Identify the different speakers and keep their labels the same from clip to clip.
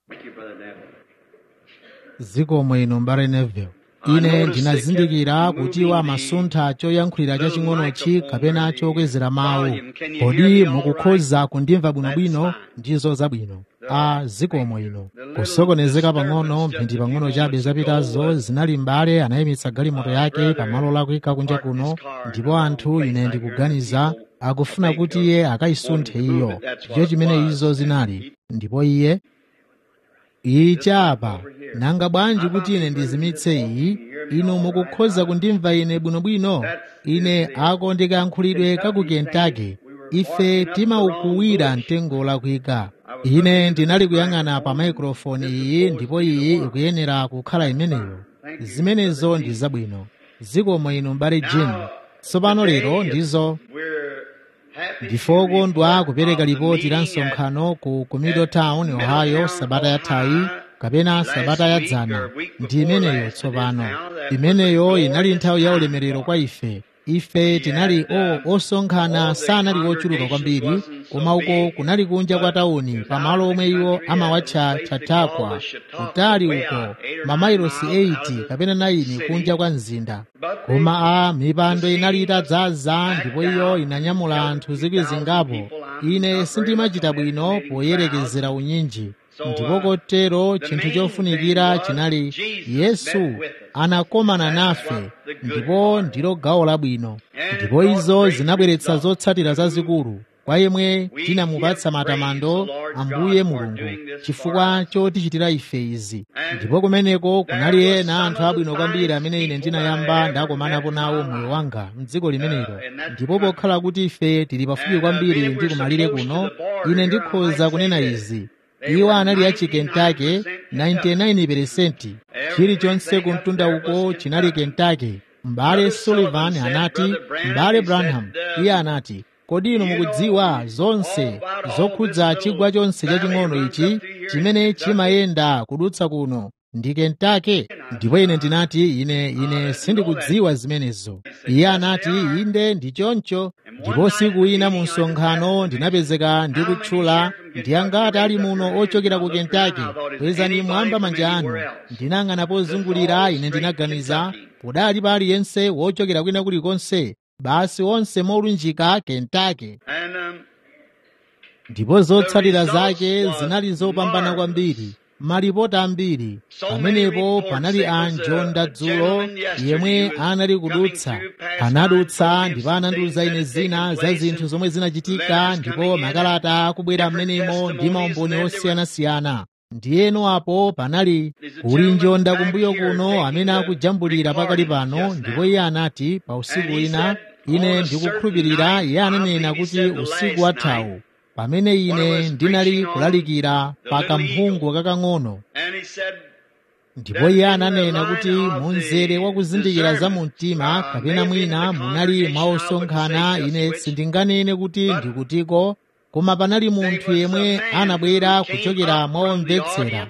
Speaker 1: Thank you, Brother Neville.
Speaker 2: zikomo ino mbale neville ine ndinazindikira kuti iwo amasuntha choyankhulira chaching'onochi kapena chokwezera mawu kodi mukukhoza kundimva bwinobwino ndizo zabwino a zikomo ino kusokonezeka pang'ono mphindi pang'ono chabe zapitazo zinali mbale anayimitsa galimoto yake pamalo lakuyika kunja kuno ndipo anthu ine ndikuganiza akufuna kuti iye akayisunthe iyo ndicho chimene izo zinali ndipo iye ichapa nanga bwanji kuti ine ndizimitse iyi inu mukukhoza kundimva ine bwinobwino ine ako ndikayankhulidwe ka ku kentucky ife timaukuwira mtengo lakwika ine ndinali kuyang'ana pa maikrofoni iyi ndipo iyi ikuyenera kukhala imeneyo zimenezo ndi zabwino zikomo inu mbale jim tsopano lero ndizo
Speaker 1: We're happy
Speaker 2: ndife okondwa kupereka lipoti la msonkhano ku, ku middletown ohio sabata yathayi kapena sabata yadzana ndi imeneyo tsopano imeneyo inali nthawi ya ulemerero kwa ife ife tinali o osonkhana sanali ochuluka kwambiri koma uko kunali kunja kwa tawuni pamalo omwe iwo amawatcha chautauqua kutali uko mamailosi 80 kapena 9 kunja kwa mzinda koma a mipando inali itadzaza ndipo iyo inanyamula anthu zikwi zingapo ine sindimachita bwino poyerekezera unyinji ndipo kotero chinthu chofunikira chinali yesu anakomana nafe ndipo ndilo gawo labwino ndipo izo zinabweretsa zotsatira zazikulu kwa yemwe tinamupatsa matamando ambuye mulungu chifukwa chotichitira ife izi ndipo kumeneko kunali ena anthu abwino kwambiri amene ine ndinayamba ndakomanapo nawo moyo wanga mdziko limenelo ndipo pokhala kuti ife tili pafupi kwambiri ndi kumalire kuno ine ndikhoza kunena izi iwo anali achi kentucky 99% chilichonse kumtunda uko chinali kentucky m'bale sullivan anati m'bale branham iye anati kodi inu mukudziwa zonse zokhudza chigwa chonse chaching'ono ichi chimene chimayenda kudutsa kuno ndi kentucky ndipo ine ndinati ine ine sindikudziwa zimenezo iye anati inde ndi choncho ndipo siku ina mu msonkhano ndinapezeka ndi kutchula ndi angati ali muno ochokera ku kentucky kwezani mwamba manja anu ndinang'ana pozungulira ine ndinaganiza podali pa aliyense wochokera kwina kulikonse basi onse molunjika kentucky
Speaker 1: And um,
Speaker 2: ndipo zotsatira zake zinali zopambana kwambiri malipoti ambiri pamenepo panali a njonda dzulo yemwe anali kudutsa anadutsa ndipo anandiuza ine zina za zinthu zomwe zinachitika ndipo makalata akubwera m'menemo ndi maumboni osiyanasiyana ndiyeno apo panali kuli njonda kumbuyo kuno amene akujambulira pakali pano ndipo iye anati pa usiku wina ine ndikukhulupirira iye ananena kuti usiku wathawu pamene ine ndinali kulalikira pa kamphungu kakang'ono
Speaker 1: and he said,
Speaker 2: ndipo iye ananena kuti munzere wa kuzindikira za mu mtima kapena mwina munali mwaosonkhana ine sindinganene kuti ndikutiko koma panali munthu yemwe anabwera kuchokera mwaomvetsera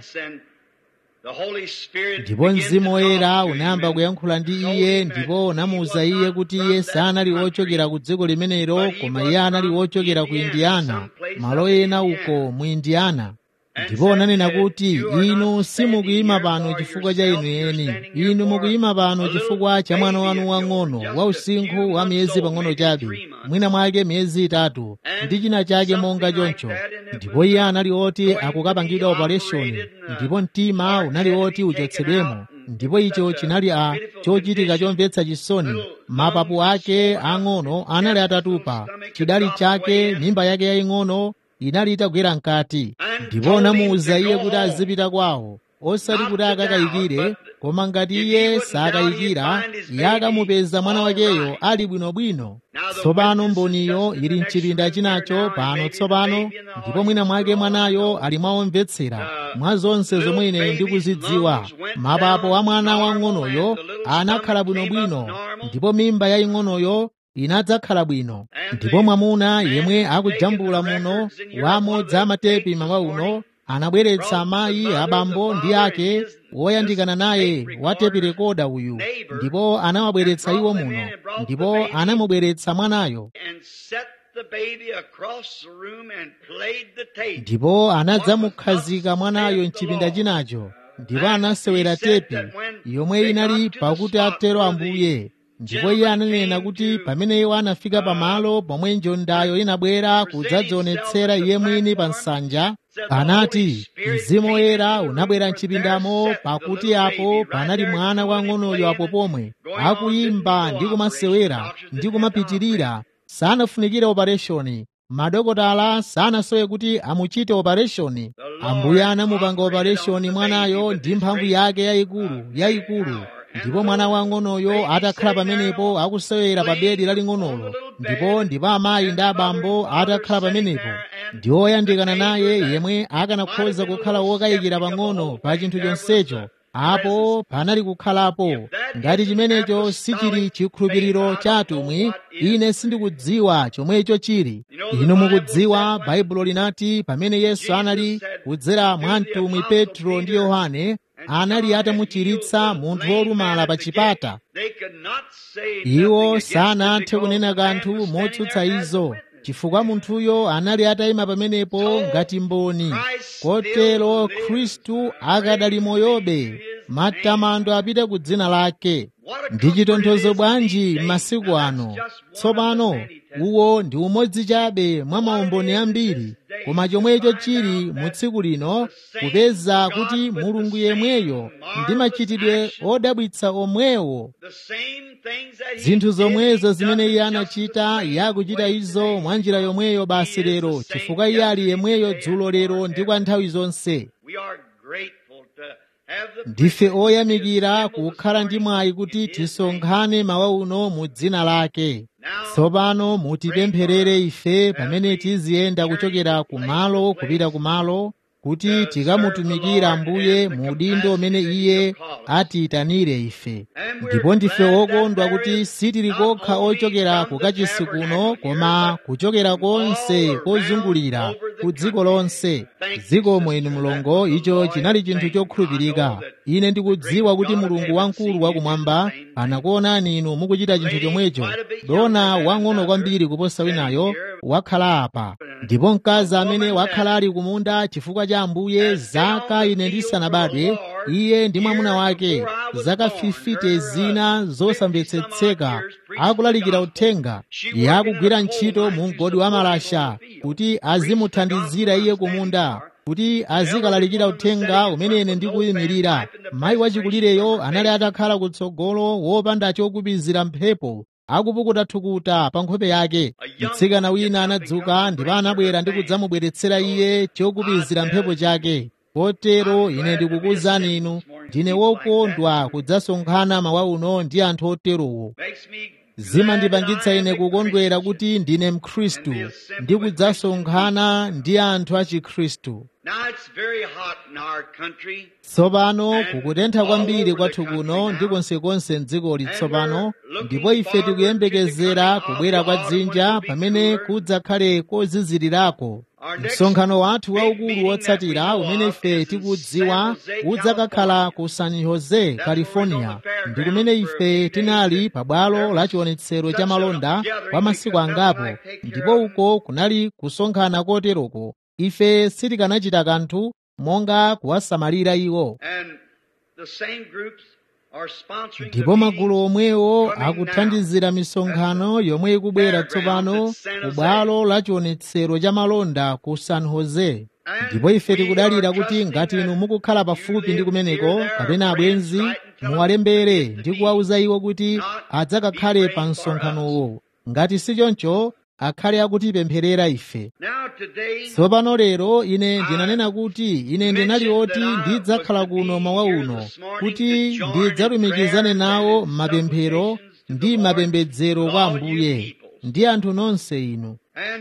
Speaker 2: ndipo mzimu woyera unayamba kuyankhula ndi iye ndipo unamuwuza iye kuti iye sanali wochokera ku dziko limenelo koma iye anali wochokera ku indiyana malo ena uko mu indiyana ndipo unanena kuti inu simukuyima pano chifukwa cha inu eni inu mukuyima pano chifukwa cha mwana wanu wang'ono wa usinkhu wa miyezi pang'ono chabe mwina mwake miyezi itatu ndi china chake monga choncho ndipo iye anali oti akukapangidwa opereshoni ndipo mtima unali oti uchotsedwemo ndipo icho chinali a chochitika chomvetsa chisoni mapapu ake ang'ono anali atatupa chidali chake mimba yake yaying'ono inali itagwera mkati ndipo unamuwuza iye kuti azipita kwawo osati kuti akakayikire koma ngati iye sakayikira iye akamupeza mwana wakeyo ali bwinobwino tsopano mboniyo ili mchipinda chinacho pano tsopano ndipo mwina mwake mwanayo ali mwaomvetsera mwa zonse zomwe ine ndikuzidziwa mapapo a mwana wang'onoyo anakhala bwinobwino ndipo mimba yaying'onoyo inadzakhala bwino ndipo mwamuna yemwe akujambula muno wamodzi amatepi mawa uno anabweretsa amayi abambo ndi ake woyandikana naye wa tepi rekoda uyu ndipo anawabweretsa iwo muno ndipo anamubweretsa mwanayo
Speaker 1: the baby across the room and played the tape.
Speaker 2: ndipo anadzamukhazika mwanayo mchipinda chinacho ndipo anasewera tepi yomwe inali pakuti atero ambuye ndipo iye ananena kuti pamene iwo anafika pamalo pomwe njondayo inabwera kudzadzionetsera iye mwini pa nsanja anati mzimu woyera unabwera mchipindamo pakuti apo panali mwana wang'onoyo apo pomwe akuyimba ndi kumasewera ndi kumapitirira sanafunikire opereshoni madokotala sanasowe kuti amuchite opereshoni ambuye anamupanga opereshoni mwanayo ndi mphamvu yake yayikulu yayikulu ndipo mwana wang'onoyo atakhala pamenepo akusewera pa bedi laling'onolo ndipo ndipo amayi ndi abambo atakhala pamenepo ndi oyandikana naye yemwe akanakhoza kukhala wokayikira pang'ono pa chinthu chonsecho apo panali kukhalapo ngati chimenecho sichili chikhulupiriro cha atumwi ine sindikudziwa chomwecho chili inu mukudziwa baibulo linati pamene yesu anali kudzera mwa mtumwi petro ndi yohane anali atamuchiritsa munthu wolumala pa chipata
Speaker 1: They could not say
Speaker 2: iwo
Speaker 1: nothing against it
Speaker 2: sanathe
Speaker 1: because
Speaker 2: kunena
Speaker 1: the man
Speaker 2: kanthu
Speaker 1: was standing
Speaker 2: motsutsa
Speaker 1: there as a
Speaker 2: izo chifukwa munthuyo anali atayima pamenepo ngati mboni kotero khristu akadali moyobe matamando apite ku dzina lake ndi chitonthozo bwanji m'masiku ano tsopano uwo ndi umodzi chabe mwa maumboni ambiri koma chomwecho chili mu tsiku lino kupeza kuti mulungu yemweyo ndi machitidwe odabwitsa omwewo
Speaker 1: the same things that he
Speaker 2: zinthu
Speaker 1: did,
Speaker 2: zomwezo
Speaker 1: he
Speaker 2: zimene
Speaker 1: does
Speaker 2: iye
Speaker 1: just the
Speaker 2: anachita
Speaker 1: same
Speaker 2: yakuchita
Speaker 1: way
Speaker 2: izo
Speaker 1: today.
Speaker 2: mwa njira yomweyo basi
Speaker 1: He is the
Speaker 2: lero
Speaker 1: same
Speaker 2: chifukwa iye ali yemweyo
Speaker 1: yesterday,
Speaker 2: dzulo
Speaker 1: today,
Speaker 2: lero
Speaker 1: and
Speaker 2: ndi kwa nthawi zonse
Speaker 1: We are grateful to have the
Speaker 2: ndife
Speaker 1: privilege to
Speaker 2: oyamikira
Speaker 1: assemble this
Speaker 2: kukhala ndi
Speaker 1: morning
Speaker 2: mwayi
Speaker 1: in
Speaker 2: kuti
Speaker 1: His name.
Speaker 2: tisonkhane mawa uno mu dzina lake
Speaker 1: Now,
Speaker 2: tsopano mutipempherere ife pamene tiziyenda kuchokera kumalo kupita kumalo kuti tikamutumikira ambuye mu udindo umene iye atiyitanire ife ndipo ndife wokondwa kuti sitili kokha ochokera ku kachisi kuno koma kuchokera konse kozungulira ku dziko lonse dzikomo inu mulongo icho chinali chinthu chokhulupirika ine ndikudziwa kuti mulungu wamkulu wakumwamba anakuonani inu mukuchita chinthu chomwecho dona wang'ono kwambiri kuposa winayo wakhala apa ndipo mkazi amene wakhala ali kumunda chifukwa cha ambuye zaka ine ndisanabadwe iye ndi mwamuna wake zaka 50 zina zosamvetsetseka akulalikira uthenga iye akugwira ntchito mu mgodi wa malasha kuti azimuthandizira iye kumunda kuti azikalalikira uthenga umene ine ndikuyimirira mayi wachikulireyo anali atakhala kutsogolo wopanda chokupizira mphepo akupukuta thukuta pa nkhope yake mtsikana wina anadzuka ndipo anabwera ndi kudzamubweretsera iye chokupizira mphepo chake kotero ine ndikukuwuzani inu ndine wokondwa kudzasonkhana mawa uno ndi anthu oterowo
Speaker 1: makes me
Speaker 2: zimandipangitsa ine kukondwera kuti ndine mkhristu ndi kudzasonkhana ndi anthu a chikhristu
Speaker 1: Now it's very hot in our country.
Speaker 2: tsopano kukutentha kwambiri kwathu kuno ndi konsekonse mdzikoli tsopano ndipo ife tikuyembekezera kubwera kwa dzinja pamene kudzakhale kozizirirako msonkhano wathu waukulu wotsatira umene ife tikudziwa udzakakhala ku san jose california ndi kumene ife tinali pabwalo la chionetsero cha malonda kwa masiku angapo ndipo uko kunali kusonkhana koteroko ife sitikanachita kanthu monga kuwasamalira iwo
Speaker 1: And the same groups are sponsoring the
Speaker 2: ndipo magulu
Speaker 1: meetings
Speaker 2: omwewo
Speaker 1: coming now.
Speaker 2: akuthandizira misonkhano yomwe ikubwera tsopano ku bwalo la chionetsero cha malonda ku san jose ndipo ife tikudalira kuti ngati inu mukukhala pafupi ndi kumeneko kapena abwenzi muwalembere ndi kuwawuza iwo kuti adzakakhale pa msonkhanowo ngati si choncho akhale akutipempherera ife
Speaker 1: Now today,
Speaker 2: tsopano lero ine ndinanena kuti ine ndinali oti ndidzakhala kuno mawa uno kuti ndidzalumikizane nawo m'mapemphero ndi mapembedzero kwa ambuye ndi anthu nonse inu
Speaker 1: and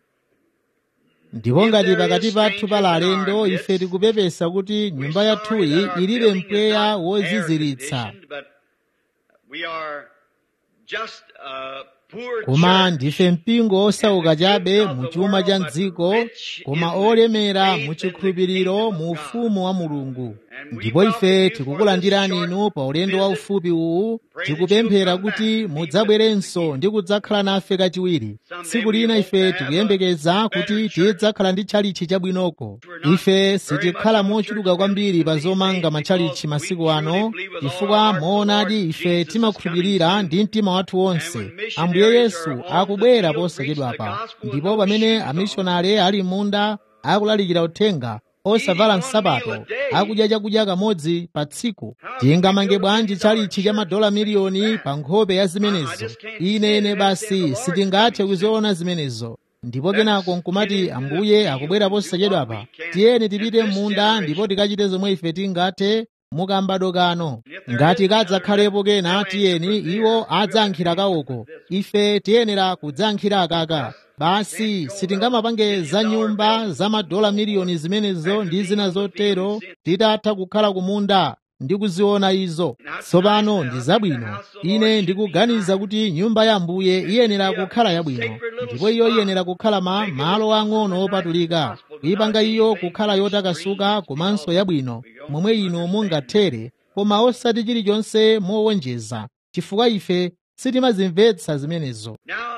Speaker 2: ndipo ngati pakati pathu pali alendo ife tikupepesa kuti nyumba yathuyi ilibe mpweya woziziritsa
Speaker 1: but we are just a poor
Speaker 2: koma
Speaker 1: church.
Speaker 2: ndife mpingo osauka chabe mu chuma cha mdziko koma olemera mu chikhulupiriro mu ufumu wa mulungu ndipo ife tikukulandirani inu pa ulendo waufupi uwu tikupemphera kuti mudzabwerenso ndi kudzakhala nafe kachiwiri tsiku lina ife tikuyembekeza kuti tidzakhala ndi tchalichi chabwinoko ife sitikhala mochuluka kwambiri pa zomanga matchalichi masiku ano chifukwa moonadi ife timakhulupirira ndi mtima wathu wonse ambuye yesu akubwera posachedwapa ndipo pamene amishonari ali munda akulalikira uthenga osavala nsapato akudya chakudya kamodzi pa tsiku tingamange bwanji tchalichi cha madola miliyoni pa nkhope ya zimenezo ine ine basi sitingathe kuziona zimenezo ndipo kenako nkumati ambuye akubwera posachedwapa tiyeni tipite m'munda ndipo tikachite zomwe ife tingathe mukambado kano ngati kadzakhalepo kena tiyeni iwo adzayankhira kawoko ife tiyenera kudzayankhira akaka basi sitingamapange za nyumba za madola miliyoni zimenezo ndi zina zotero titatha kukhala kumunda ndi kuziona izo tsopano ndi zabwino ine ndikuganiza kuti nyumba ya ambuye iyenera kukhala yabwino ndipo iyo iyenera kukhala ma malo ang'ono opatulika kuyipanga iyo kukhala yotakasuka komanso yabwino momwe inu mungathere koma osati chilichonse mowonjeza chifukwa ife sitimazimvetsa zimenezo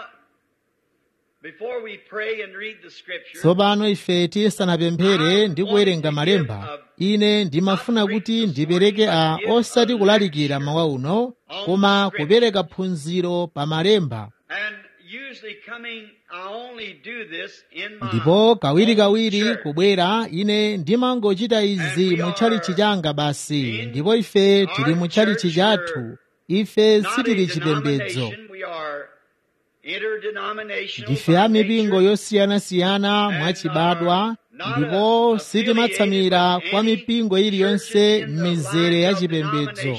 Speaker 2: tsopano ife tisanapemphere ndi kuwerenga malemba ine ndimafuna kuti ndipereke a osati kulalikira mawa uno koma kupereka phunziro pa malemba ndipo kawirikawiri kubwera ine ndimangochita izi mu tchalichi changa basi ndipo ife tili mu tchalichi chathu ife sitili chipembedzo ndife a mipingo yosiyanasiyana mwachibadwa ndipo sitimatsamira kwa mipingo iliyonse m'mizere ya chipembedzo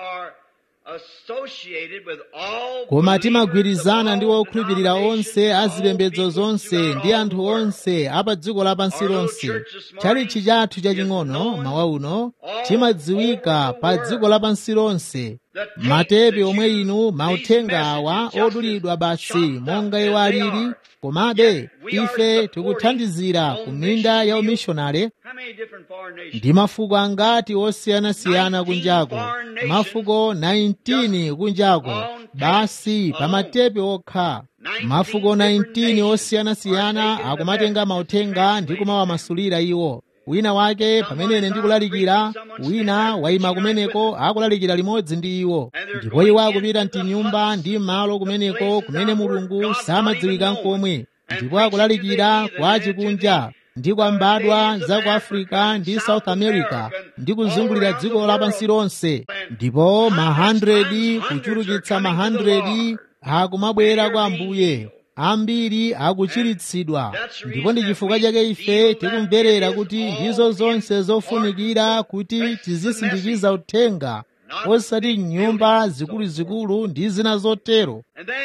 Speaker 2: koma timagwirizana ndi wokhulupirira onse a zipembedzo zonse ndi anthu onse a pa dziko lapansi lonse tchalichi chathu chaching'ono mawa uno chimadziwika pa dziko lapansi lonse matepe omwe inu mauthenga awa odulidwa basi monga iwo alili komabe ife tikuthandizira ku minda ya umishonale ndi mafuko angati osiyanasiyana kunjako mafuko 19 kunjako basi pa matepe okha mafuko 19 osiyanasiyana akumatenga mauthenga ndi kumawamasulira iwo wina wake pamene ine ndikulalikira wina wayima kumeneko akulalikira limodzi ndi iwo ndipo iwo akupita mtinyumba ndi malo kumeneko kumene mulungu samadziwika nkomwe ndipo akulalikira kwa chikunja ndi kwa mbadwa za ku africa ndi south america ndi kuzungulira dziko lapansi lonse ndipo ma 100 kuchulukitsa ma 100 akumabwera kwa ambuye ambiri akuchiritsidwa ndipo ndi chifukwa chake ife tikumverera kuti ndizo zonse zofunikira kuti tizisindikiza uthenga osati nyumba zikuluzikulu ndi zina zotero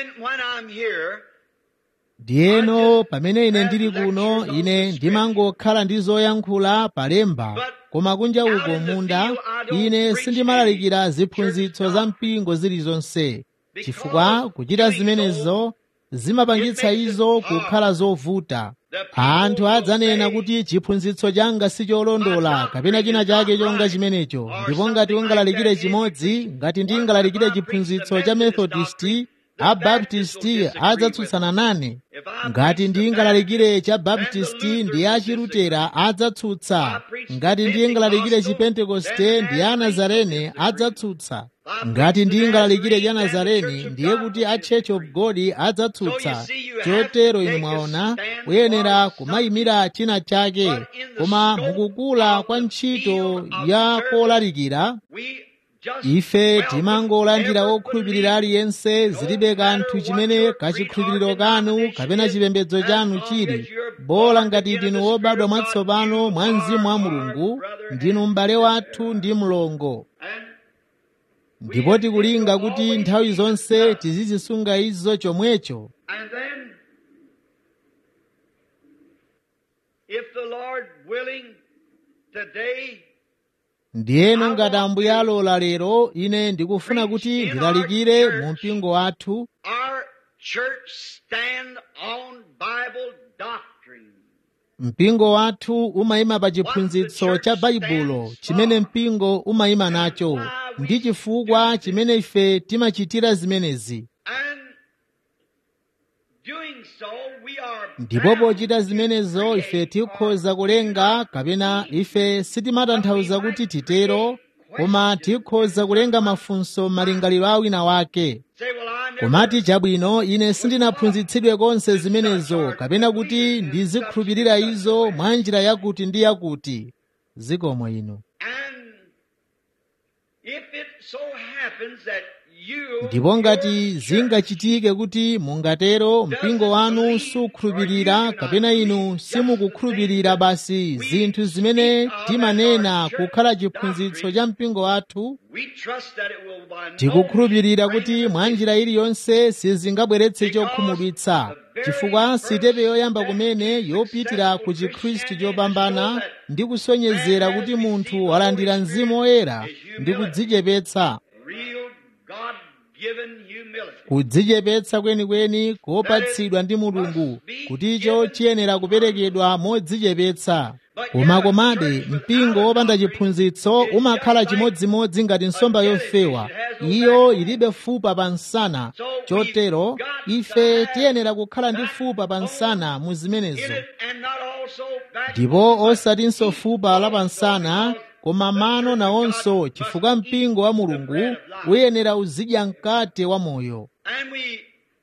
Speaker 2: ndiyeno pamene ine ndili kuno ine ndimangokhala ndi zoyankhula palemba koma kunja uko munda ine sindimalalikira ziphunzitso za mpingo zilizonse chifukwa kuchita zimenezo zimapangitsa izo kukhala zovuta anthu adzanena kuti chiphunzitso changa sicholondola kapena china chake chonga chimenecho ndipo ngati ungalalikire chimodzi ngati ndingalalikire chiphunzitso cha methodisti abaptisti adzatsutsana nane ngati ndingalalikire cha baptisti ndi achilutera adzatsutsa ngati ndingalalikire chipentekoste ndi anazarene adzatsutsa ngati ndingalalikire cha nazareni ndiye kuti a church of god adzatsutsa chotero inu mwaona kuyenera kumayimira china chake koma mukukula kwa ntchito ya kolalikira ife timangolandira okhulupirira aliyense zilibe kanthu chimene kachikhulupiriro kanu kapena chipembedzo chanu chili bola ngati ndinu wobadwa mwatsopano mwa mzimu wa mulungu ndinu m'bale wathu ndi mlongo ndipo tikulinga kuti nthawi zonse tizizisunga izo chomwecho
Speaker 1: And then, if the Lord willing, today,
Speaker 2: ndiyeno ngati ambuye alola lero ine ndikufuna kuti ndilalikire mu mpingo wathu
Speaker 1: our church stand on Bible doctrine.
Speaker 2: mpingo wathu umayima pa chiphunzitso cha baibulo chimene mpingo umayima nacho ndi chifukwa chimene ife timachitira zimenezi
Speaker 1: And doing so, we are
Speaker 2: ndipo
Speaker 1: bound
Speaker 2: pochita
Speaker 1: to
Speaker 2: zimenezo ife
Speaker 1: create
Speaker 2: tikhoza kulenga kapena ife sitimatanthauza kuti titero koma tikhoza kulenga mafunso m'malingaliro a wina wake
Speaker 1: Say, well, I never
Speaker 2: komati chabwino ine sindinaphunzitsidwe konse zimenezo kapena kuti ndizikhulupirira izo mwa njira yakuti ndi yakuti zikomo ino
Speaker 1: And if it so happens that you
Speaker 2: ndipo ngati zingachitike kuti mungatero mpingo wanu sukhulupirira kapena inu simukukhulupirira basi zinthu zimene timanena kukhala chiphunzitso cha mpingo wathu
Speaker 1: we trust that it will by no
Speaker 2: tikukhulupirira
Speaker 1: means
Speaker 2: kuti
Speaker 1: bring
Speaker 2: mwa
Speaker 1: us
Speaker 2: njira iliyonse sizingabweretse chokhumudwitsa chifukwa sitepe yoyamba kumene yopitira ku chikhristu chopambana ndi kusonyezera kuti munthu walandira mzimu woyera ndi kudzichepetsa
Speaker 1: real God-given humility.
Speaker 2: kudzichepetsa kwenikweni kopatsidwa ndi mulungu kuti icho chiyenera kuperekedwa modzichepetsa koma komabe mpingo wopanda chiphunzitso umakhala chimodzimodzi ngati nsomba yofewa iyo ilibe fupa pa nsana chotero ife tiyenera kukhala ndi fupa pa nsana mu zimenezo
Speaker 1: In it and not also back
Speaker 2: ndipo osatinso fupa la pa nsana koma mano nawonso chifukwa mpingo wa mulungu uyenera uzidya mkate wa moyo
Speaker 1: And we,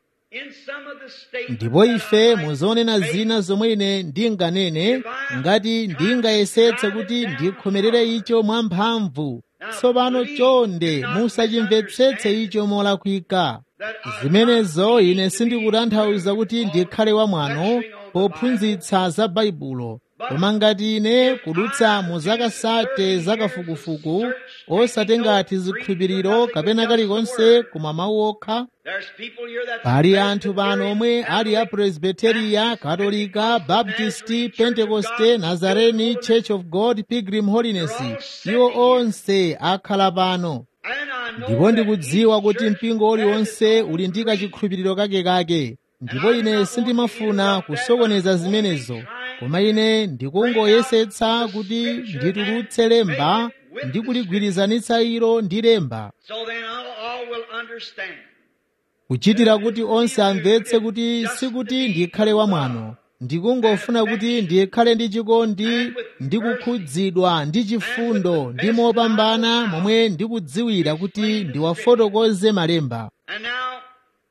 Speaker 1: in some of the statements
Speaker 2: ndipo
Speaker 1: that
Speaker 2: ife
Speaker 1: I might
Speaker 2: muzonena
Speaker 1: make,
Speaker 2: zina zomwe ine ndinganene ngati ndingayesetse kuti ndikhomerere icho mwamphamvu tsopano chonde musachimvetsetse icho molakwika zimenezo ine sindikutanthauza kuti ndikhale wamwano pophunzitsa za baibulo koma ngati ine kudutsa mu zaka sate zakafukufuku osatengati zikhulupiriro kapena kalikonse koma mawu okha
Speaker 1: there's people here that
Speaker 2: pali anthu pano omwe ali a presbiteriya katolika baptisti pentekoste nazareni church of god pilgrim holiness iwo onse akhala pano
Speaker 1: and I know
Speaker 2: ndipo
Speaker 1: that
Speaker 2: ndikudziwa
Speaker 1: each
Speaker 2: kuti
Speaker 1: church
Speaker 2: mpingo uliwonse
Speaker 1: has its
Speaker 2: uli ndi
Speaker 1: own creed.
Speaker 2: kachikhulupiriro kakekake ndipo ine sindimafuna kusokoneza zimenezo koma ine ndikungoyesetsa kuti nditulutse lemba ndi kuligwirizanitsa ilo ndi lemba
Speaker 1: So then all, all will understand.
Speaker 2: kuchitira kuti onse amvetse kuti sikuti ndikhale wamwano ndikungofuna kuti ndikhale ndi chikondi ndi kukhudzidwa ndi chifundo ndi mopambana momwe ndikudziwira kuti ndiwafotokoze malemba
Speaker 1: And now,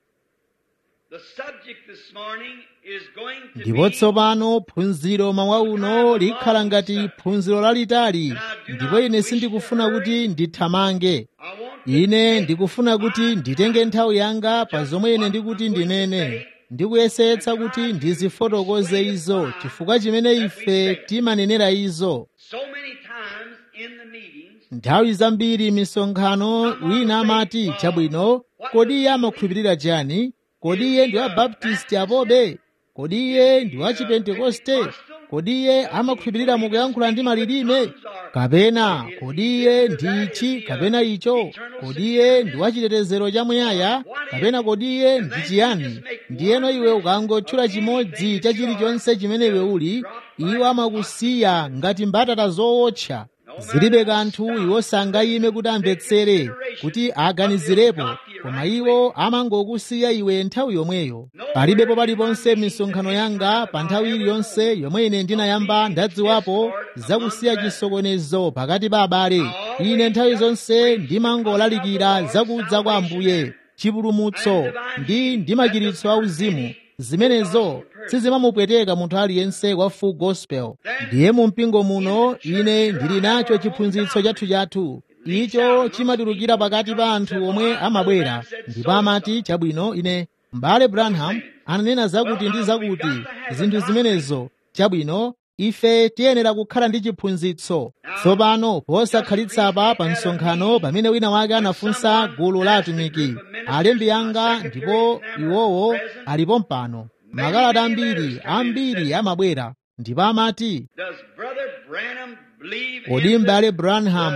Speaker 1: the subject this morning is going to
Speaker 2: ndipo
Speaker 1: be
Speaker 2: tsopano phunziro mawa uno likhala ngati phunziro lalitali ndipo ine sindikufuna kuti ndithamange
Speaker 1: I want to
Speaker 2: ine
Speaker 1: take
Speaker 2: ndikufuna kuti nditenge nthawi yanga pa zomwe ine ndikuti ndinene ndikuyesetsa kuti ndizifotokoze izo chifukwa chimene ife timanenera izo
Speaker 1: so many times in the meetings,
Speaker 2: nthawi zambiri misonkhano wina amati chabwino kodi iye amakhulupirira chani kodi iye ndi wabaptisti apobe kodi iye ndi wachipentekoste kodi iye amakhulupirira mukuyankhula ndi malilime kapena kodi iye ndi ichi kapena icho kodi iye ndi wachitetezero chamuyaya kapena kodi iye ndi chiyani ndiyeno iwe ukangotchula chimodzi cha chilichonse chimene iwe uli iwo amakusiya ngati mbatata zowotcha zilibe kanthu iwo sangayime kuti amvetsere kuti aganizirepo koma iwo amangokusiya iwe nthawi yomweyo palibepo paliponse m'misonkhano yanga pa nthawi iliyonse yomwe ine ndinayamba ndadziwapo zakusiya chisokonezo pakati pa abale ine nthawi zonse ndimangolalikira zakudza kwa ambuye chipulumutso ndi ndi machiritso auzimu zimenezo sizimamupweteka munthu aliyense wa full gospel ndiye mu mpingo muno ine ndili nacho chiphunzitso chathu chathu icho chimatulukira pakati pa anthu omwe amabwera ndipo amati chabwino ine m'bale branham ananena zakuti ndi zakuti zinthu zimenezo chabwino ife tiyenera kukhala ndi chiphunzitso tsopano posakhalitsa pa msonkhano pamene wina wake anafunsa gulu la atumiki alembi anga ndipo iwowo alipo mpano makalata ambiri ambiri amabwera ndipo amati
Speaker 1: does Brother Branham believe
Speaker 2: kodi
Speaker 1: in
Speaker 2: m'bale
Speaker 1: the,
Speaker 2: branham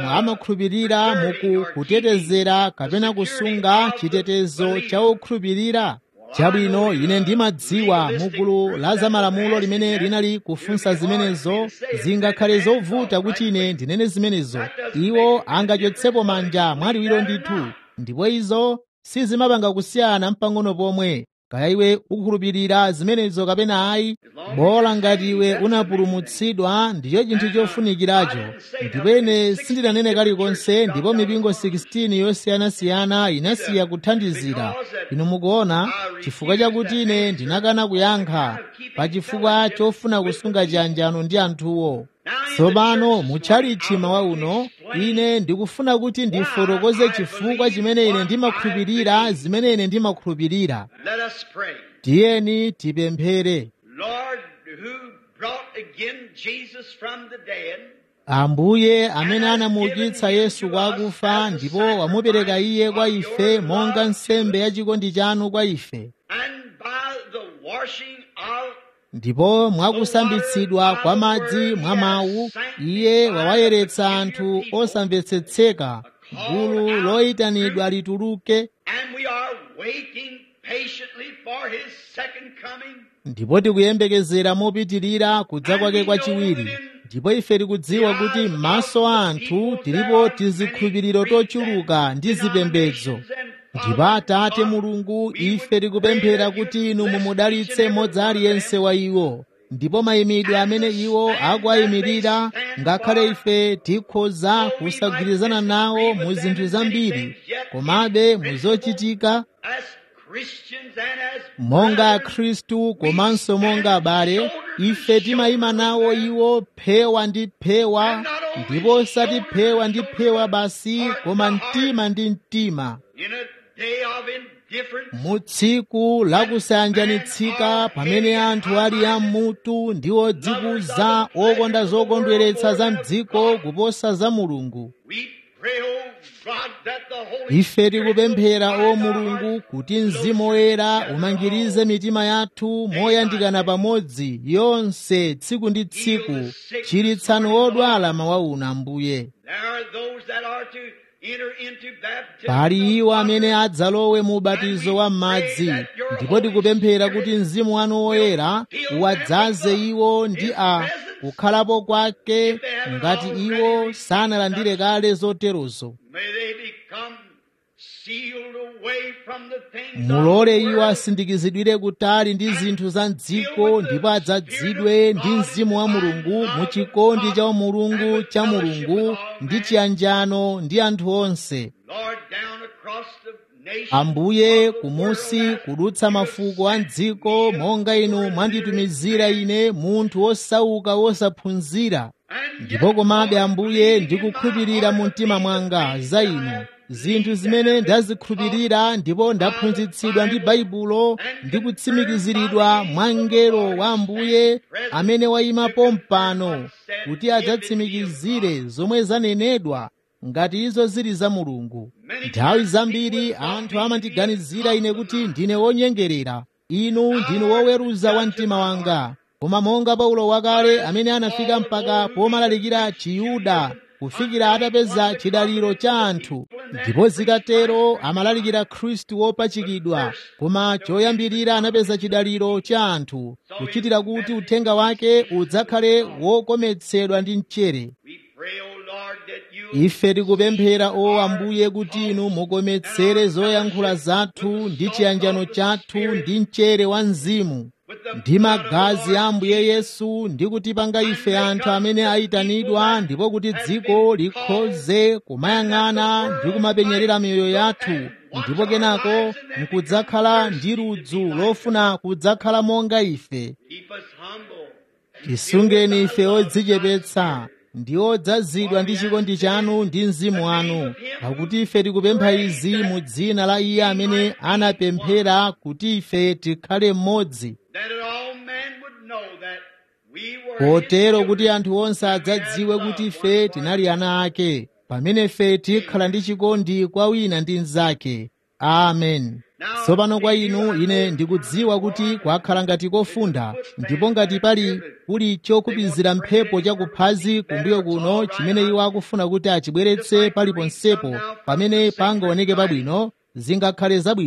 Speaker 2: amakhulupirira muku kutetezera kapena kusunga chitetezo cha okhulupirira
Speaker 1: Well,
Speaker 2: chabwino ine ndimadziwa mugulu la zamalamulo limene linali kufunsa zimenezo zingakhale zovuta kuti ine ndinene zimenezo iwo angachotsepo manja mwaliwiro ndithu ndipo izo sizimapanga kusiyana mpang'ono pomwe kaya iwe ukukhulupirira zimenezo kapena ayi bola ngati iwe unapulumutsidwa ndicho chinthu chofunikiracho ndipo ine sindinanene kalikonse ndipo mipingo 16 yosiyanasiyana inasiya kuthandizira inu mukuona chifukwa chakuti ine ndinakana kuyankha pa chifukwa chofuna kusunga chiyanjano ndi anthuwo tsopano mutchalichi mawa uno ine ndikufuna kuti ndifotokoze chifukwa chimene ine ndimakhulupirira zimene ine ndimakhulupirira
Speaker 1: Let us pray.
Speaker 2: tiyeni tipemphere
Speaker 1: Lord, who brought again Jesus from the dead,
Speaker 2: ambuye amene anamuukitsa yesu kwa akufa ndipo wamupereka iye kwa ife monga nsembe ya chikondi chanu kwa ife
Speaker 1: and by the washing of
Speaker 2: ndipo mwakusambitsidwa kwa madzi mwa mawu iye wawayeretsa anthu osamvetsetseka gulu loyitanidwa lituluke
Speaker 1: and we are waiting patiently for his second coming.
Speaker 2: ndipo tikuyembekezera mopitirira kudza kwake kwachiwiri ndipo ife tikudziwa kuti m'maso a anthu tilipo tizikhulupiriro tochuluka ndi zipembedzo ndipo atate mulungu ife tikupemphera kuti inu mumudalitse mmodzi aliyense wa iwo ndipo mayimidwe amene iwo akuwayimirira ngakhale ife tikhoza kusagwirizana nawo mu zinthu zambiri komabe muzochitika
Speaker 1: As Christians and as
Speaker 2: monga akhristu komanso monga abale ife timayima nawo iwo phewa ndi phewa ndipo osati phewa ndi phewa basi koma mtima ndi mtima
Speaker 1: in a day of indifference,
Speaker 2: mu tsiku lakusayanjanitsika pamene anthu ali amutu ndi odzikuza okonda zokondweretsa za mdziko kuposa za mulungu
Speaker 1: we pray, oh God, that the Holy
Speaker 2: ife tikupemphera o mulungu kuti mzimu woyera umangirize mitima yathu moyandikana pamodzi yonse tsiku ndi tsiku chiritsani odwala mawa uno ambuye
Speaker 1: There are those that are to enter into baptism.
Speaker 2: pali iwo amene adzalowe mu ubatizo wa m'madzi ndipo tikupemphera kuti mzimu wanu woyera uwadzaze iwo ndi a kukhalapo kwake ngati iwo sanalandire kale zoterozo
Speaker 1: May they become sealed away from the things
Speaker 2: mulole
Speaker 1: of the
Speaker 2: iwo
Speaker 1: world.
Speaker 2: asindikizidwire kutali ndi zinthu za mdziko ndipo adzadzidwe ndi mzimu wa mulungu mu chikondi cha umulungu cha mulungu ndi chiyanjano ndi anthu onse
Speaker 1: Lord, down across the nation,
Speaker 2: ambuye kumusi kudutsa mafuko a mdziko monga inu mwanditumizira ine munthu wosauka wosaphunzira
Speaker 1: and
Speaker 2: ndipo komabe ambuye ndikukhulupirira mu mtima mwanga za inu zinthu zimene ndazikhulupirira ndipo ndaphunzitsidwa ndi baibulo ndi kutsimikiziridwa mwa mngelo wa ambuye amene wayima pompano kuti adzatsimikizire zomwe zanenedwa ngati izo zili za mulungu nthawi zambiri anthu amandiganizira ine kuti ndine wonyengerera inu ndinu woweruza wa mtima wanga koma monga paulo wakale amene anafika mpaka pomalalikira chiyuda kufikira atapeza chidaliro cha anthu ndipo zitatero amalalikira khristu wopachikidwa koma choyambirira anapeza chidaliro cha anthu kuchitira kuti uthenga wake udzakhale wokometsedwa ndi mchere
Speaker 1: we pray, O Lord, that you
Speaker 2: ife tikupemphera o ambuye kuti inu mukometsere zoyankhula zathu ndi chiyanjano chathu ndi mchere wa mzimu ndi magazi a ambuye yesu ndi kutipanga ife anthu amene ayitanidwa ndipo kuti dziko likhoze kumayang'ana ndi kumapenyerera miyoyo yathu ndipo kenako nkudzakhala ndi ludzu lofuna kudzakhala monga ife
Speaker 1: keep us humble.
Speaker 2: tisungeni ife odzichepetsa ndi odzazidwa ndi chikondi chanu ndi mzimu wanu pakuti ife tikupempha izi mu dzina la iye amene anapemphera kuti ife tikhale mmodzi
Speaker 1: That all men would know that we were
Speaker 2: potero
Speaker 1: his
Speaker 2: kuti
Speaker 1: children.
Speaker 2: anthu onse adzadziwe kuti ife tinali ana ake pamene ife tikhala ndi chikondi kwa wina ndi mnzake amen tsopano kwa inu ine ndikudziwa kuti kwakhala ngati kofunda ndipo ngati pali kuli chokupizira mphepo chakuphazi kumbuyo kuno chimene iwo akufuna kuti achibweretse paliponsepo pamene pangaoneke pabwino zingakhale zabwino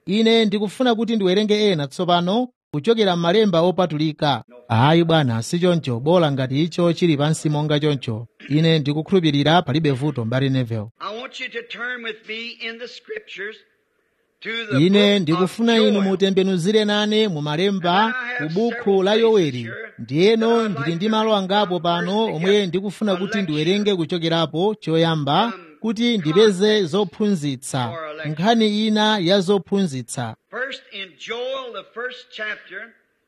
Speaker 2: ine ndikufuna kuti ndiwerenge ena tsopano kuchokera m'malemba opatulika ayi bwana si choncho bola ngati icho chili pansi monga choncho ine ndikukhulupirira palibe vuto mbali nevel
Speaker 1: I want you to turn with me in the scriptures to the
Speaker 2: ine
Speaker 1: book
Speaker 2: ndikufuna
Speaker 1: of
Speaker 2: inu
Speaker 1: Joel.
Speaker 2: mutembenuzire nane mu malemba ku buku la yoweli ndiyeno ndili ndi malo angapo pano omwe ndikufuna kuti ndiwerenge kuchokerapo choyamba kuti ndipeze zophunzitsa nkhani ina ya zophunzitsa
Speaker 1: First in Joel, the first chapter,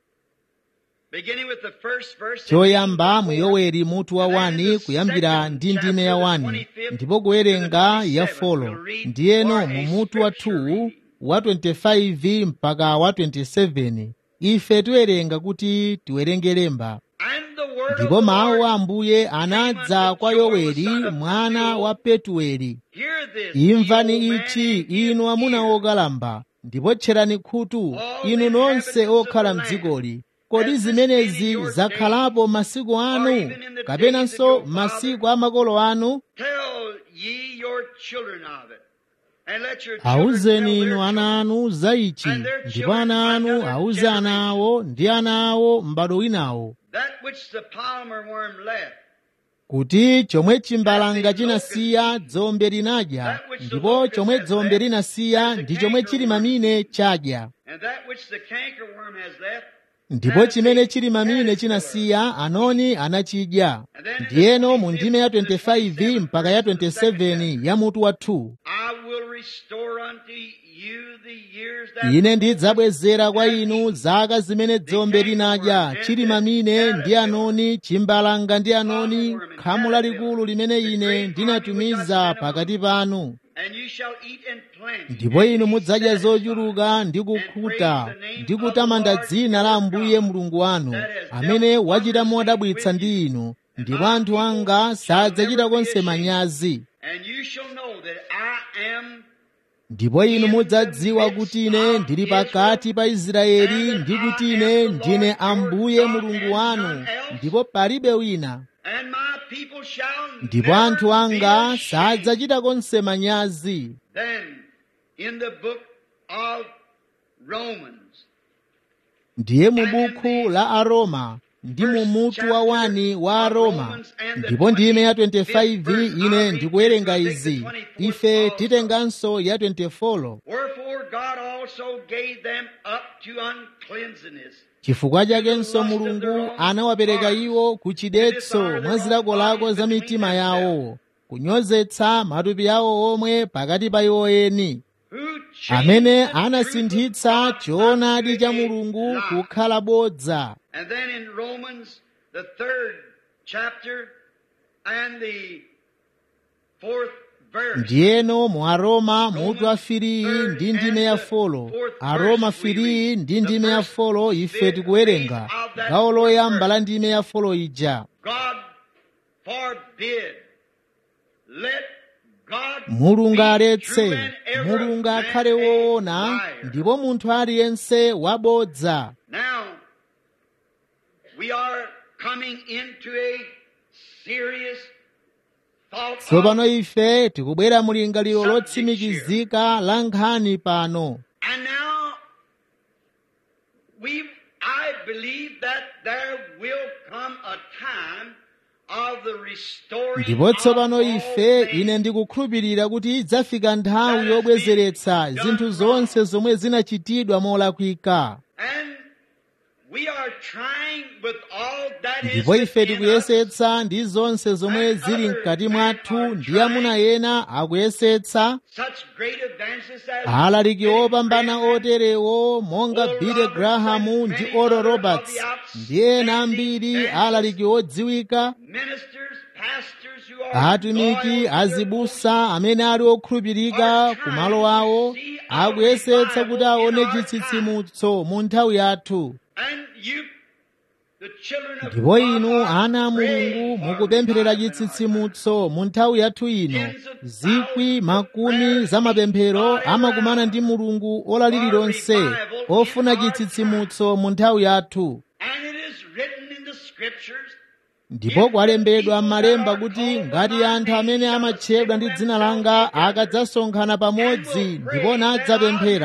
Speaker 1: beginning with the first verse.
Speaker 2: choyamba mu yoweli mutu wa 1 kuyambira ndi ndime ya 1 ndipo kuwerenga ya 4 ndiyeno mu mutu wa 2 wa 25 mpaka wa 27 ife tiwerenga kuti tiwerenge lemba
Speaker 1: And the word of
Speaker 2: ndipo
Speaker 1: the
Speaker 2: mawu a
Speaker 1: Lord,
Speaker 2: ambuye anadza kwa yoweli mwana wa petueli
Speaker 1: hear this,
Speaker 2: imvani
Speaker 1: ye old
Speaker 2: ichi
Speaker 1: man, give
Speaker 2: inu amuna
Speaker 1: ear.
Speaker 2: okalamba ndipo tcherani khutu inu nonse okhala mdzikoli kodi zimenezi zakhalapo masiku anu kapenanso masiku a makolo anu
Speaker 1: Tell ye your children of it. And let your children
Speaker 2: awuzeni
Speaker 1: tell
Speaker 2: inu
Speaker 1: their
Speaker 2: ana
Speaker 1: children.
Speaker 2: anu za ichi ndipo ana anu awuze ana awo ndi ana awo m'bado winawo
Speaker 1: That which the palmer worm left.
Speaker 2: kuti chomwe chimbalanga chinasiya dzombe linadya ndipo chomwe dzombe linasiya ndi chomwe chili mamine chadya
Speaker 1: And that which the cankerworm has left.
Speaker 2: ndipo chimene chili mamine chinasiya anoni anachidya ndiyeno mu ndime ya 25 mpaka ya 27 ya mutu wa 2
Speaker 1: I will restore unto you the years that
Speaker 2: ine ndidzabwezera kwa inu zaka zimene dzombe linadya chili mamine ndi anoni chimbalanga ndi anoni khamu lalikulu limene ine ndinatumiza pakati panu
Speaker 1: and you shall eat and plant.
Speaker 2: ndipo inu mudzadya zochuluka ndi kukhuta ndi kutamanda dzina la ambuye mulungu wanu amene wachita modabwitsa ndi inu ndipo anthu anga sadzachita konse manyazi
Speaker 1: And you shall know that I am
Speaker 2: ndipo inu mudzadziwa kuti ine ndili pakati pa israeli ndi kuti ine ndine ambuye mulungu wanu ndipo palibe wina
Speaker 1: and my people shall
Speaker 2: ndipo
Speaker 1: never
Speaker 2: anthu
Speaker 1: be
Speaker 2: anga
Speaker 1: ashamed.
Speaker 2: sadzachita konse manyazi
Speaker 1: Then in the book of Romans,
Speaker 2: ndiye mu buku la aroma ndi mu mutu wa wani wa aroma ndipo ndime ya 25 ine ndikuwerenga izi ife titenganso ya 24
Speaker 1: wherefore God also gave them up to uncleanness.
Speaker 2: chifukwa chakenso mulungu anawapereka iwo ku chidetso mwa zilakolako za mitima yawo kunyozetsa matupi awo omwe pakati pa iwo eni
Speaker 1: Who changed
Speaker 2: amene
Speaker 1: the truth
Speaker 2: anasinthitsa
Speaker 1: of God
Speaker 2: choonadi cha
Speaker 1: unto a
Speaker 2: mulungu
Speaker 1: lie.
Speaker 2: kukhala bodza
Speaker 1: And then in Romans, the third chapter and the fourth verse.
Speaker 2: ndiyeno mu aroma mutu wa filiyi ndi ndime ya folo aroma filiyi ndi ndime ya folo ife tikuwerenga gawo loyamba la ndime ya folo ija
Speaker 1: God forbid. Let God
Speaker 2: mulungu
Speaker 1: be
Speaker 2: aletse
Speaker 1: true and every
Speaker 2: mulungu
Speaker 1: man
Speaker 2: akhale
Speaker 1: a
Speaker 2: woona
Speaker 1: liar.
Speaker 2: ndipo munthu aliyense wabodza
Speaker 1: Now, we are coming into a serious thought
Speaker 2: tsopano
Speaker 1: of,
Speaker 2: ife tikubwera mu lingaliro lotsimikizika la nkhani pano
Speaker 1: and now we, I believe that there will come a time of the restoring
Speaker 2: ndipo tsopano
Speaker 1: of all
Speaker 2: ife
Speaker 1: things.
Speaker 2: ine ndikukhulupirira kuti idzafika nthawi yobwezeretsa zinthu zonse zomwe zinachitidwa molakwika
Speaker 1: And we are trying with all that is
Speaker 2: ndipo ife
Speaker 1: within us
Speaker 2: tikuyesetsa ndi zonse zomwe zili mkati mwathu ndi amuna ena akuyesetsa
Speaker 1: such great advances as
Speaker 2: alaliki
Speaker 1: Billy
Speaker 2: opambana
Speaker 1: Graham
Speaker 2: oterewo monga billy graham ndi oral roberts ndi ena ambiri alaliki odziwika
Speaker 1: ministers, pastors who are
Speaker 2: atumiki
Speaker 1: loyal to their
Speaker 2: azibusa amene ali okhulupirika ku malo awo akuyesetsa kuti aone chitsitsimutso mu nthawi yathu
Speaker 1: And you, the children of
Speaker 2: ndipo
Speaker 1: God,
Speaker 2: inu
Speaker 1: are
Speaker 2: ana a mulungu
Speaker 1: praying for
Speaker 2: mukupempherera
Speaker 1: revival.
Speaker 2: chitsitsimutso mu nthawi yathu ino zikwi makumi za mapemphero amakumana ndi mulungu ola lililonse ofuna chitsitsimutso mu nthawi yathu
Speaker 1: And it is written in the scriptures
Speaker 2: ndipo kwalembedwa m'malemba kuti ngati anthu amene amatchedwa ndi dzina langa akadzasonkhana pamodzi ndipo nadzapemphera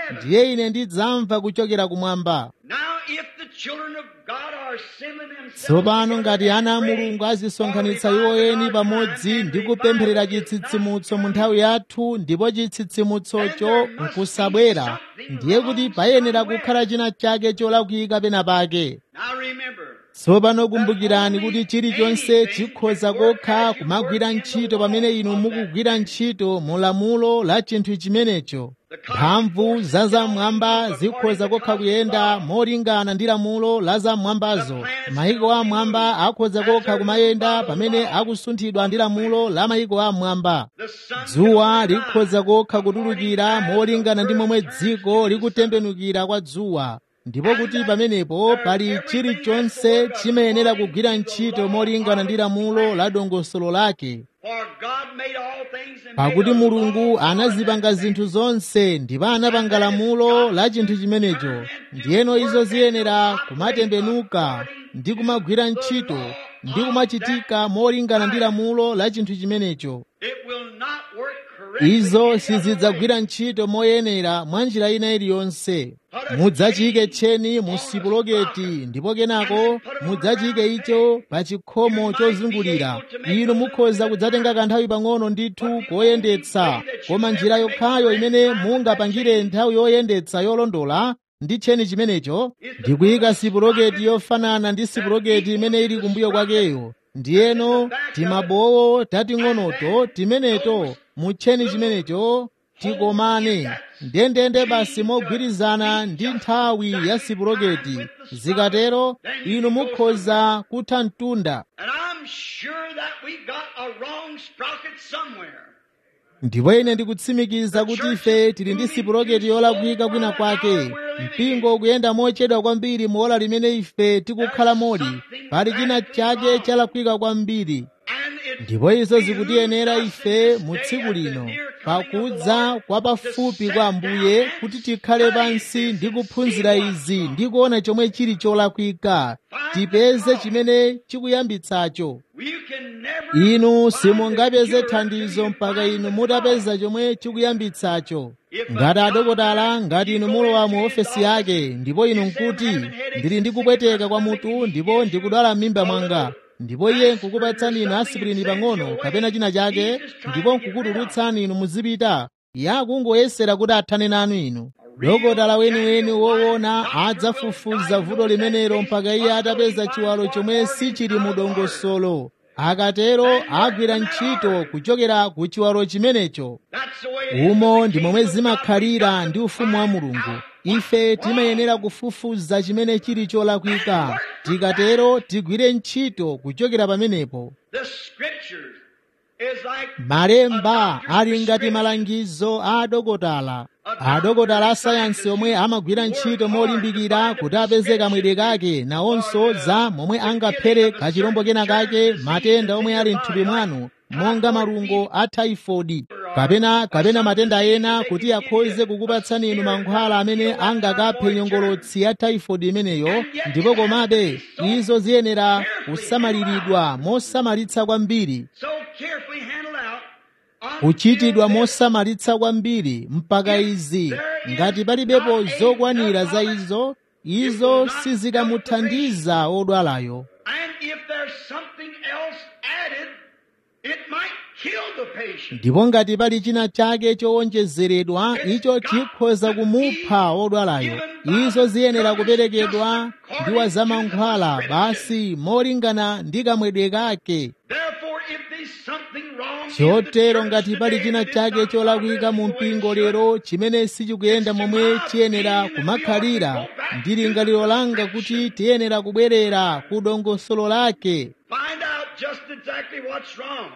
Speaker 1: heaven.
Speaker 2: ndiye ine ndidzamva kuchokera kumwamba
Speaker 1: Now, if the children of God are assembling themselves
Speaker 2: tsopano ngati
Speaker 1: together
Speaker 2: ana a
Speaker 1: and
Speaker 2: mulungu
Speaker 1: praying
Speaker 2: azisonkhanitsa
Speaker 1: for
Speaker 2: iwo
Speaker 1: revival in
Speaker 2: eni
Speaker 1: our
Speaker 2: pamodzi
Speaker 1: time, and
Speaker 2: ndi kupempherera
Speaker 1: revival is not
Speaker 2: chitsitsimutso mu
Speaker 1: coming,
Speaker 2: nthawi yathu ndipo chitsitsimutsocho nkusabwera ndiye kuti payenera kukhala china chake cholakwika pena pake
Speaker 1: Now remember,
Speaker 2: tsopano kumbukirani kuti chilichonse chikhoza kokha kumagwira ntchito pamene inu mukugwira ntchito mu lamulo la chinthu chimenecho mphamvu za zamwamba zikhoza kokha kuyenda molingana ndi lamulo la zamwambazo mayiko amwamba akhoza kokha kumayenda pamene akusunthidwa ndi lamulo la mayiko amwamba
Speaker 1: the sun
Speaker 2: dzuwa likhoza kokha kutulukira molingana ndi momwe dziko likutembenukira kwa dzuwa ndipo kuti pamenepo pali chilichonse chimayenera kugwira ntchito molingana ndi lamulo la dongosolo lake
Speaker 1: For God made all things and
Speaker 2: pakuti
Speaker 1: made a
Speaker 2: mulungu
Speaker 1: law for
Speaker 2: anazipanga
Speaker 1: that
Speaker 2: zinthu zonse ndipo anapanga lamulo la chinthu chimenecho ndiyeno izo ziyenera kumatembenuka ndi kumagwira ntchito ndi kumachitika molingana ndi lamulo la chinthu chimenecho
Speaker 1: It will not work correctly
Speaker 2: izo
Speaker 1: any other
Speaker 2: sizidzagwira ntchito moyenera mwa njira ina iliyonse mudzachike tcheni mu sipuloketi ndipo kenako mudzachike icho pa chikhomo chozungulira inu mukhoza kudzatenga kanthawi pang'ono ndithu koyendetsa koma njira yokhayo imene mungapangire nthawi yoyendetsa yolondola ndi tcheni chimenecho ndikuyika sipuloketi yofanana ndi sipuloketi imene ili kumbuyo kwakeyo ndiyeno timabowo tating'onoto timeneto mu tcheni chimenecho tikomane ndendende basi mogwirizana ndi nthawi ya sipuloketi zikatero inu mukhoza kutha mtunda
Speaker 1: And I'm sure that we got a wrong sprocket somewhere.
Speaker 2: ndipo ine ndikutsimikiza kuti ife tili ndi sipuloketi yolakwika kwina kwake mpingo ukuyenda mochedwa kwambiri muola limene ife tikukhala moli pali china chake chalakwika kwambiri
Speaker 1: And it
Speaker 2: ndipo izo zikutiyenera ife mu tsiku lino pakudza kwa pafupi kwa ambuye kuti tikhale pansi ndi kuphunzira izi ndi kuona chomwe chili cholakwika tipeze chimene chikuyambitsacho
Speaker 1: you can never
Speaker 2: inu
Speaker 1: find
Speaker 2: simungapeze
Speaker 1: the cure
Speaker 2: thandizo
Speaker 1: till you
Speaker 2: mpaka
Speaker 1: find
Speaker 2: inu
Speaker 1: the
Speaker 2: mutapeza chomwe chikuyambitsacho ngati adokotala ngati inu mulowa mu ofesi yake ndipo inu nkuti ndili ndi kupweteka kwa mutu ndipo ndikudwala m'mimba mwanga ndipo iye nkukupatsani inu aspirini pang'ono kapena china chake ndipo nkukutulutsani inu muzipita iye akungoyesera kuti athane nanu inu dokotala weniweni woona adzafufuza vuto limenelo mpaka iye atapeza chiwalo chomwe sichili mu dongosolo akatero agwira ntchito kuchokera ku chiwalo chimenecho
Speaker 1: That's the way it is.
Speaker 2: umo ndi momwe zimakhalira ndi ufumu wa mulungu ife timayenera kufufuza chimene chili cholakwika tikatero tigwire ntchito kuchokera pamenepo
Speaker 1: The scriptures is like
Speaker 2: malemba ali ngati malangizo a adokotala adokotala a sayansi omwe amagwira ntchito molimbikira kuti apeze kamwedwe kake nawonso za momwe angaphere kachirombo kena kake matenda omwe ali mthupi mwanu monga malungo a taifodi kapena kapena matenda ena kuti akhoze kukupatsani inu mankhwala amene angakaphe nyongolotsi ya taifodi imeneyo ndipo komabe izo ziyenera kusamaliridwa mosamalitsa kwambiri
Speaker 1: so carefully handled out.
Speaker 2: kuchitidwa mosamalitsa kwambiri mpaka izi ngati palibepo zokwanira za izo izo sizikamuthandiza odwalayo
Speaker 1: And if there's something else added, it might kill the patient.
Speaker 2: ndipo ngati pali china chake chowonjezeredwa icho chikhoza kumupha odwalayo izo ziyenera kuperekedwa ndi wazamankhwala basi molingana ndi kamwedwe kake
Speaker 1: Therefore, if there's something wrong in the
Speaker 2: chotero
Speaker 1: church
Speaker 2: ngati pali
Speaker 1: today,
Speaker 2: china
Speaker 1: it is
Speaker 2: chake
Speaker 1: not
Speaker 2: cholakwika mu
Speaker 1: progressing the way it
Speaker 2: mpingo
Speaker 1: should.
Speaker 2: lero chimene sichikuyenda momwe chiyenera kumakhalira ndi lingaliro langa kuti tiyenera kubwerera ku dongosolo lake
Speaker 1: Find out just exactly what's wrong.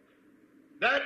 Speaker 1: That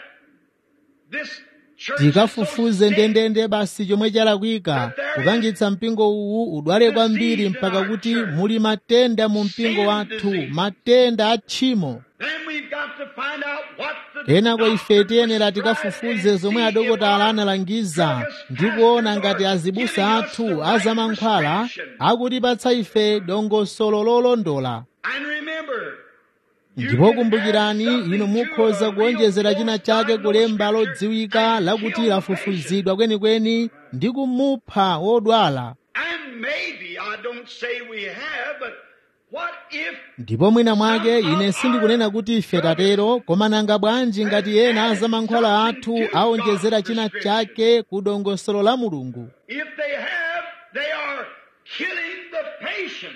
Speaker 1: this church is so
Speaker 2: tikafufuze
Speaker 1: sick
Speaker 2: ndendende basi chomwe chalakwika kupangitsa mpingo uwu udwale kwambiri mpaka kuti muli matenda mu mpingo wathu matenda a tchimo
Speaker 1: Then we've got to find out what the
Speaker 2: kenako ife
Speaker 1: doctor
Speaker 2: tiyenera
Speaker 1: prescribed
Speaker 2: tikafufuze
Speaker 1: and
Speaker 2: zomwe
Speaker 1: see
Speaker 2: adokotala
Speaker 1: if our
Speaker 2: analangiza
Speaker 1: druggist
Speaker 2: ndi kuona
Speaker 1: pastors
Speaker 2: ngati
Speaker 1: are
Speaker 2: azibusa
Speaker 1: giving us
Speaker 2: athu
Speaker 1: the
Speaker 2: a
Speaker 1: right
Speaker 2: zamankhwala
Speaker 1: prescription.
Speaker 2: akutipatsa ife dongosolo lolondola
Speaker 1: And remember, you
Speaker 2: ndipo
Speaker 1: can
Speaker 2: kumbukirani
Speaker 1: add something
Speaker 2: inu
Speaker 1: to
Speaker 2: mukhoza
Speaker 1: a
Speaker 2: kuonjezera
Speaker 1: real
Speaker 2: china
Speaker 1: close
Speaker 2: chake
Speaker 1: Bible
Speaker 2: kulemba
Speaker 1: scripture
Speaker 2: lodziwika
Speaker 1: and
Speaker 2: lakuti
Speaker 1: kill the
Speaker 2: lafufuzidwa kwenikweni ndi kumupha wodwala
Speaker 1: And maybe, I don't say we have, but what if
Speaker 2: ndipo mwina mwake ine sindikunena kuti ife tatero koma nanga bwanji ngati ena za mankhwala athu aonjezera china chake ku dongosolo la mulungu
Speaker 1: if they have, they are killing the patient.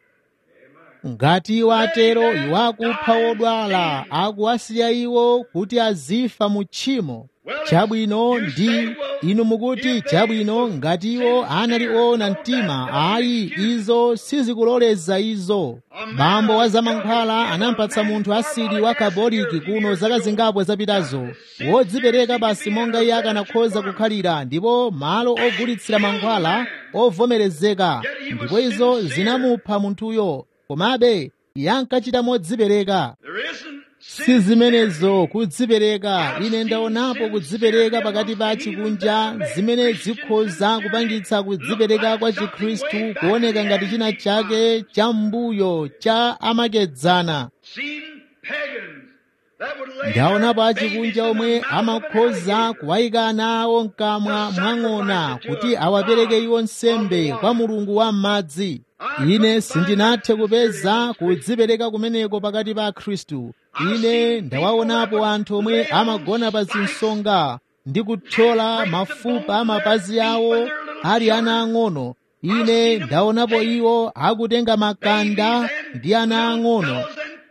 Speaker 2: ngati iwo atero iwo akupha wodwala akuwasiya iwo kuti azifa mu tchimo chabwino ndi inu mukuti chabwino ngati iwo anali oona mtima ayi izo sizikuloleza izo bambo wa zamankhwala anampatsa munthu asidi wa kaboliki kuno zaka zingapo zapitazo wodzipereka basi monga iye akanakhoza kukhalira ndipo malo ogulitsira mankhwala ovomerezeka ndipo izo zinamupha munthuyo komabe iye ankachita modzipereka
Speaker 1: There isn't
Speaker 2: si zimenezo kudzipereka ine ndaonapo kudzipereka pakati pa chikunja zimene zikhoza kupangitsa kudzipereka kwa chikhristu kuoneka ngati china chake cha mbuyo cha amakedzana
Speaker 1: seen pagans that would lay
Speaker 2: ndaonapo
Speaker 1: their
Speaker 2: achikunja
Speaker 1: babies in
Speaker 2: omwe
Speaker 1: the mouth of an
Speaker 2: amakhoza
Speaker 1: alligator.
Speaker 2: kuwayika ana awo mkamwa mwang'ona kuti awapereke iwo nsembe kwa mulungu wa m'madzi ine sindinathe kupeza kudzipereka kumeneko pakati pa khristu ine ndawaonapo anthu omwe amagona pa zinsonga ndi kuthyola mafupa a mapazi awo ali ana ang'ono ine ndaonapo iwo akutenga makanda ndi ana ang'ono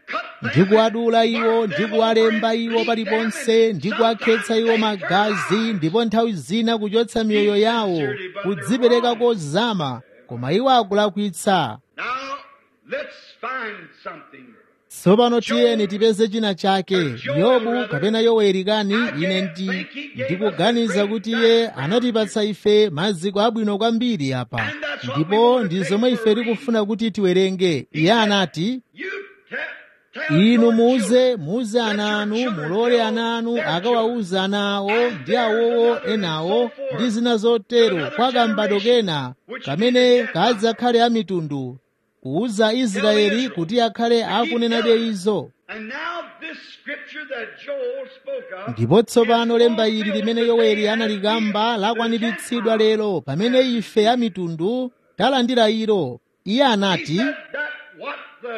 Speaker 2: ndi kuwadula iwo ndi kuwalemba iwo paliponse ndi kuwakhetsa iwo magazi ndipo nthawi zina kuchotsa miyoyo yawo kudzipereka kozama koma iwo akulakwitsa
Speaker 1: Now, let's find something.
Speaker 2: tsopano tiyeni tipeze china chake yobu kapena yoweri kani ine ndi ndikuganiza kuti iye anatipatsa ife maziko abwino kwambiri apa ndipo ndi zomwe ife tikufuna kuti tiwerenge iye anati
Speaker 1: You te- tell
Speaker 2: inu
Speaker 1: your
Speaker 2: muze
Speaker 1: children
Speaker 2: muze
Speaker 1: that
Speaker 2: ana
Speaker 1: your
Speaker 2: anu
Speaker 1: children
Speaker 2: mulole
Speaker 1: tell
Speaker 2: ana anu
Speaker 1: their
Speaker 2: akawawuza ana awo ndi awowo enawo ndi zina zotero kwa kambado kena kamene kadzakhale a mitundu kuwuza israeli kuti akhale akunenabe izo
Speaker 1: And now this scripture that Joel spoke of
Speaker 2: ndipo tsopano
Speaker 1: is
Speaker 2: lemba ili
Speaker 1: fulfilled
Speaker 2: limene
Speaker 1: today
Speaker 2: yoweri
Speaker 1: as
Speaker 2: analikamba
Speaker 1: we,
Speaker 2: lakwaniritsidwa
Speaker 1: the
Speaker 2: lero pamene ife a mitundu talandira ilo iye
Speaker 1: He
Speaker 2: anati
Speaker 1: said that what the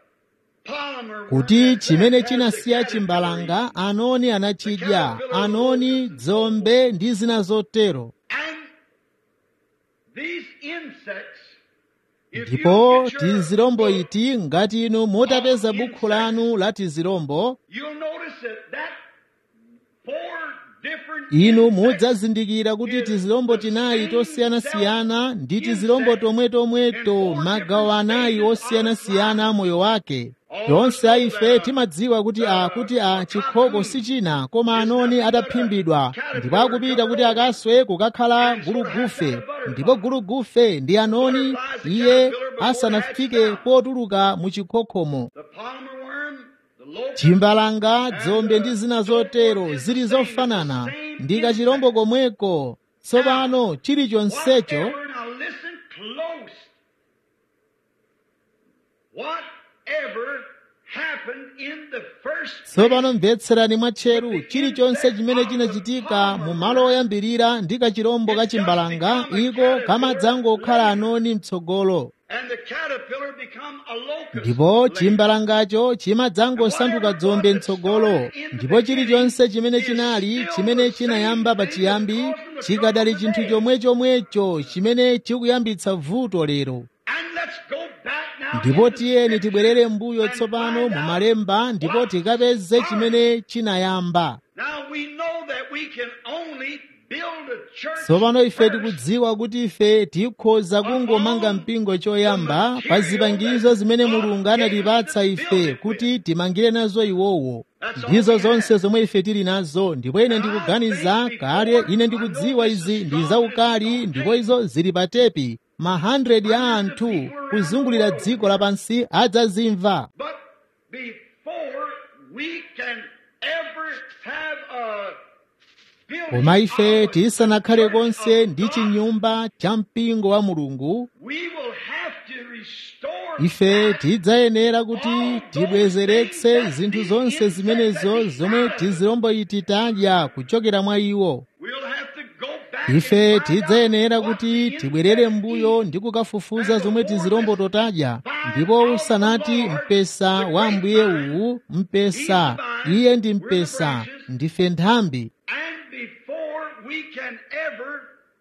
Speaker 1: Palmer worm
Speaker 2: kuti
Speaker 1: had
Speaker 2: chimene
Speaker 1: left as
Speaker 2: chinasiya
Speaker 1: the
Speaker 2: chimbalanga anoni anachidya anoni dzombe ndi zina zotero
Speaker 1: And these insects, if you
Speaker 2: ndipo
Speaker 1: get your
Speaker 2: tizirombo
Speaker 1: book,
Speaker 2: iti ngati inu mutapeza bukhu lanu la tizirombo
Speaker 1: you'll notice that that four different
Speaker 2: inu
Speaker 1: insects
Speaker 2: mudzazindikira kuti tizirombo tinayi tosiyanasiyana ndi tizirombo tomwetomweto magawo anayi osiyanasiyana moyo wake tonse a ife timadziwa kuti a kuti a chikhoko si china koma anoni ataphimbidwa ndipo akupita kuti akaswe kukakhala gulugufe ndipo gulugufe ndi anoni iye asanafike potuluka mu chikhokhomo
Speaker 1: the palmer worm, the locust,
Speaker 2: chimbalanga dzombe ndi zina zotero zili zofanana ndi kachirombo komweko tsopano chilichonsecho
Speaker 1: whatever, now listen close. Whatever happened in the first
Speaker 2: tsopano mvetserani mwatcheru chilichonse chimene chinachitika mu malo oyambirira ndi kachirombo ka chimbalanga iko kamadzangokhala anoni mtsogolo
Speaker 1: and the caterpillar become a locust.
Speaker 2: ndipo
Speaker 1: later.
Speaker 2: chimbalangacho chimadzangosanduka dzombe mtsogolo ndipo chilichonse chimene chinali chimene chinayamba pachiyambi chikadali chinthu chomwechomwecho chimene chikuyambitsa vuto lero
Speaker 1: And let's go back now
Speaker 2: ndipo
Speaker 1: into
Speaker 2: tiyeni
Speaker 1: Scripture
Speaker 2: tibwerere mbuyo
Speaker 1: and
Speaker 2: tsopano
Speaker 1: find
Speaker 2: mu
Speaker 1: out
Speaker 2: malemba ndipo
Speaker 1: what
Speaker 2: tikapeze
Speaker 1: started.
Speaker 2: chimene chinayamba
Speaker 1: Now we know that we can only build a church
Speaker 2: tsopano ife
Speaker 1: first
Speaker 2: tikudziwa kuti ife tikhoza kungomanga mpingo choyamba pa zipangizo zimene mulungu anatipatsa ife kuti timangire nazo iwowo ndizo zonse zomwe ife tili nazo ndipo ine ndikuganiza kale ine ndikudziwa izi ndi zaukali ndipo izo zili pa tepi ma 100 ya anthu kuzungulira dziko lapansi adzazimva
Speaker 1: But before we can ever have a building
Speaker 2: koma ife
Speaker 1: of a
Speaker 2: tisanakhale
Speaker 1: church
Speaker 2: konse
Speaker 1: of
Speaker 2: ndi
Speaker 1: God,
Speaker 2: chinyumba cha mpingo wa mulungu
Speaker 1: we will have to restore
Speaker 2: ife
Speaker 1: back
Speaker 2: tidzayenera kuti tibwezeretse zinthu zonse zimenezo zomwe tizirombo iti tadya kuchokera mwa iwo
Speaker 1: We'll have to go back
Speaker 2: ife tidzayenera kuti tibwerere m'mbuyo ndi kukafufuza zomwe tizirombo totadya ndipo usanati mpesa wa mbuye uwu mpesa iye ndi mpesa ndife nthambi
Speaker 1: And before we can ever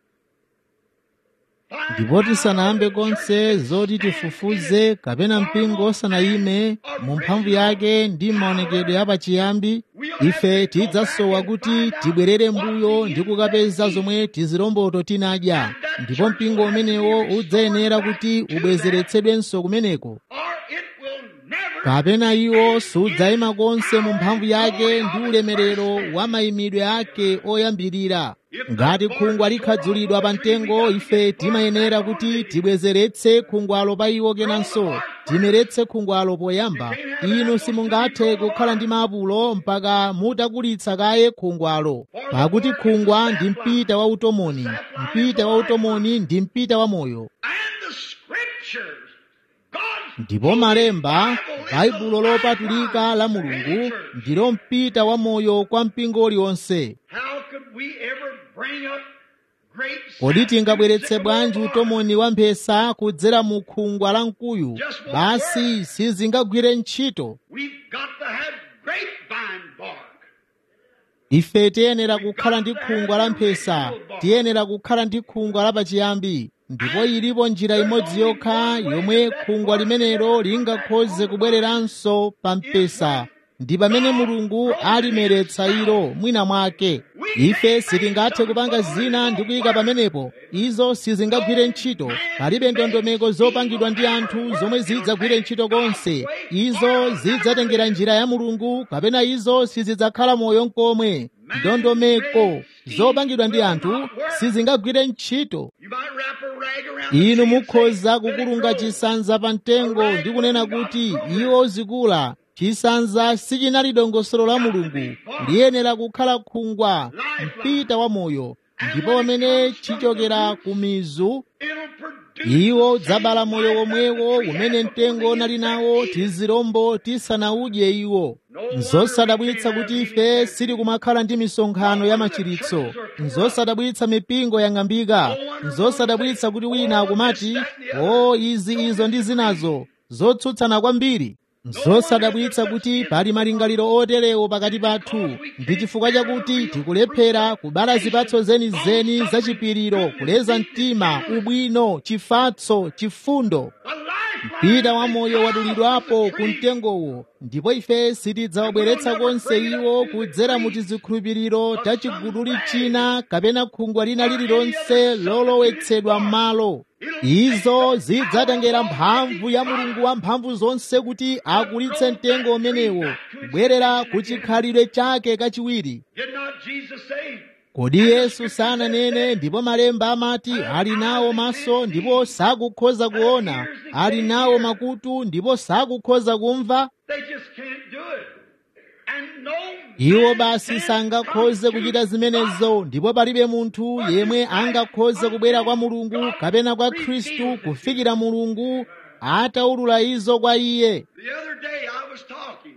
Speaker 1: find
Speaker 2: ndipo tisanayambe
Speaker 1: out
Speaker 2: konse
Speaker 1: church
Speaker 2: zoti
Speaker 1: stand
Speaker 2: tifufuze
Speaker 1: in it,
Speaker 2: kapena mpingo osanayime mu mphamvu yake ndi maonekedwe apachiyambi ife tidzasowa kuti tibwerere mbuyo ndi kukapeza zomwe tiziromboto tinadya ndipo mpingo umenewo udzayenera kuti ubwezeretsedwenso kumeneko
Speaker 1: or it will never
Speaker 2: kapena iwo sudzayima konse mu mphamvu yake ndi ulemerero wa mayimidwe ake oyambirira ngati khungwa likhadzulidwa pa mtengo ife timayenera kuti tibwezeretse khungwalo pa iwo kenanso timeretse khungwalo poyamba inu simungathe kukhala ndi maapulo mpaka mutakulitsa kaye khungwalo pakuti khungwa ndi mpita wa utomoni mpita wa utomoni ndi mpita wa moyo
Speaker 1: and the scriptures God's
Speaker 2: ndipo malemba baibulo lopatulika la mulungu ndilo mpita wa moyo kwa mpingo uliwonse
Speaker 1: how could we ever bring up great
Speaker 2: kodi tingabweretse bwanji
Speaker 1: sacrificial
Speaker 2: utomoni wa mphesa kudzera mu khungwa la mkuyu basi sizingagwire ntchito
Speaker 1: We've got to have grapevine bark.
Speaker 2: ife tiyenera kukhala ndi khungwa la mphesa tiyenera kukhala ndi khungwa la pachiyambi ndipo ilipo njira imodzi yokha yomwe khungwa limenelo lingakhoze kubwereranso pa mpesa ndi pamene mulungu alimeretsa ilo mwina mwake ife sitingathe kupanga zina ndi kuyika pamenepo izo sizingagwire ntchito palibe ndondomeko zopangidwa ndi anthu zomwe zidzagwire ntchito konse izo zidzatengera njira ya mulungu kapena izo sizidzakhala moyo nkomwe ndondomeko zopangidwa ndi anthu sizingagwire ntchito
Speaker 1: You might wrap a rag around the
Speaker 2: inu
Speaker 1: tree and say,
Speaker 2: mukhoza
Speaker 1: "Let it
Speaker 2: kukulunga
Speaker 1: grow."
Speaker 2: chisanza pa mtengo ndi kunena kuti iwo zikula chisanza sichinali dongosolo la mulungu liyenera kukhala khungwa mpita wa moyo ndipo pamene chichokera ku mizu
Speaker 1: It'll produce
Speaker 2: iwo
Speaker 1: the
Speaker 2: dzabala
Speaker 1: same
Speaker 2: moyo
Speaker 1: life
Speaker 2: womwewo
Speaker 1: that we
Speaker 2: umene
Speaker 1: had
Speaker 2: mtengo
Speaker 1: before
Speaker 2: unali
Speaker 1: the
Speaker 2: nawo
Speaker 1: insect ate.
Speaker 2: tizirombo tisanawudye iwo nzosadabwitsa kuti ife sili kumakhala ndi misonkhano ya machiritso nzosadabwitsa mipingo yang'ambika nzosadabwitsa kuti wina akumati o izi izo ndi zinazo zotsutsana kwambiri nzosadabwitsa kuti pali malingaliro oterewo pakati pathu ndi chifukwa chakuti tikulephera kubala zipatso zenizeni zachipiriro kuleza mtima ubwino chifatso chifundo
Speaker 1: A life
Speaker 2: mpita wa moyo wadulidwapo ku mtengowo ndipo ife sitidzawabweretsa konse iwo kudzera mu tizikhulupiriro ta chiguduli china kapena khungwa lina lililonse lolowetsedwa m'malo izo zidzatengera mphamvu ya mulungu wa mphamvu zonse kuti akulitse mtengo umenewo kubwerera ku chikhalidwe chake kachiwiri
Speaker 1: Did not Jesus say,
Speaker 2: kodi yesu sananene ndipo malemba amati ali nawo maso ndipo sakukhoza kuona ali nawo makutu ndipo sakukhoza kumva
Speaker 1: they just can't do it. And no
Speaker 2: iwo
Speaker 1: man
Speaker 2: basi
Speaker 1: can
Speaker 2: sangakhoze
Speaker 1: come
Speaker 2: kuchita
Speaker 1: to
Speaker 2: zimenezo
Speaker 1: God.
Speaker 2: ndipo palibe munthu yemwe angakhoze kubwera kwa mulungu kapena kwa khristu kufikira mulungu ataulula izo kwa iye
Speaker 1: The other day I was talking.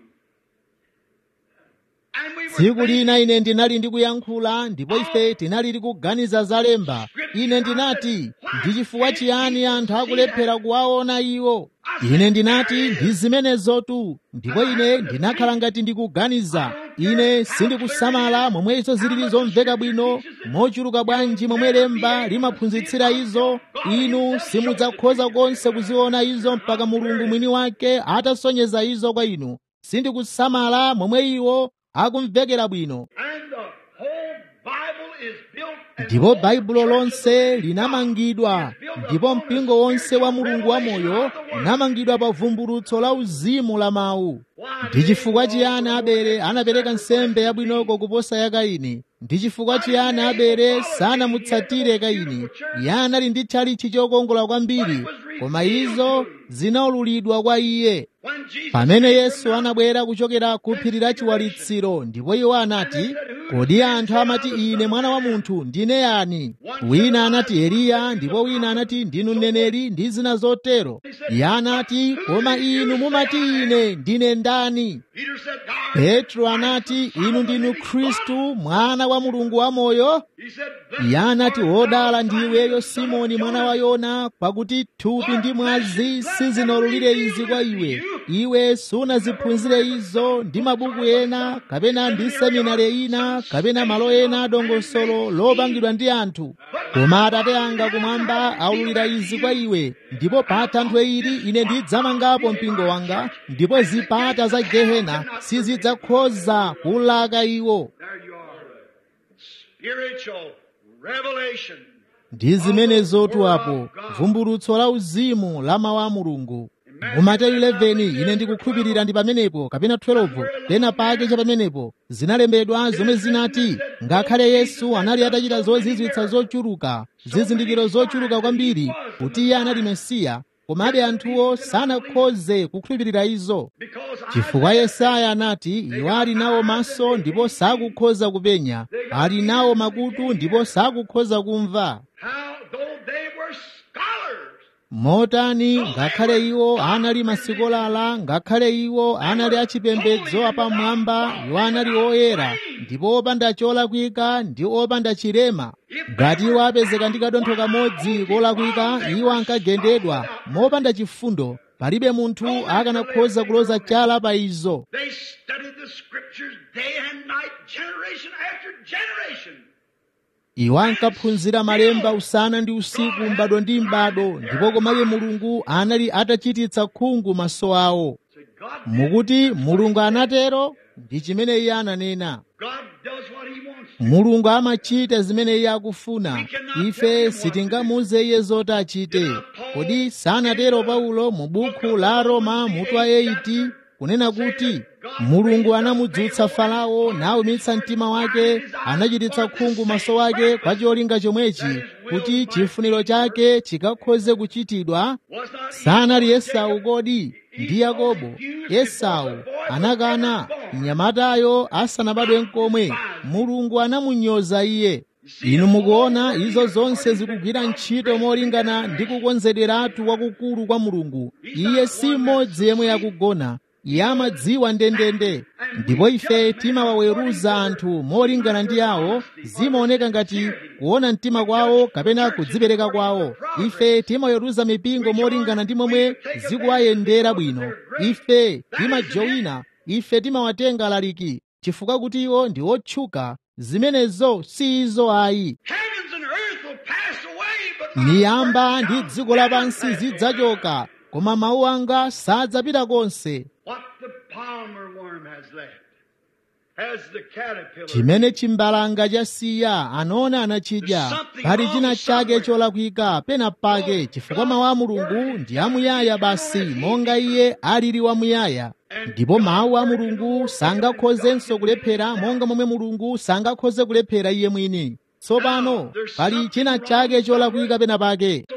Speaker 1: And we were
Speaker 2: tsiku
Speaker 1: thinking,
Speaker 2: lina ine ndinali ndikuyankhula ndipo ife tinali tikuganiza zalemba ine ndinati ndi chifukwa chiyani anthu akulephera kuwaona iwo ine ndinati ndi zimenezotu ndipo ine ndinakhala ngati ndikuganiza ine sindikusamala momwe izo zilili zomveka bwino mochuluka bwanji momwe lemba limaphunzitsira izo inu simudzakhoza konse kuziona izo mpaka mulungu mwini wake atasonyeza izo kwa inu sindikusamala momwe iwo akumvekera bwino
Speaker 1: and the whole Bible is built and
Speaker 2: ndipo
Speaker 1: the
Speaker 2: baibulo
Speaker 1: whole
Speaker 2: lonse
Speaker 1: church of God
Speaker 2: linamangidwa
Speaker 1: is built
Speaker 2: ndipo
Speaker 1: upon
Speaker 2: mpingo
Speaker 1: the
Speaker 2: wonse wa
Speaker 1: spiritual
Speaker 2: mulungu wa
Speaker 1: revelation
Speaker 2: moyo
Speaker 1: of the Word.
Speaker 2: unamangidwa pa vumbulutso la uzimu la mawu
Speaker 1: Why
Speaker 2: ndi
Speaker 1: did
Speaker 2: chifukwa
Speaker 1: Abel
Speaker 2: chiyani
Speaker 1: offer
Speaker 2: abele
Speaker 1: more
Speaker 2: anapereka nsembe
Speaker 1: sacrifice
Speaker 2: yabwinoko
Speaker 1: than
Speaker 2: kuposa ya kaini ndi chifukwa chiyani abele sanamutsatire kaini iye anali ndi tchalichi chokongola kwambiri koma izo zinaululidwa kwa iye pamene yesu anabwera kuchokera ku phiri la chiwalitsiro ndipo iwo anati kodi anthu amati ine mwana wa munthu ndine yani wina anati eliya ndipo wina anati ndinu mneneri ndi zina zotero iye anati koma inu mumati ine ndine ndani petro anati inu ndinu khristu mwana wa mulungu wamoyo iye anati wodala ndiweyo simoni mwana wa yona pakuti thupi ndi mwazi sizinawululire izi kwa iwe iwe sunaziphunzire izo ndi mabuku ena kapena ndi seminari ina kapena malo ena adongosolo lopangidwa ndi anthu koma atate anga kumwamba aululira izi kwa iwe ndipo pa thanthwe ili ine ndidzamangapo mpingo wanga ndipo zipata za gehena sizidzakhoza kulaka iwo ndi zimenezotu apo vumbulutso la uzimu la mawu a mulungu mu mateyu 11 ine ndikukhulupirira ndi pamenepo kapena 12 pena pake cha pamenepo zinalembedwa zomwe zinati ngakhale yesu anali atachita zozizwitsa zochuluka zizindikiro zochuluka kwambiri kuti iye anali mesiya komabe anthuwo sanakhoze kukhulupirira izo chifukwa yesaya anati iwo ali nawo maso ndipo sakukhoza kupenya ali nawo makutu ndipo sakukhoza kumva motani ngakhale iwo anali masikolala ngakhale iwo anali achipembedzo apamwamba iwo anali oyera ndipo opanda cholakwika ndi opanda chilema ngati iwo apezeka ndi kadontho kamodzi kolakwika iwo ankagendedwa mopanda chifundo palibe munthu akanakhoza kuloza chala pa izo iwo ankaphunzira malemba usana ndi usiku m'bado ndi m'bado ndipo komabe mulungu anali atachititsa khungu maso awo mukuti mulungu anatero ndi chimene iye ananena mulungu amachita zimene iye akufuna ife sitingamuze iye zoti achite kodi sanatero paulo mu buku la roma mutu wa 8 kunena kuti mulungu anamudzutsa farao nawumitsa mtima wake anachititsa khungu maso wake kwa cholinga chomwechi kuti chifuniro chake chikakhoze kuchitidwa sanali esau kodi ndi yakobo esau anakana mnyamatayo asanabadwe nkomwe mulungu anamunyoza iye inu mukuona izo zonse zikugwira ntchito molingana ndi kukonzederatu kwakukulu kwa mulungu iye si mmodzi yemwe yakugona iye amadziwa ndendende ndipo ife timawaweruza anthu molingana ndi awo zimaoneka ngati kuona mtima kwawo kapena kudzipereka kwawo ife timaweruza mipingo molingana ndi momwe zikuwayendera bwino ife timajowina ife timawatenga laliki chifukwa kuti iwo ndi otchuka zimenezo si izo ayi miyamba ndi dziko lapansi zidzachoka koma mawu anga sadzapita konse chimene chimbalanga chasiya anaona anachidya pali china chake cholakwika pena pake chifukwa mawu a mulungu ndi amuyaya basi monga iye alili wamuyaya ndipo mawu a mulungu sangakhozenso kulephera monga momwe mulungu sangakhoze kulephera iye mwini tsopano pali china chake cholakwika pena pake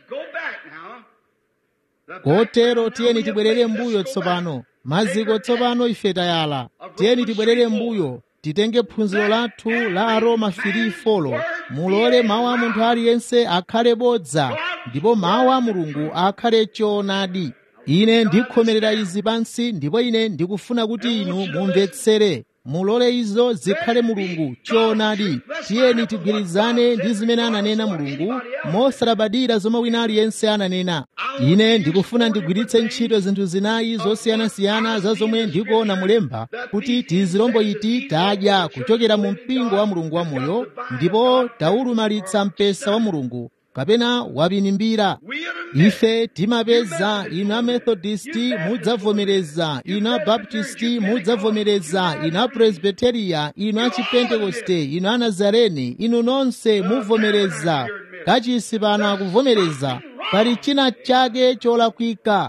Speaker 2: kotero tiyeni tibwerere mbuyo tsopano maziko tsopano ife tayala tiyeni tibwerere mbuyo titenge phunziro lathu la aroma 3:4 mulole mawu a munthu aliyense akhale bodza ndipo mawu a mulungu akhale choonadi ine ndikhomerera izi pansi ndipo ine ndikufuna kuti inu mumvetsere mulole izo zikhale mulungu choonadi tiyeni tigwirizane ndi zimene ananena mulungu mosalabadira zomwe wina aliyense ananena ine ndikufuna ndigwiritse ntchito zinthu zinayi zosiyanasiyana za zomwe ndikuona mulemba kuti tizilombo iti tadya kuchokera mu mpingo wa mulungu wamoyo ndipo taulumalitsa mpesa wa mulungu kapena wapinimbira ife timapeza inu amethodisti mudzavomereza inu abaptisti mudzavomereza inu apresbiteriya inu achipentekoste inu anazareni inu nonse muvomereza kachisi pano akuvomereza pali china chake cholakwika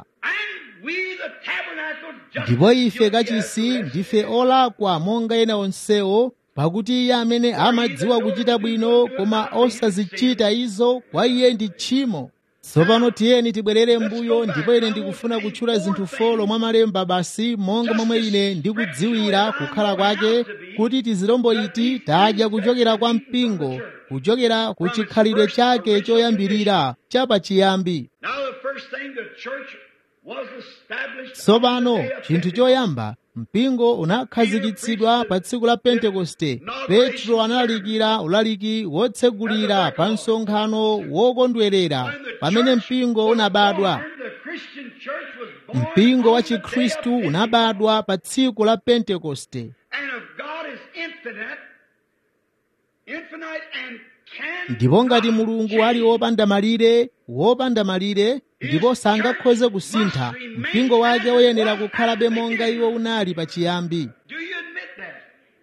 Speaker 2: ndipo ife kachisi ndife olakwa monga ena onsewo pakuti iye amene amadziwa kuchita bwino koma osazichita izo kwa iye ndi tchimo tsopano tiyeni tibwerere mbuyo ndipo ine ndikufuna kutchula zinthu folo mwa malemba basi monga momwe ine ndikudziwira kukhala kwake kuti tizirombo iti tadya kuchokera kwa mpingo kuchokera ku chikhalidwe chake choyambirira chapachiyambi
Speaker 1: Now the first thing the church was established
Speaker 2: tsopano
Speaker 1: on the day of
Speaker 2: chinthu choyamba mpingo unakhazikitsidwa pa tsiku la pentekoste petro analalikira ulaliki wotsegulira pa msonkhano wokondwerera pamene mpingo unabadwa
Speaker 1: The Christian church was born
Speaker 2: mpingo wa
Speaker 1: on the day of
Speaker 2: chikhristu
Speaker 1: Pentecost.
Speaker 2: unabadwa pa tsiku la pentekoste
Speaker 1: And if God is infinite, infinite and can
Speaker 2: ndipo ngati mulungu ali wopanda malire wopanda malire ndipo sangakhoze kusintha mpingo wake woyenera kukhalabe monga iwo unali pachiyambi
Speaker 1: Do you admit that?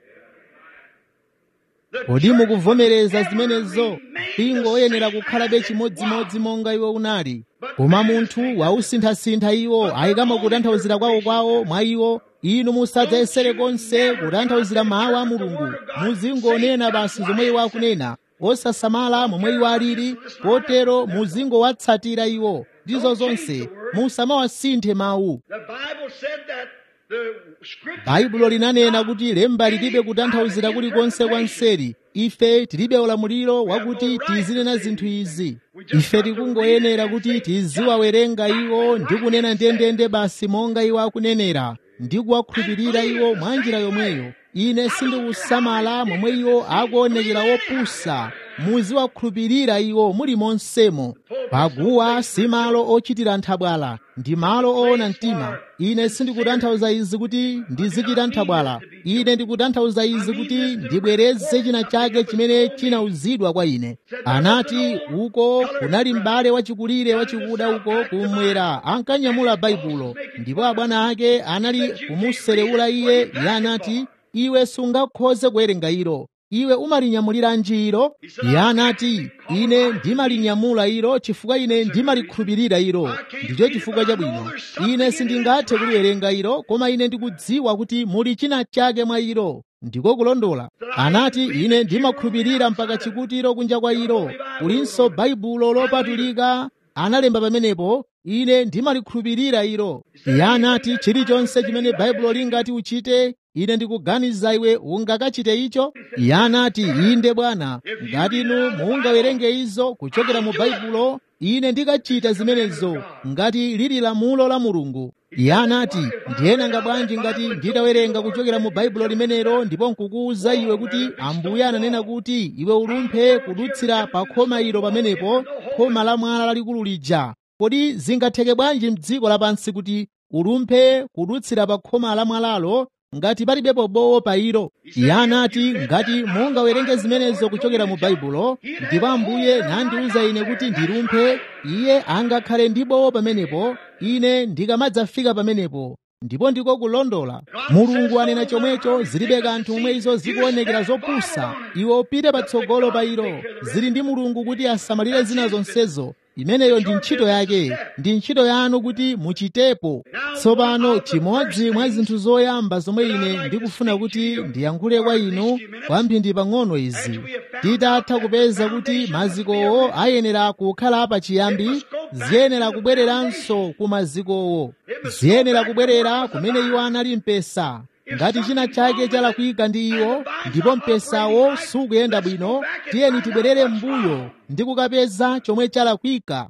Speaker 1: The
Speaker 2: kodi
Speaker 1: church
Speaker 2: mukuvomereza
Speaker 1: must
Speaker 2: zimenezo
Speaker 1: ever remain
Speaker 2: mpingo
Speaker 1: the
Speaker 2: woyenera
Speaker 1: same
Speaker 2: kukhalabe
Speaker 1: as it
Speaker 2: chimodzimodzi
Speaker 1: was.
Speaker 2: monga iwo unali koma munthu wausinthasintha iwo ayikamo kutanthauzira kwawo kwawo mwa iwo inu musadzayesere konse kutanthauzira mawu a mulungu muzingonena basi zomwe iwo akunena osasamala momwe iwo alili potero muzingowatsatira iwo ndizo zonse musamawasinthe mawu
Speaker 1: The Bible said that the scripture
Speaker 2: baibulo linanena kuti lemba lilibe kutanthauzira kulikonse kwa mseri ife tilibe ulamuliro wakuti tizinena zinthu izi ife tikungoyenera kuti tiziwawerenga iwo ndi kunena ndendende basi monga iwo akunenera ndi kuwakhulupirira iwo mwa njira yomweyo ine sindikusamala momwe iwo akuonekera wopusa muziwakhulupirira iwo muli monsemo paguwa si malo ochitira nthabwala ndi malo oona mtima ine sindikutanthauza izi kuti ndizichita nthabwala ine ndikutanthauza izi kuti ndibwereze china chake chimene chinauzidwa kwa ine anati uko kunali m'bale wachikulire wachikuda uko kumwera ankanyamula baibulo ndipo abwana ake anali kumuserewula iye iye anati iwe sungakhoze kuwerenga ilo iwe umalinyamuliranji ilo iye anati ine ndimalinyamula ilo chifukwa ine ndimalikhulupirira ilo ndicho chifukwa chabwino ine sindingathe kuliwerenga ilo koma ine ndikudziwa kuti muli china chake mwa ilo ndiko kulondola anati ine ndimakhulupirira mpaka chikutiro kunja kwa ilo kulinso baibulo lopatulika analemba pamenepo ine ndimalikhulupirira ilo iye anati chilichonse chimene baibulo lingati uchite ine ndikuganiza iwe ungakachite icho iye anati inde bwana ngati inu mungawerenge izo kuchokera mu baibulo ine ndikachita zimenezo ngati lili lamulo la mulungu iye anati ndiyenanga bwanji ngati nditawerenga kuchokera mu baibulo limenelo ndipo nkukuwuza iwe kuti ambuye ananena kuti iwe ulumphe kudutsira pa khoma ilo pamenepo khoma la mwala lalikulu lija kodi zingatheke bwanji m'dziko lapansi kuti ulumphe kudutsira pa khoma la mwalalo ngati palibepo bowo pa ilo iye anati ngati mungawerenge zimenezo kuchokera mu baibulo ndipo ambuye nandiwuza ine kuti ndilumphe iye angakhale ndi bowo pamenepo ine ndikamadzafika pamenepo ndipo ndiko kulondola mulungu anena chomwecho zilibe kanthu momwe izo zikuonekera zopusa iwe upite patsogolo pa ilo zili ndi mulungu kuti asamalire zina zonsezo imeneyo ndi ntchito yake ndi ntchito yanu kuti muchitepo tsopano chimodzi mwa zinthu zoyamba zomwe ine ndikufuna kuti ndiyankhule kwa inu kwamphindi pang'ono izi titatha kupeza kuti mazikowo ayenera kukhala pachiyambi ziyenera kubwereranso ku mazikowo ziyenera kubwerera kumene iwo anali mpesa ngati china chake chalakwika ndi iwo ndipo mpesawo sukuyenda bwino tiyeni tibwerere m'mbuyo ndi kukapeza chomwe chalakwika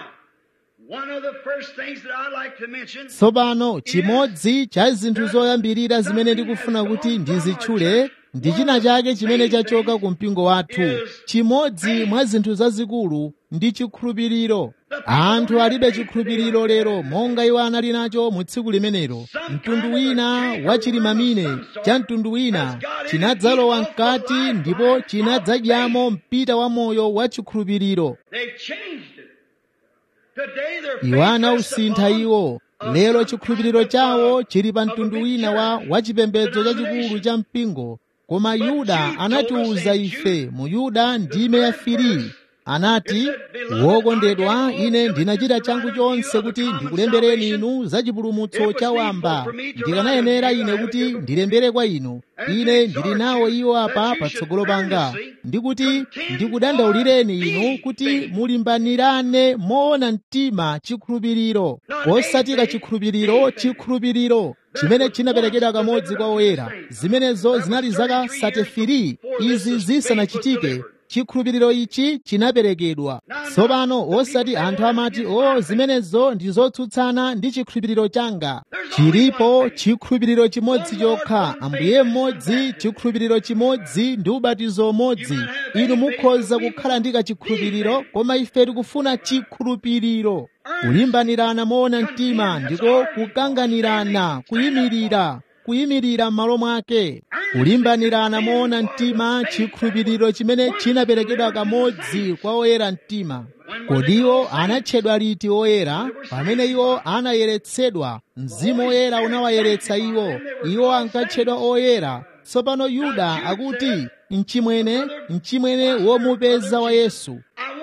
Speaker 1: Now, one of the first things that I like to mention
Speaker 2: tsopano chimodzi cha zinthu zoyambirira zimene ndikufuna kuti ndizitchule ndi china chake chimene chachoka ku mpingo wathu chimodzi mwa zinthu zazikulu ndi chikhulupiriro anthu alibe chikhulupiriro lero monga iwo anali nacho mu tsiku limenelo mtundu wina wachilimamine cha mtundu wina chinadzalowa mkati ndipo chinadzadyamo mpita wa moyo wa chikhulupiriro
Speaker 1: they changed it. Today their
Speaker 2: iwo
Speaker 1: faith
Speaker 2: anausintha
Speaker 1: rests
Speaker 2: iwo
Speaker 1: upon
Speaker 2: lero
Speaker 1: some
Speaker 2: chikhulupiriro
Speaker 1: kind of,
Speaker 2: chawo
Speaker 1: uh,
Speaker 2: chili pa
Speaker 1: of a
Speaker 2: mtundu
Speaker 1: big
Speaker 2: wina wa
Speaker 1: church,
Speaker 2: wachipembedzo chachikulu
Speaker 1: denomination.
Speaker 2: cha mpingo koma
Speaker 1: But
Speaker 2: yuda
Speaker 1: Jude told
Speaker 2: anatiwuza
Speaker 1: us in
Speaker 2: ife
Speaker 1: Jude,
Speaker 2: mu yuda ndime ya
Speaker 1: third
Speaker 2: firi
Speaker 1: verse,
Speaker 2: anati wokondedwa ine ndinachita changu chonse kuti ndikulembereni inu za chipulumutso cha wamba ndikanayenera ine kuti ndilembere kwa inu ine ndili nawo iwo apa patsogolo panga ndikuti ndikudandaulireni inu kuti mulimbanirane moona mtima chikhulupiriro osatira chikhulupiriro chikhulupiriro chimene chinaperekedwa kamodzi kwa oyera zimenezo zinali zaka 33 izi zisanachitike chikhulupiriro ichi chinaperekedwa tsopano osati anthu amati o zimenezo ndi zotsutsana ndi chikhulupiriro changa chilipo chikhulupiriro chimodzi chokha ambuye mmodzi chikhulupiriro chimodzi ndi ubatizo umodzi inu mukhoza kukhala ndi kachikhulupiriro koma ife tikufuna chikhulupiriro kulimbanirana moona mtima ndiko kukanganirana kuyimirira kuyimirira m'malo mwake kulimbanirana moona mtima chikhulupiriro chimene chinaperekedwa kamodzi kwa oyera mtima kodi iwo anatchedwa liti oyera pamene iwo anayeretsedwa mzimu oyera unawayeretsa iwo iwo ankatchedwa oyera tsopano yuda akuti mchimwene mchimwene womupeza wa yesu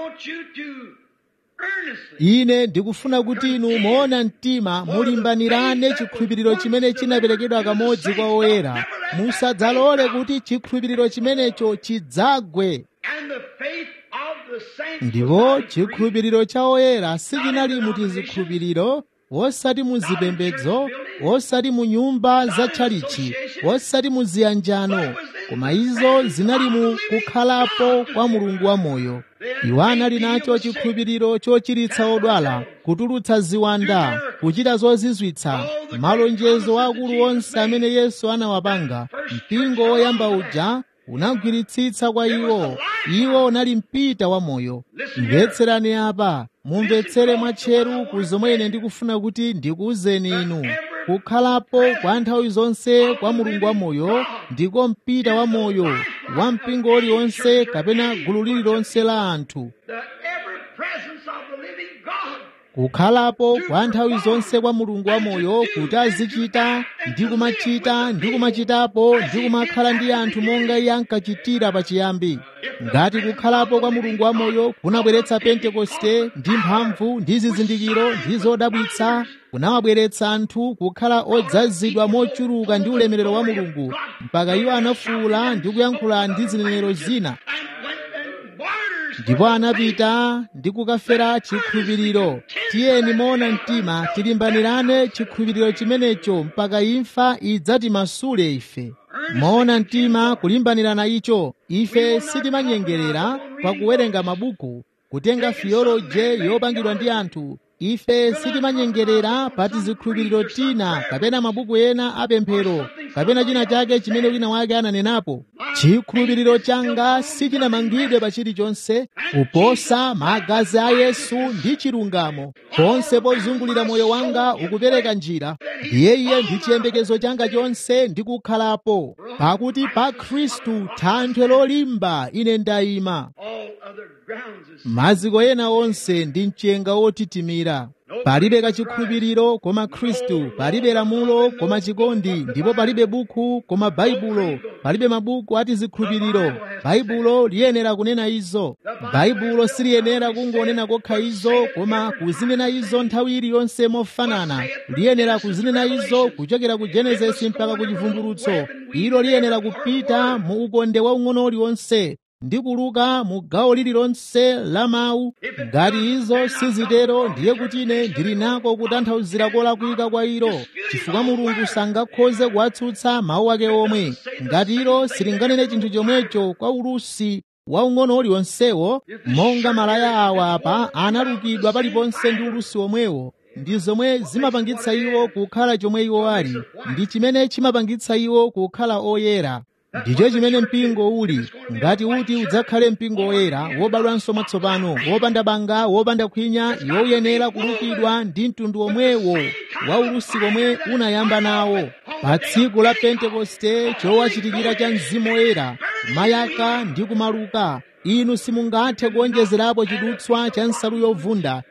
Speaker 2: ine ndikufuna kuti inu moona mtima mulimbanirane chikhulupiriro chimene chinaperekedwa kamodzi kwa oyera musadzalole kuti chikhulupiriro chimenecho chidzagwe ndipo chikhulupiriro cha oyera sichinali mu tizikhulupiriro osati mu zipembedzo osati mu nyumba za tchalichi osati mu ziyanjano koma izo zinali mu kukhalapo kwa mulungu wamoyo iwo anali nacho chikhulupiriro chochiritsa odwala kutulutsa ziwanda kuchita zozizwitsa malonjezo akulu onse amene yesu anawapanga mpingo woyamba uja unagwiritsitsa kwa iwo iwo unali mpita wa moyo mvetserani apa mumvetsere mwatcheru ku zomwe ine ndikufuna kuti ndikuwuzeni inu kukhalapo kwa nthawi zonse kwa mulungu wamoyo ndiko mpita wa moyo wa mpingo uliwonse kapena gulu lililonse la anthu kukhalapo kwa nthawi zonse kwa mulungu wamoyo kuti azichita ndi kumachita ndi kumachitapo ndi kumakhala ndi anthu monga iye ankachitira pachiyambi ngati kukhalapo kwa mulungu wamoyo kunabweretsa pentekoste ndi mphamvu ndi zizindikiro ndi zodabwitsa kunawabweretsa anthu kukhala odzazidwa mochuluka ndi ulemerero wa mulungu mpaka iwo anafuwula ndi kuyankhula ndi zinenero zina ndipo anapita ndi kukafera chikhulupiriro tiyeni moona mtima tilimbanirane chikhulupiriro chimenecho mpaka imfa idzatimasule ife moona mtima kulimbanirana icho ife sitimanyengerera pakuwerenga mabuku kutenga fiyoloje yopangidwa ndi anthu ife sitimanyengerera pa tizikhulupiriro tina kapena mabuku ena apemphero kapena china chake chimene wina wake ananenapo chikhulupiriro changa sichinamangidwe pa chilichonse kuposa magazi a yesu ndi chilungamo ponse pozungulira moyo wanga ukupereka njira ndiye iye ndi chiyembekezo changa chonse ndi kukhalapo pakuti pa khristu thanthwe lolimba ine ndayima maziko ena onse ndi mchenga wotitimira palibe kachikhulupiriro koma khristu palibe lamulo koma chikondi ndipo palibe buku koma baibulo palibe mabuku ati zikhulupiriro baibulo liyenera kunena izo baibulo siliyenera kungonena kokha izo koma kuzinena izo nthawi iliyonse mofanana liyenera kuzinena izo kuchokera ku genesisi mpaka ku chivumbulutso ilo liyenera kupita mu ukonde waung'ono uliwonse ndi kuluka mu gawo lililonse la mawu ngati izo sizitero ndiye kuti ine ndili nako kutanthauzira kolakwika kwa ilo chifukwa mulungu sangakhoze kuwatsutsa mawu ake omwe ngati ilo silinganene chinthu chomwecho kwa ulusi waung'ono uliwonsewo monga malaya awa apa analukidwa paliponse ndi ulusi omwewo ndi zomwe zimapangitsa iwo kukhala chomwe iwo ali ndi chimene chimapangitsa iwo kukhala oyera ndicho chimene mpingo uli ngati uti udzakhale mpingo woyera wobadwanso mwatsopano wopanda banga wopanda khwinya iwo uyenera kulukidwa ndi mtundu omwewo wa ulusi omwe unayamba nawo pa tsiku la pentekoste chowachitikira cha mzimu woyera mayaka ndi kumaluka inu simungathe kuonjezerapo chidutswa cha nsalu yovunda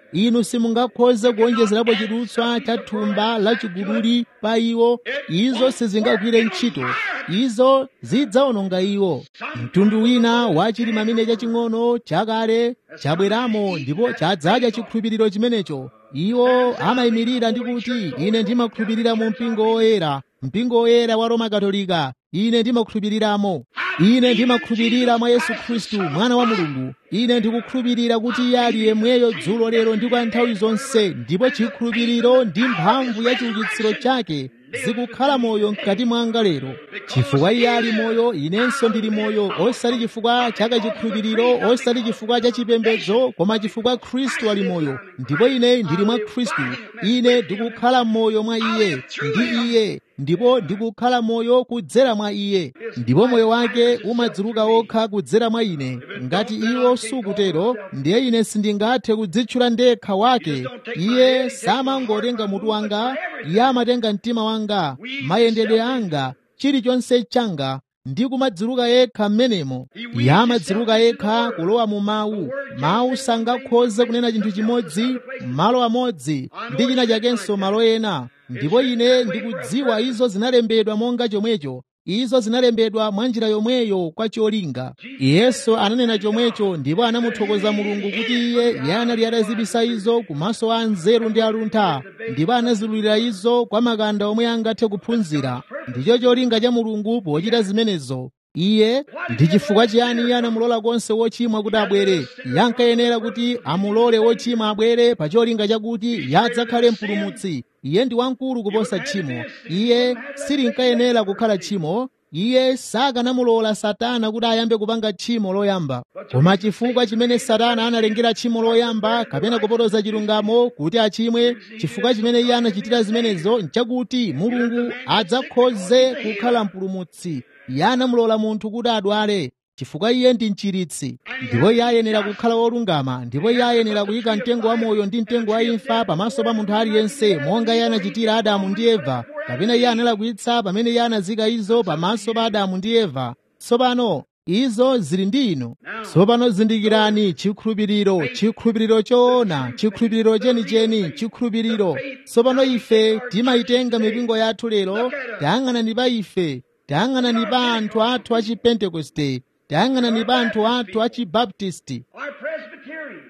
Speaker 2: inu simungakhoze kuonjezerapo chidutswa cha thumba la chiguduli pa iwo izo sizingagwire ntchito izo zidzawononga iwo mtundu wina wa chilima chimene chaching'ono chakale chabweramo ndipo chadzadya chikhulupiriro chimenecho iwo amayimirira ndi kuti ine ndimakhulupirira mu mpingo woyera mpingo woyera wa roma katolika ine ndimakhulupiriramo ine ndimakhulupirira mwa yesu khristu mwana wa mulungu ine ndikukhulupirira kuti iye ali yemweyo dzulo lero ndi kwa nthawi zonse ndipo chikhulupiriro ndi mphamvu ya chiukitsiro chake zikukhala moyo mkati mwanga lero chifukwa iye ali moyo inenso ndili moyo osati chifukwa cha kachikhulupiriro osati chifukwa cha chipembedzo koma chifukwa khristu ali moyo ndipo ine ndili mwa khristu ine ndikukhala moyo mwa iye ndi iye ndipo ndikukhala moyo kudzera mwa iye ndipo moyo wake umadzuluka okha kudzera mwa ine ngati iwo sukutero ndiye ine sindingathe kudzitchula ndekha wake iye samangotenga mutu wanga iye amatenga mtima wanga mayendedwe anga chilichonse changa ndi kumadzuluka yekha m'menemo iye amadzuluka yekha kulowa mu mawu mawu sangakhoze kunena chinthu chimodzi malo amodzi ndi china chakenso malo ena ndipo ine ndikudziwa izo zinalembedwa monga chomwecho izo zinalembedwa mwa njira yomweyo kwa cholinga yesu ananena chomwecho ndipo anamuthokoza mulungu kuti iye iye anali atazibisa izo kumaso a nzeru ndi aluntha ndipo anazululira izo kwa makanda omwe angathe kuphunzira ndicho cholinga cha mulungu pochita zimenezo iye ndi chifukwa chiyani iye anamulola konse wochimwa kuti abwere iye ankayenera kuti amulole wochimwa abwere pa cholinga chakuti iye adzakhale mpulumutsi iye ndi wamkulu kuposa tchimo iye silinkayenera kukhala tchimo iye sakanamulola satana kuti ayambe kupanga tchimo loyamba koma chifukwa chimene satana analengera tchimo loyamba kapena kupotoza chilungamo kuti achimwe chifukwa chimene iye anachitira zimenezo nchakuti mulungu adzakhoze kukhala mpulumutsi iye anamulola munthu kuti adwale chifukwa iye ndi mchiritsi ndipo iye ayenera kukhala wolungama ndipo iye ayenera kuyika mtengo wa moyo ndi mtengo wa imfa pamaso pa munthu aliyense monga iye anachitira adamu ndi eva kapena iye analakwitsa pamene iye anazika izo pamaso pa adamu ndi eva tsopano izo zili ndi inu tsopano zindikirani chikhulupiriro chikhulupiriro choona chikhulupiriro chenicheni chikhulupiriro tsopano ife timayitenga mipingo yathu lero tayang'anani pa ife tayang'anani pa anthu athu a chipentekoste tayang'anani pa anthu athu a chibaptisti
Speaker 1: Our Presbyterians,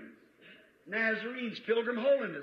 Speaker 1: Nazarenes, Pilgrim Holiness,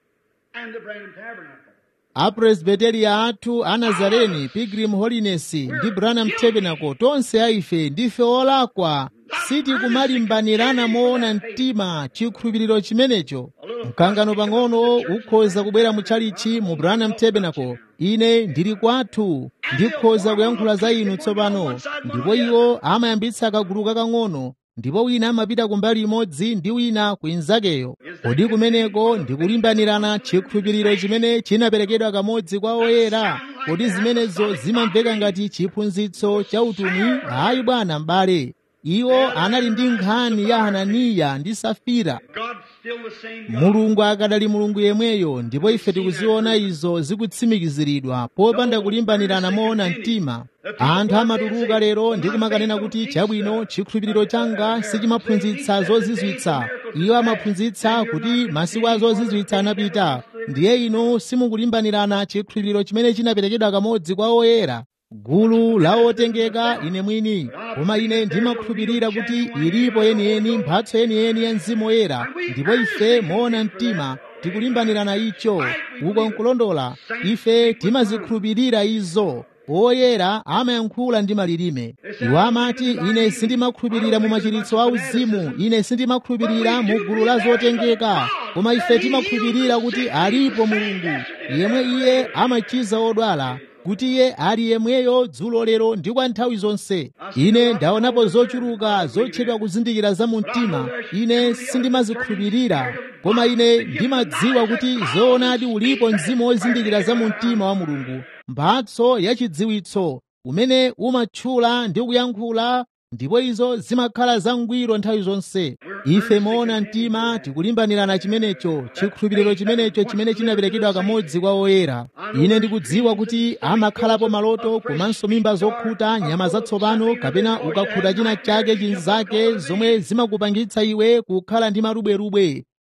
Speaker 1: and the Branham Tabernacle.
Speaker 2: apresbiteriya athu a nazareni pilgrim holiness ndi branham tabernacle tonse aife ndife olakwa sitikumalimbanirana moona mtima chikhulupiriro chimenecho mkangano pang'ono ukhoza kubwera mutchalichi mu branham tabernacle ine ndili kwathu ndikhoza kuyankhula za inu tsopano ndipo iwo amayambitsa kagulu kakang'ono ndipo wina amapita kumbali imodzi ndi wina kuinzakeyo kodi kumeneko ndikulimbanirana chikhulupiriro chimene chinaperekedwa kamodzi kwa oyera kodi zimenezo zimamveka ngati chiphunzitso cha utumwi ayi bwana m'bale iwo anali ndi nkhani ya hananiya ndi safira
Speaker 1: God's still the same God.
Speaker 2: mulungu akadali mulungu yemweyo ndipo ife tikuziona izo zikutsimikiziridwa popanda kulimbanirana moona mtima anthu amatuluka lero ndi kumakanena kuti chabwino chikhulupiriro changa sichimaphunzitsa zozizwitsa iwo amaphunzitsa kuti masiku a zozizwitsa anapita ndiye inu simukulimbanirana chikhulupiriro chimene chinaperekedwa kamodzi kwa oyera gulu la otengeka ine mwini koma ine ndimakhulupirira kuti ilipo yeniyeni mphatso yeniyeni ya mzimu woyera ndipo ife moona mtima tikulimbanirana icho uko nkulondola ife timazikhulupirira izo oyera amayankhula ndi malilime iwo amati ine sindimakhulupirira mu machiritso a uzimu ine sindimakhulupirira mu gulu la zotengeka koma ife timakhulupirira kuti alipo mulungu yemwe iye amachiza odwala kuti iye ali yemweyo dzulo lero ndi kwa nthawi zonse ine ndaonapo zochuluka zotchedwa kuzindikira za mu mtima ine sindimazikhulupirira koma ine ndimadziwa kuti zoonadi ulipo mzimu wozindikira za mu mtima wa mulungu mphatso yachidziwitso umene umatchula ndi kuyankhula ndipo izo zimakhala zangwiro nthawi zonse ife moona mtima tikulimbanirana chimenecho chikhulupiriro chimenecho chimene chinaperekedwa kamodzi kwa oyera ine ndikudziwa kuti amakhalapo maloto komanso mimba zokhuta nyama zatsopano kapena ukakhuta china chake chinzake zomwe zimakupangitsa iwe kukhala ndi marubwerubwe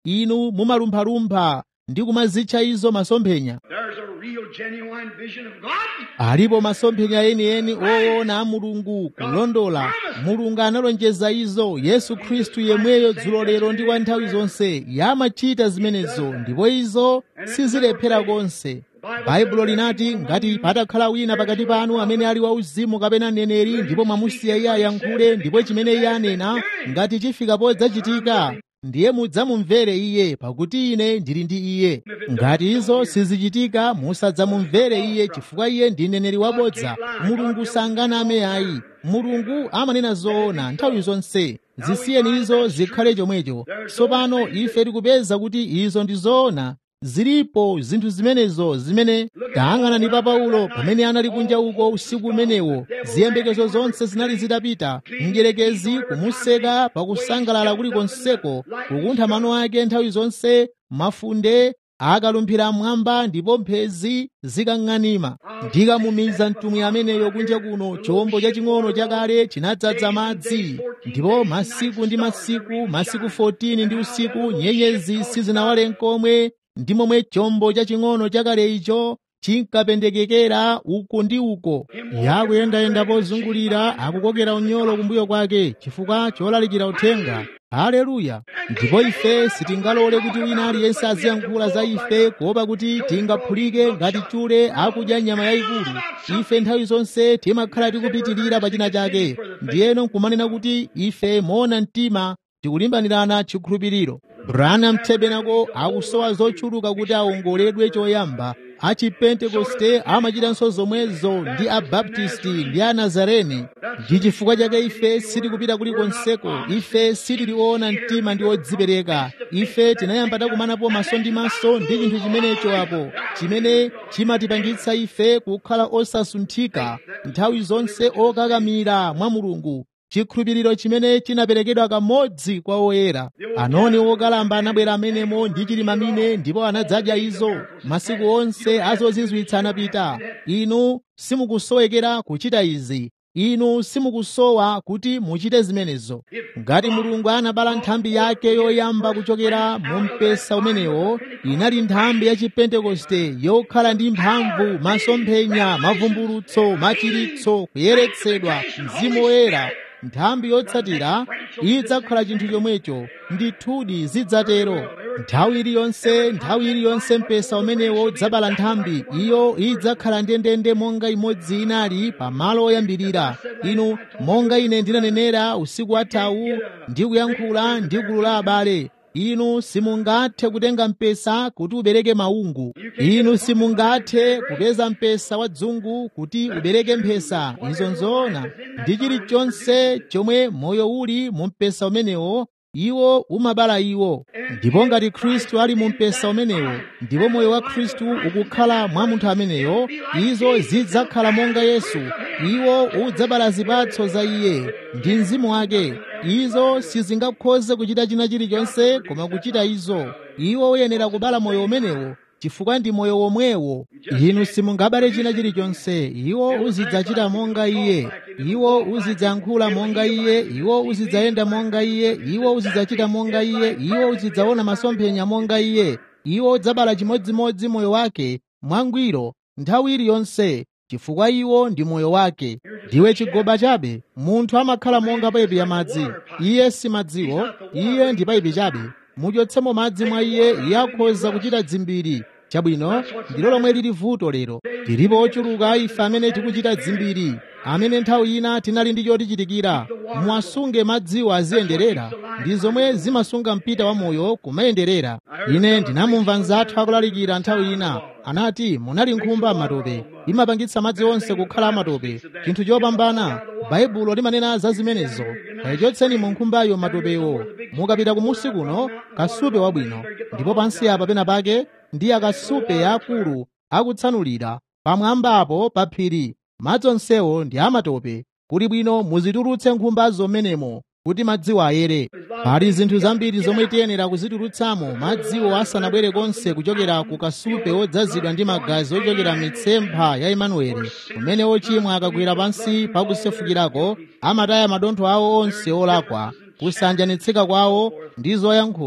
Speaker 2: inu mumalumphalumpha ndi kumazitcha izo masomphenya
Speaker 1: There's a real, genuine vision of God.
Speaker 2: alipo masomphenya enieni oona a mulungu kulondola mulungu analonjeza izo yesu khristu yemweyo dzulo lero ndi kwa nthawi zonse yamachita zimenezo ndipo izo sizilephera konse baibulo linati ngati patakhala wina pakati panu amene ali wauzimu kapena mneneri ndipo mwamusiya iye ayankhule ndipo chimene iye anena ngati chifika podzachitika ndiye mudzamumvere iye pakuti ine ndili ndi iye ngati izo sizichitika musadzamumvere iye chifukwa iye ndi mneneri wabodza mulungu sanganame ayi mulungu amanena zoona nthawi zonse zisiyeni izo zikhale chomwecho tsopano ife tikupeza kuti izo ndi zoona zilipo zinthu zimenezo zimene tayang'anani pa paulo pamene anali kunja uko usiku umenewo ziyembekezo zonse zinali zitapita mdierekezi kumuseka pakusangalala kulikonseko kukuntha mano ake nthawi zonse mafunde akalumphira mmwamba ndipo mphezi zikang'anima ndikamumiza mtumwi ameneyo kunja kuno chombo chaching'ono chakale chinadzaza madzi ndipo masiku ndi masiku masiku 14 ndi usiku nyenyezi sizinawale nkomwe ndi momwe chombo chaching'ono chakale icho chinkapendekekera uku ndi uko yakuyendayenda pozungulira akukokera unyolo kumbuyo kwake chifukwa cholalikira uthenga haleluya ndipo ife sitingalole kuti wina aliyense aziyankhula za ife kuopa kuti tingaphulike ngati chule akudya nyama yayikulu ife nthawi zonse timakhala tikupitirira pa china chake ndiyeno nkumanena kuti ife moona mtima tikulimbanirana chikhulupiriro branham tabernacle akusowa zochuluka kuti aongoledwe choyamba achipentekoste amachitanso zomwezo ndi abaptisti ndi anazareni ndi chifukwa chake ife sitikupita kulikonseko ife sitiliona mtima ndi odzipereka ife tinayamba takumanapo maso ndi maso ndi chinthu chimenecho apo chimene chimatipangitsa ife kukhala osasunthika nthawi zonse okakamira mwa mulungu chikhulupiriro chimene chinaperekedwa kamodzi kwa oyera anoni okalamba anabwera amenemo ndi chilimamine ndipo anadzadya izo masiku onse azozizwitsa anapita inu simukusowekera kuchita izi inu simukusowa kuti muchite zimenezo ngati mulungu anabala nthambi yake yoyamba kuchokera mu mpesa umenewo inali nthambi ya chipentekoste yokhala ndi mphamvu masomphenya mavumbulutso machiritso kuyeretsedwa mzimu woyera nthambi yotsatira idzakhala chinthu chomwecho ndithudi zidzatero nthawi iliyonse nthawi iliyonse mpesa umenewo udzabala nthambi iyo idzakhala ndendende monga imodzi inali pa malo oyambirira inu monga ine ndinanenera usiku wathawu ndi kuyankhula ndi gulu la abale inu simungathe kutenga mpesa kuti ubereke maungu inu simungathe kupeza mpesa wa dzungu kuti ubereke mphesa izo nzoona ndi chilichonse chomwe moyo uli mu mpesa umenewo iwo umabala iwo ndipo ngati khristu ali mu mpesa umenewo ndipo moyo wa khristu ukukhala mwa munthu ameneyo izo zidzakhala monga yesu iwo udzabala zipatso za iye ndi mzimu wake izo sizingakhoze kuchita china chilichonse koma kuchita izo iwo uyenera kubala moyo umenewo chifukwa ndi moyo womwewo inu simungabale china chilichonse iwo uzidzachita monga iye iwo uzidzayankhula monga iye iwo uzidzayenda monga iye iwo uzidzachita monga iye iwo uzidzaona masomphenya monga iye iwo udzabala chimodzimodzi moyo wake mwangwiro nthawi iliyonse chifukwa iwo ndi moyo wake ndiwe chigoba chabe munthu amakhala monga paipi ya madzi iye si madziwo iye ndi paipi chabe muchotsemo madzi mwa iye iye akhoza kuchita dzimbiri chabwino ndilo lomwe lili vuto lero tilipo ochuluka ife amene tikuchita dzimbiri amene nthawi ina tinali ndi chotichitikira mwasunge madziwo aziyenderera ndi zomwe zimasunga mpita wa moyo kumayenderera ine ndinamumva mzathu akulalikira nthawi ina anati munali nkhumba matope imapangitsa madzi onse kukhala amatope chinthu chopambana baibulo limanena za zimenezo kayichotseni mu nkhumbayo matopewo mukapita kumusi kuno kasupe wabwino ndipo pansi apa pena pake ndi akasupe akulu akutsanulira pamwambapo pa phiri madzi onsewo ndi amatope kuli bwino muzitulutse nkhumbazo menemo kuti madziwo ayere pali zinthu zambiri zomwe tiyenera kuzitulutsamo madziwo asanabwere konse kuchokera ku kasupe odzazidwa ndi magazi ochokera mitsempha ya imanueli kumene ochimwa akagwera pansi pakusefukirako amataya madontho awo onse olakwa kusanjanitsika kwawo ndi zoyankhula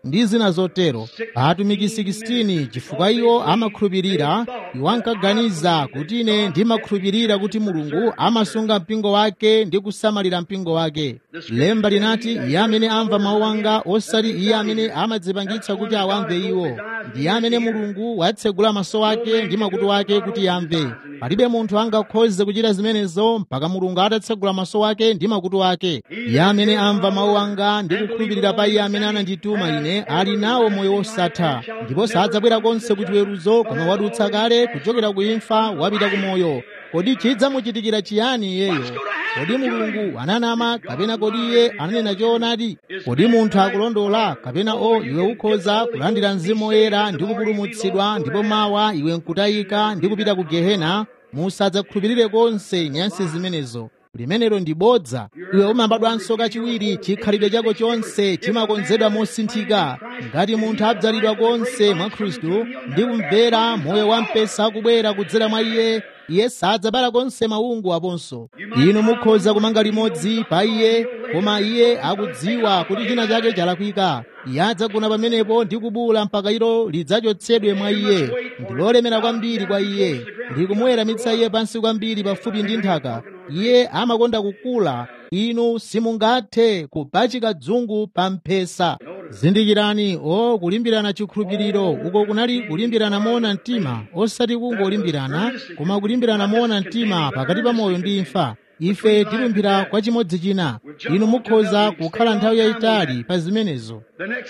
Speaker 2: ndi zina zotero atumiki 16 chifukwa iwo amakhulupirira iwo ankaganiza kuti ine ndimakhulupirira kuti mulungu amasunga mpingo wake ndi kusamalira mpingo wake lemba linati iye amene amva mawu anga osati iye amene amadzipangitsa kuti awamve iwo ndiye amene mulungu watsegula maso ake ndi makutu ake kuti yamve palibe munthu angakhoze kuchita zimenezo mpaka mulungu atatsegula maso ake ndi makutu ake iye amene amva mawu anga ndi kukhulupirira pa iye amene anandituma ine ali nawo moyo wosatha ndipo sadzabwera konse kuti weruzo koma wadutsa kale kuchokera ku imfa wapita ku moyo kodi chidzamuchitikira chiyani iyeyo kodi mulungu ananama kapena kodi iye ananena choonadi kodi munthu akulondola kapena o iwe ukhoza kulandira mzimu woyera ndi kupulumutsidwa ndipo mawa iwe nkutayika ndi kupita ku gehena musadzakhulupirire konse nyansi zimenezo limenelo ndi bodza iwe umabadwanso kachiwiri chikhalidwe chako chonse chimakonzedwa mosinthika ngati munthu abzalidwa konse mwa khristu ndi kumvera moyo wampesa akubwera kudzera mwa iye iye sadzabala konse maungu aponso inu mukhoza kumanga limodzi pa iye koma iye akudziwa kuti china chake chalakwika iye adzagona pamenepo ndi kubula mpaka ilo lidzachotsedwe mwa iye ndi lolemera kwambiri kwa iye likumuweramitsa iye pansi kwambiri pafupi ndi nthaka iye amakonda kukula inu simungathe kupachika dzungu pa mphesa zindikirani o kulimbirana chikhulupiriro uko kunali kulimbirana moona mtima osati kungolimbirana koma kulimbirana moona mtima pakati pa moyo ndi imfa ife tilumbira kwa chimodzi china inu mukhoza kukhala nthawi yayitali pa zimenezo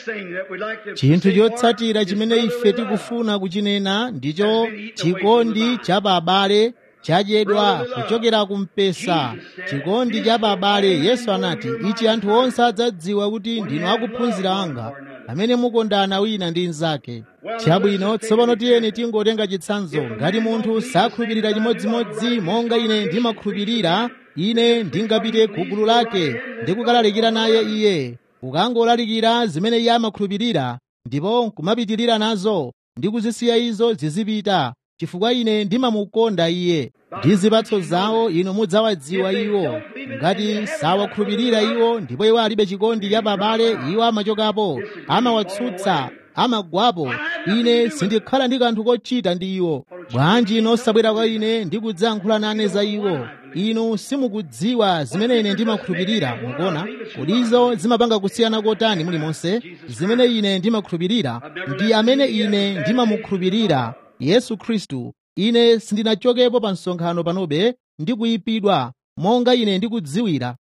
Speaker 2: chinthu chotsatira chimene ife tikufuna kuchinena ndicho chikondi cha babale chadyedwa kuchokera kumpesa chikondi cha babale yesu anati ichi anthu onse adzadziwa kuti ndinu akuphunzira anga amene mukondana wina ndi mnzake chabwino tsopano tiyeni tingotenga chitsanzo ngati munthu sakhulupirira chimodzimodzi monga ine ndimakhulupirira ine ndingapite ku gulu lake ndi kukalalikira naye iye ukangolalikira zimene iye amakhulupirira ndipo nkumapitirira nazo ndi kuzisiya izo zizipita chifukwa ine ndimamukonda iye ndi zipatso zawo inu mudzawadziwa iwo ngati sawakhulupirira iwo ndipo iwo alibe chikondi cha babale iwo amachokapo amawatsutsa amagwapo ine sindikhala ndi kanthu kochita ndi iwo bwanji inu osabwera kwa ine ndi kudzayankhula nane za iwo inu simukudziwa zimene ine ndimakhulupirira mukuona kodi izo zimapanga kusiyana kotani mulimonse zimene ine ndimakhulupirira ndi amene ine ndimamukhulupirira yesu khristu ine sindinachokepo pa msonkhano panobe ndi kuyipidwa monga ine ndikudziwira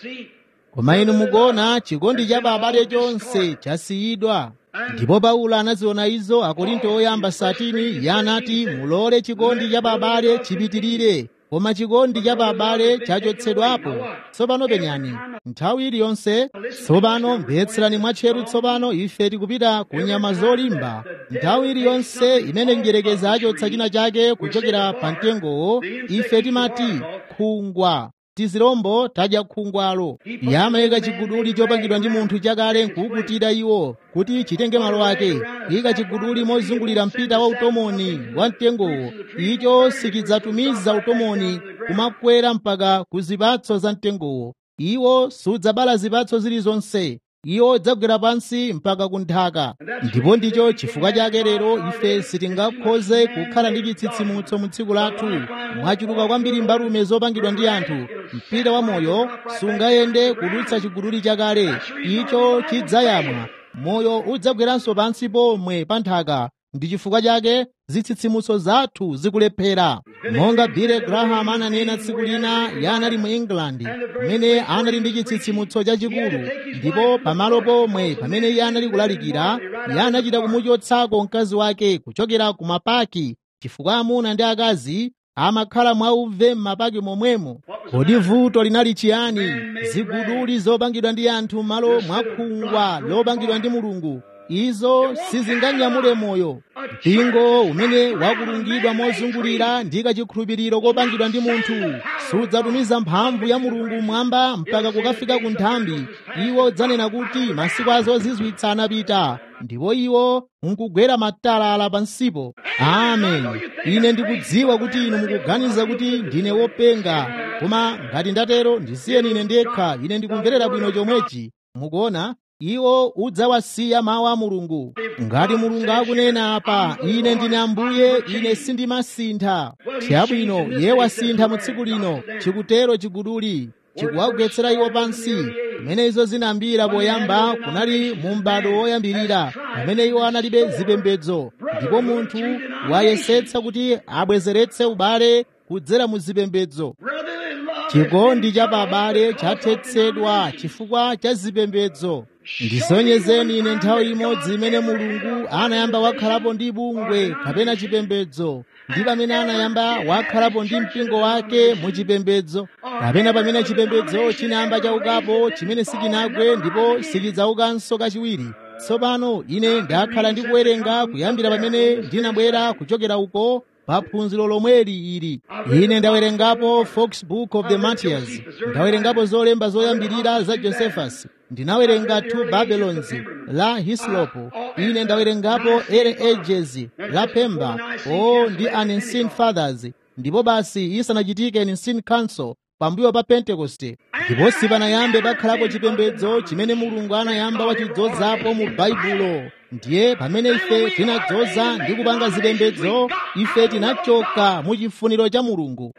Speaker 2: koma inu mukuona chikondi cha babale chonse chasiyidwa ndipo paulo anaziona izo akorinto oyamba satini iye anati mulole chikondi cha babale chipitirire koma chikondi cha babale chachotsedwapo tsopano penyani nthawi iliyonse tsopano mvetserani mwatcheru tsopano ife tikupita ku nyama zolimba nthawi iliyonse imene mdierekezi achotsa china chake kuchokera pa mtengowo ife timati khungwa tizirombo tadya khungwalo iye amayika chiguduli chopangidwa ndi munthu chakale nkuukutira iwo kuti chitenge malo ake ika chiguduli mozungulira mpita wa utomoni wa mtengowo icho sichidzatumiza utomoni kumakwera mpaka ku zipatso za mtengowo iwo sudzabala zipatso zilizonse iwo dzagwera pansi mpaka ku nthaka ndipo ndicho chifukwa chake lero ife sitingakhoze kukhala ndi chitsitsimutso mu tsiku lathu mwachuluka kwambiri mbalume zopangidwa ndi anthu mpita wa moyo sungayende kudutsa chiguduli chakale icho chidzayamwa moyo udzagweranso pansi pomwe pa nthaka ndi chifukwa chake zitsitsimutso zathu zikulephera monga billy graham ananena tsiku lina yanali mu england pamene anali ndi chitsitsimutso chachikulu ndipo pamalo pomwe pamene iye anali kulalikira iye anachita kumuchotsako mkazi wake kuchokera ku mapaki chifukwa amuna ndi akazi amakhala mwauve m'mapaki momwemo kodi vuto linali chiyani ziguduli zopangidwa ndi anthu m'malo mwakhungwa lopangidwa ndi mulungu izo sizinganyamule moyo mpingo umene wakulungidwa mozungulira ndi kachikhulupiriro kopangidwa ndi munthu sudzatumiza mphamvu ya mulungu mwamba mpaka kukafika ku nthambi iwo dzanena kuti masiku azozizwitsa anapita ndipo iwo nkugwera matalala pansipo amen ine ndikudziwa kuti inu mukuganiza kuti ndine wopenga koma ngati ndatero ndisiyeni ine ndekha ine ndikumverera bwino chomwechi mukuona iwo udzawasiya mawu a mulungu ngati mulungu akunena apa ine ndine ambuye ine sindimasintha chabwino iye wasintha mu tsiku lino chikutero chiguduli chikuwagwetsera iwo pansi pamene izo zinambira poyamba kunali mu m'bado woyambirira pamene iwo analibe zipembedzo ndipo munthu wayesetsa kuti abwezeretse ubale kudzera mu zipembedzo chikondi cha pabale chathetsedwa chifukwa cha zipembedzo ndisonyezeni ine nthawi imodzi imene mulungu anayamba wakhalapo ndi bungwe kapena chipembedzo ndi pamene anayamba wakhalapo ndi mpingo wake mu chipembedzo kapena pamene chipembedzo chinayamba chaukapo chimene sichinagwe ndipo sichidzaukanso kachiwiri tsopano ine ndakhala ndikuwerenga kuyambira pamene ndinabwera kuchokera uko pa phunziro lomweli ili ine ndawerengapo fox book of the martyrs ndawerengapo zolemba zoyambirira za josephus ndinawerenga two babylons la hislopo ine ndawerengapo ere ages la pemba o ndi unseen fathers ndipo basi isanachitike unseen council pambuyo pa pentekoste ndipo sipanayambe pakhalapo chipembedzo chimene mulungu anayamba wachidzozapo mu baibulo ndiye pamene ife tinadzoza ndi kupanga zipembedzo ife tinachoka mu chifuniro cha mulungu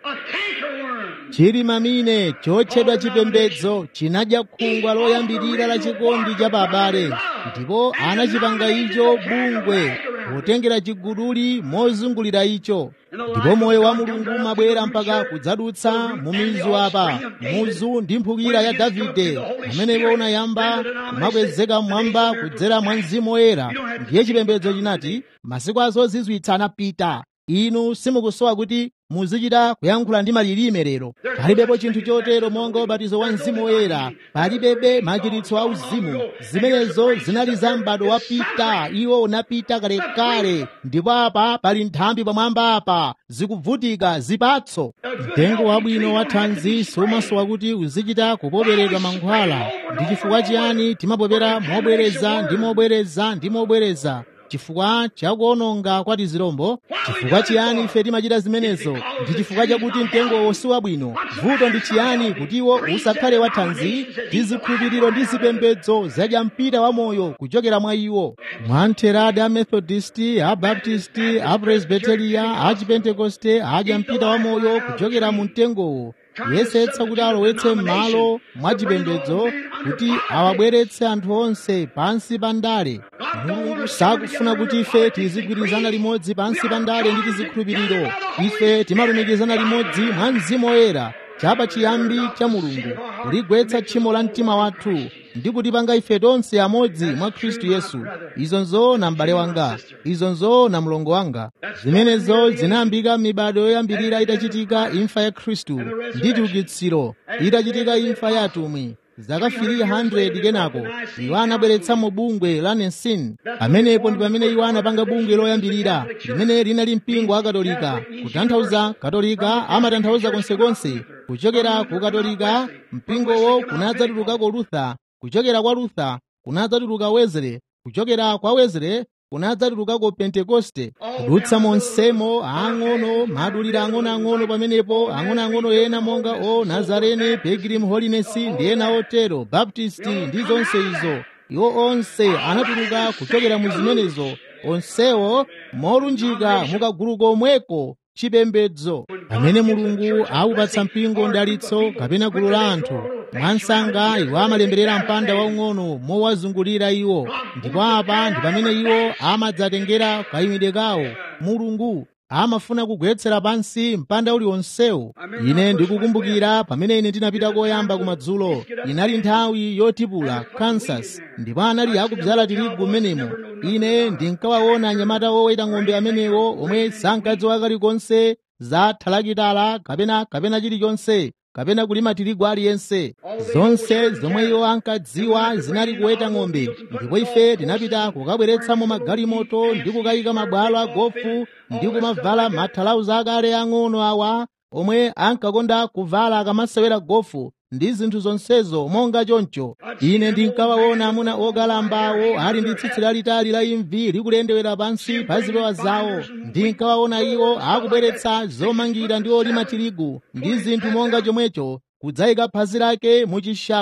Speaker 2: chili mamine chotchedwa chipembedzo chinadya khungwa loyambirira la chikondi cha babale ndipo anachipanga icho bungwe potengera chiguduli mozungulira icho ndipo moyo wa mulungu umabwera mpaka kudzadutsa mu mizu apa muzu ndi mphukira ya davide pamenepo unayamba kumakwezeka mmwamba kudzera mwa mzimu woyera ndiye chipembedzo chinati masiku azozizwitsa anapita inu simukusowa kuti muzichita kuyankhula ndi malilime lero palibepo chinthu chotero monga ubatizo wa mzimu woyera palibebe machiritso a uzimu zimenezo zinali za m'bado wapita iwo unapita kalekale ndipo apa pali nthambi pamwamba apa zikuvutika zipatso mtengo wabwino wa thanzi sumasowa kuti uzichita kupoperedwa mankhwala ndi chifukwa chiyani timapopera mobwereza ndi mobwereza ndi mobwereza chifukwa chakuononga kwa tizirombo chifukwa chiyani ife timachita zimenezo ndi chifukwa chakuti mtengowo si wabwino vuto ndi chiyani kuti iwo usakhale wathanzi ndi zikhulupiriro ndi zipembedzo zadya mpita wa moyo kuchokera mwa iwo mwa mtheradi a methodisti a baptisti a presbiteria a chipentekoste adya mpita wa moyo kuchokera mu mtengowo kuyesetsa kuti alowetse m'malo mwa chipembedzo kuti awabweretse anthu onse pansi pa ndale mulungu sakufuna kuti ife tizigwirizana limodzi pansi pa ndale ndi tizikhulupiriro ife timalumikizana limodzi mwa mzimu woyera chapa chiyambi cha mulungu kuligwetsa tchimo la mtima wathu ndi kutipanga ife tonse amodzi mwa khristu yesu izo nzoona m'bale wanga izo nzoona mlongo wanga zimenezo zinayambika m'mibado yoyambirira itachitika imfa ya khristu ndi chiukitsiro itachitika imfa ya atumwi zaka 300 kenako iwo anabweretsamo bungwe la nensin pamenepo ndi pamene iwo anapanga bungwe loyambirira limene linali mpingo wa katolika kutanthauza katolika amatanthauza konsekonse kuchokera ku katolika mpingowo kunadzatulukako lutha kuchokera kwa lutha kunadzatuluka wezere kuchokera kwa wezere kunadzatulukako pentekoste kudutsa monsemo ang'ono maduliro ang'onoang'ono pamenepo ang'onoang'ono ena monga o nazarene pilgrim holiness ndi ena otero baptisti ndi zonse izo iwo onse anatuluka kuchokera mu zimenezo onsewo molunjika mukagulu komweko chipembedzo pamene mulungu awupatsa mpingo ndalitso kapena gulu la anthu mwansanga iwo amalemberera mpanda waung'ono mowazungulira iwo ndipo apa ndi pamene iwo amadzatengera kayimidwe kawo mulungu amafuna kugwetsera pansi mpanda uliwonsewo ine ndikukumbukira pamene ine ndinapita koyamba kumadzulo inali nthawi yotipula kansas ndipo anali akudzala tirigu m'menemo ine ndinkawaona anyamata oweta ng'ombe amenewo omwe sankadziwa kalikonse za thalakitala kapena kapena chilichonse kapena kulima tirigu aliyense zonse zomwe iwo ankadziwa zinali kuweta ng'ombe ndipo ife tinapita kukabweretsamo magalimoto ndi kukayika mabwalo a gofu ndi kumavala mathalauza akale ang'ono awa omwe ankakonda kuvala akamasewera gofu ndi zinthu zonsezo monga choncho ine ndinkawaona amuna okalambawo ali ndi tsitsi lalitali la imvi likulendewera pansi pa zipewa zawo ndinkawaona iwo akubweretsa zomangira ndi olima tirigu ndi zinthu monga chomwecho kudzayika phazi lake mu chishalo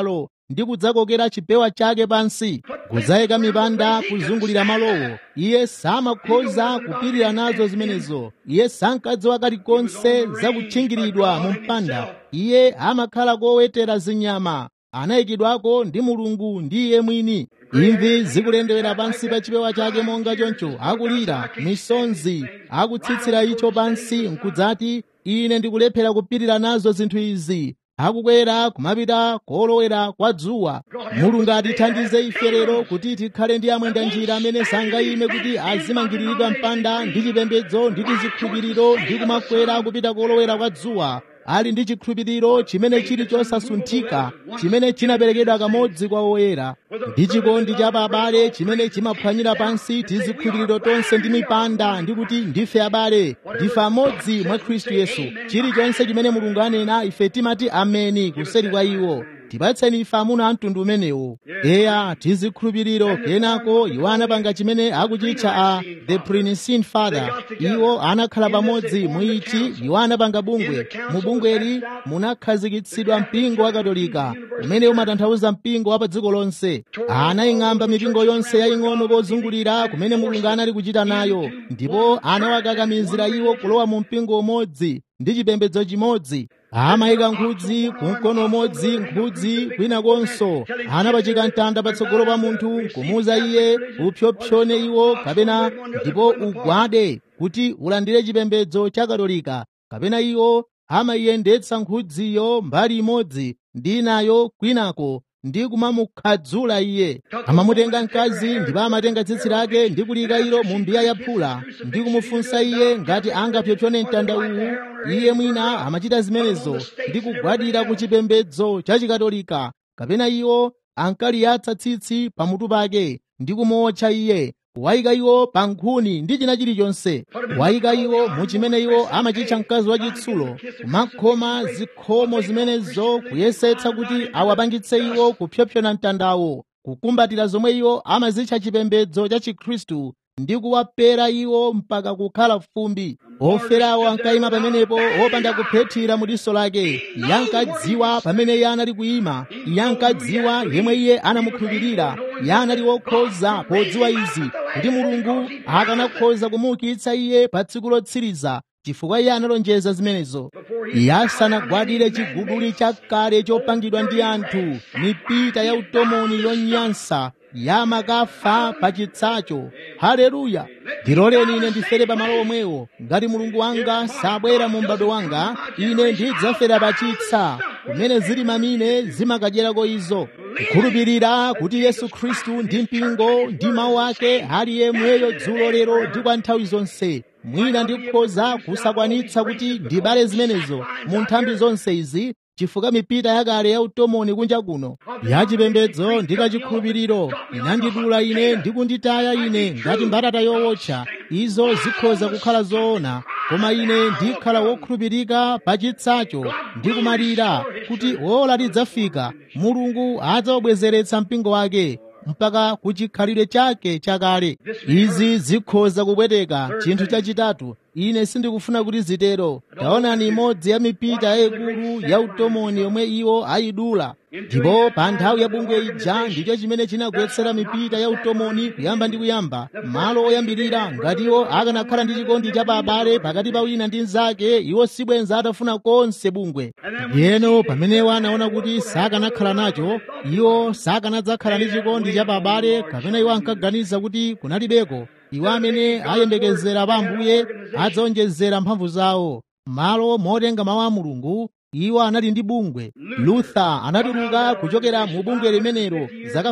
Speaker 2: ndi kudzakokera chipewa chake pansi kudzayika mipanda kuzungulira malowo iye samakhoza kupirira nazo zimenezo iye sankadziwa kalikonse zakutchingiridwa mu mpanda iye amakhala kowetera zinyama anayikidwako ndi mulungu ndi iye mwini imvi zikulendewera pansi pa chipewa chake monga choncho akulira misonzi akutsitsira icho pansi nkudzati ine ndikulephera kupirira nazo zinthu izi akukwera kumapita kolowera kwa dzuwa mulungu atithandize ife lero kuti tikhale ndi amwenda njira amene sangayime kuti azimangiriridwa mpanda ndi chipembedzo ndi tizikhulupiriro ndi kumakwera kupita kolowera kwa dzuwa ali ndi chikhulupiriro chimene chili chosasunthika chimene chinaperekedwa kamodzi kwa oyera ndi chikondi cha abale chimene chimaphwanyira pansi tizikhulupiriro tonse ndi mipanda ndi kuti ndife abale ndife amodzi mwa khristu yesu chilichonse chimene mulungu anena ife timati ameni kuseri kwa iwo tipatseni ife amuna a mtundu umenewo eya tizikhulupiriro kenako iwo anapanga chimene akuchitcha a the princein father iwo anakhala pamodzi muichi iwo anapanga bungwe mu bungweli munakhazikitsidwa mpingo wa katolika umene umatanthauza mpingo wa pa dziko lonse anaying'amba mipingo yonse yaying'ono pozungulira kumene mulungu anali kuchita nayo ndipo anawakakamizira iwo kulowa mu mpingo umodzi ndi chipembedzo chimodzi amayika nkhudzi kumkono umodzi nkhudzi kwinakonso anapachika mtanda patsogolo pa munthu kumuuza iye upyopyone iwo kapena ndipo ugwade kuti ulandire chipembedzo cha katolika kapena iwo amayiyendetsa nkhudziyo mbali imodzi ndi inayo kwinako ndi kumamukhadzula iye amamutenga mkazi ndipo amatenga tsitsi lake ndi kulika ilo mu mbiya ya phula ndi kumufunsa iye ngati angapyopyone mtanda uwu iye mwina amachita zimenezo ndi kugwadira ku chipembedzo cha chikatolika kapena iwo ankaliyatsa tsitsi pamutu pake ndi kumuotcha iye wayika iwo pa nkhuni ndi china chilichonse wayika iwo mu chimene iwo amachitcha mkazi wachitsulo kumakhoma zikhomo zimenezo kuyesetsa kuti awapangitse iwo kupyopyona mtandawo kukumbatira zomwe iwo amazitcha chipembedzo cha chikhristu ndi kuwapera iwo mpaka kukhala fumbi oferawo ankayima pamenepo opanda kuphethira mu diso lake iye ankadziwa pamene iye anali kuyima iye ankadziwa yemwe iye anamukhulupirira iye anali wokhoza podziwa izi kuti mulungu akanakhoza kumuukitsa iye pa tsiku lotsiriza chifukwa iye analonjeza zimenezo iye asanagwadire chiguduli chakale chopangidwa ndi anthu mipita ya utomoni yonyansa yamakafa pa chitsacho haleluya ndiloleni ine ndifere pamalo omwewo ngati mulungu wanga sabwera mu m'bado wanga ine ndidzafera pa chitsa kumene zili mamine zimakadyerako izo kukhulupirira kuti yesu khristu ndi mpingo ndi mawu ake ali yemweyo dzulo lero ndi kwa nthawi zonse mwina ndikhoza kusakwanitsa kuti ndibale zimenezo mu nthambi zonse izi chifukwa mipita yakale ya utomoni kunja kuno yachipembedzo ndi kachikhulupiriro inandidula ine ndi kunditaya ine ngati mbatata yowotcha izo zikhoza kukhala zoona koma ine ndikhala wokhulupirika pa chitsacho ndi kumalira kuti ola lidzafika mulungu adzawabwezeretsa mpingo wake mpaka kuchikhalire chake chakale izi zikhoza kupweteka chinthu chachitatu ine sindikufuna kuti zitero taonani imodzi ya mipita yayikulu ya utomoni yomwe iwo ayidula ndipo pa nthawi ya bungwe ija ndicho chimene chinagwetsera mipita ya utomoni kuyamba ndi kuyamba malo oyambirira ngati iwo akanakhala ndi chikondi cha abale pakati pa wina ndi mnzake iwo sibwenza atafuna konse bungwe yeno pamenewo anaona kuti sakanakhala nacho iwo sakanadzakhala ndi chikondi cha abale kapena iwo ankaganiza kuti kunalibeko iwo amene ayembekezera pa ambuye adzawonjezera mphamvu zawo malo motenga mawu a mulungu iwo anali ndi bungwe luther anatuluka kuchokera mu bungwe limenelo zaka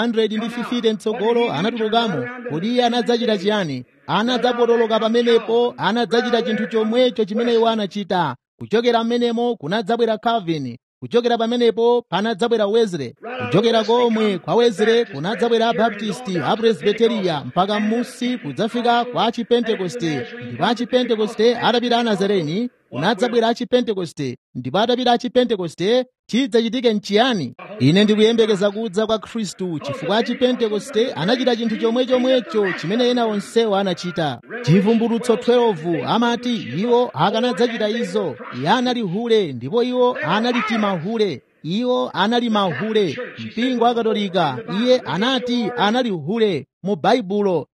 Speaker 2: 550 mtsogolo anatulukamo kodi iye anadzachita chiyani anadzapotoloka pamenepo anadzachita chinthu chomwecho chimene iwo anachita kuchokera mmenemo kunadzabwera calvin kuchokera pamenepo panadzabwera wesley kuchokera komwe kwa wesley kunadzabwera abaptisti apresbiteriya mpaka m'musi kudzafika kwa achipentekoste ndipo achipentekoste atapita anazareni kunadzabwera achipentekoste ndipo atapita achipentekoste chidzachitike nchiyani ine ndikuyembekeza kudza kwa khristu chifukwa achipentekoste anachita chinthu chomwe chomwecho chimene ena onsewo anachita chivumbulutso 12 amati iwo akanadzachita izo iye anali hule ndipo iwo anali timahule iwo anali mahule mpingo wa katolika iye anati anali hule mu baibulo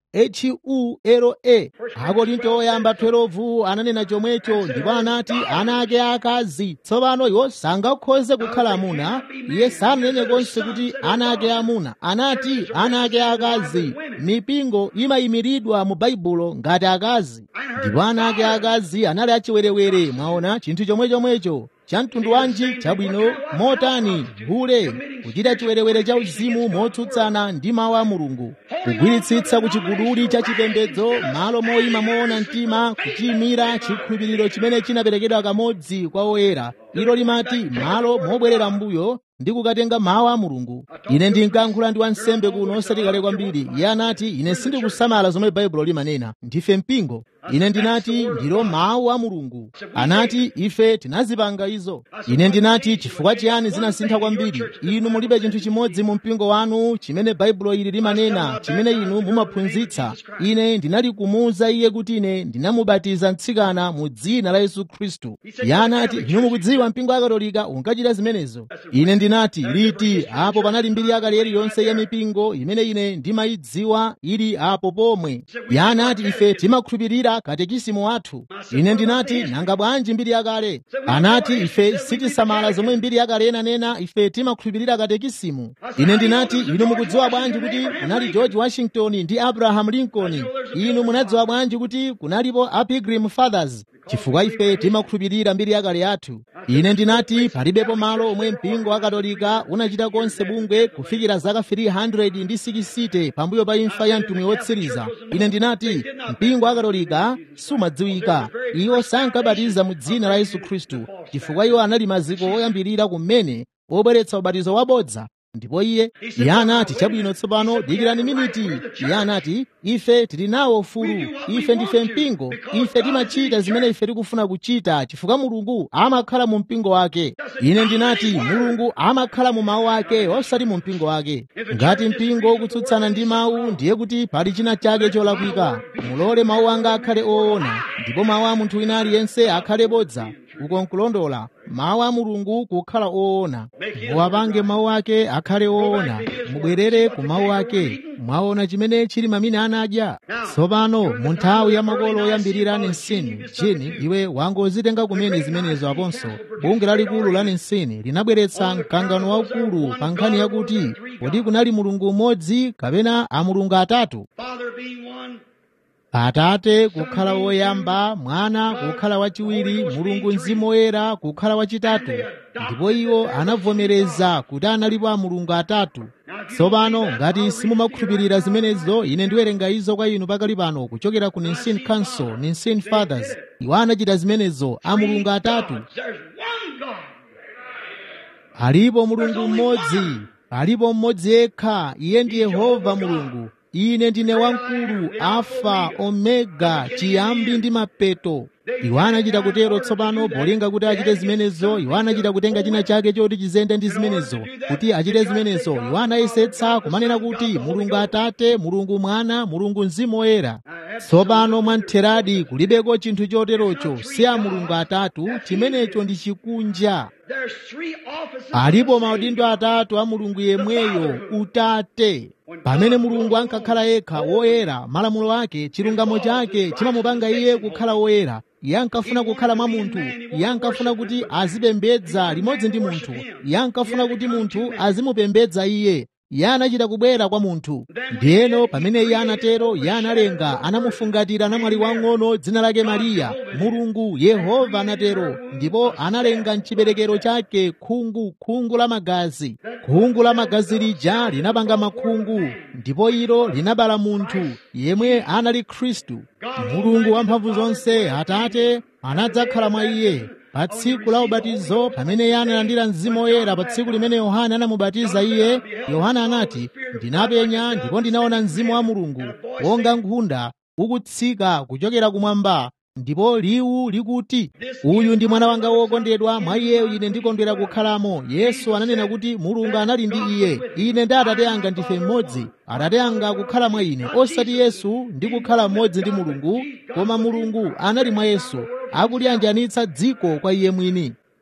Speaker 2: hule akorinto oyamba 12 ananena chomwecho ndipo anati ana ake akazi tsopano iwo sangakhoze kukhala amuna iye sananene konse kuti ana ake amuna anati ana ake akazi mipingo imayimiridwa mu baibulo ngati akazi ndipo ana ake akazi anali achiwerewere mwaona chinthu chomwe chomwecho cha mtundu wanji chabwino motani hule kuchita chiwerewere cha uzimu motsutsana ndi mawu a mulungu kugwiritsitsa ku chiguduli cha chipembedzo malo moyima moona mtima kuchiyimira chikhulupiriro chimene chinaperekedwa kamodzi kwa oyera ilo limati malo mobwerera mbuyo ndi kukatenga mawu a mulungu ine ndinkayankhula ndi wansembe kuno osati kale kwambiri iye anati ine sindikusamala zomwe baibulo limanena ndife mpingo ine ndinati ndilo mawu a mulungu anati ife tinazipanga izo ine ndinati chifukwa chiyani zinasintha kwambiri inu mulibe chinthu chimodzi mu mpingo wanu chimene baibulo ili limanena chimene inu mumaphunzitsa ine ndinalikumuwuza iye kuti ine ndinamubatiza mtsikana mu dzina la yesu khristu iye anati inu mukudziwa mpingo wa katolika unkachita zimenezo ine ndinati liti apo panali mbiri yakale iliyonse ya mipingo imene ine ndimayidziwa ili apo pomwe iye anati ife timakhulupirira katekisimu wathu ine ndinati nanga bwanji mbiri yakale anati ife sitisamala zomwe mbiri yakale inanena ife timakhulupirira katekisimu ine ndinati inu mukudziwa bwanji kuti kunali george washington ndi abraham lincoln inu munadziwa bwanji kuti kunalipo a pilgrim fathers chifukwa ife timakhulupirira mbiri yakale yathu ine ndinati palibepo malo omwe mpingo wa katolika unachita konse bungwe kufikira zaka 360 pambuyo pa imfa ya mtumwi wotsiriza ine ndinati mpingo wa katolika sumadziwika iwo sankabatiza mu dzina la yesu khristu chifukwa iwo anali maziko oyambirira kumene obweretsa ubatizo wabodza ndipo iye iye anati chabwino tsopano dikirani miniti iye anati ife tili nawo ufulu ife ndife mpingo ife timachita zimene ife tikufuna kuchita chifukwa mulungu amakhala mu mpingo wake ine ndinati mulungu amakhala mu mawu ake osati mu mpingo wake ngati mpingo ukutsutsana ndi mawu ndiye kuti pali china chake cholakwika mulole mawu anga akhale oona ndipo mawu a munthu wina aliyense akhale bodza uko nkulondola mawu a mulungu kukhala oona muwapange mawu ake akhale oona mubwerere ku mawu ake mwaona chimene chili mamine anadya tsopano mu nthawi ya makolo oyambirira nensini chini iwe wangozitenga kumene zimenezo aponso bunge lalikulu la nensini linabweretsa mkangano waukulu pa nkhani yakuti kodi kunali mulungu umodzi kapena amulungu atatu atate kukhala woyamba mwana kukhala wachiwiri mulungu mzimu woyera kukhala wachitatu ndipo iwo anavomereza kuti analipo amulungu atatu tsopano ngati simumakhulupirira zimenezo ine ndiwerenga izo kwa inu pakali pano kuchokera ku nicene council nicene fathers iwo anachita zimenezo amulungu atatu alipo mulungu mmodzi alipo mmodzi yekha iye ndi yehova mulungu ine ndine wamkulu alfa omega chiyambi ndi mapeto iwo anachita kutero tsopano polinga kuti achite zimenezo iwo anachita kutenga china chake choti chizende ndi zimenezo kuti achite zimenezo iwo anayesetsa kumanena kuti mulungu atate mulungu mwana mulungu mzimu woyera tsopano mwamtheradi kulibeko chinthu choterocho si a mulungu atatu chimenecho ndi chikunja alipo maudindo atatu a mulungu yemweyo utate pamene mulungu ankakhala yekha woyera malamulo ake chilungamo chake chimamupanga iye kukhala woyera iye ankafuna kukhala mwa munthu iye ankafuna kuti azipembedza limodzi ndi munthu iye ankafuna kuti munthu azimupembedza iye iye anachita kubwera kwa munthu ndiyeno pamene iye anatero iye analenga anamufungatira namwali wang'ono dzina lake mariya mulungu yehova anatero ndipo analenga mchiberekero chake khungu khungu la magazi khungu la magazi lija linapanga makhungu ndipo ilo linabala munthu yemwe anali khristu mulungu wamphamvu zonse atate anadzakhala mwa iye pa tsiku la ubatizo pamene iye analandira mzimu woyera pa tsiku limene yohana anamubatiza iye yohana anati ndinapenya ndipo ndinaona mzimu wa mulungu wonga nkhunda ukutsika kuchokera kumwamba ndipo liwu likuti uyu ndi mwana wanga wokondedwa mwa iyeyo ine ndikondwera kukhalamo yesu ananena kuti mulungu anali ndi iye ine ndi atate anga ndife mmodzi atate anga kukhala mwa ine osati yesu ndi kukhala mmodzi ndi mulungu koma mulungu anali mwa yesu akuliyanjanitsa dziko kwa iye mwini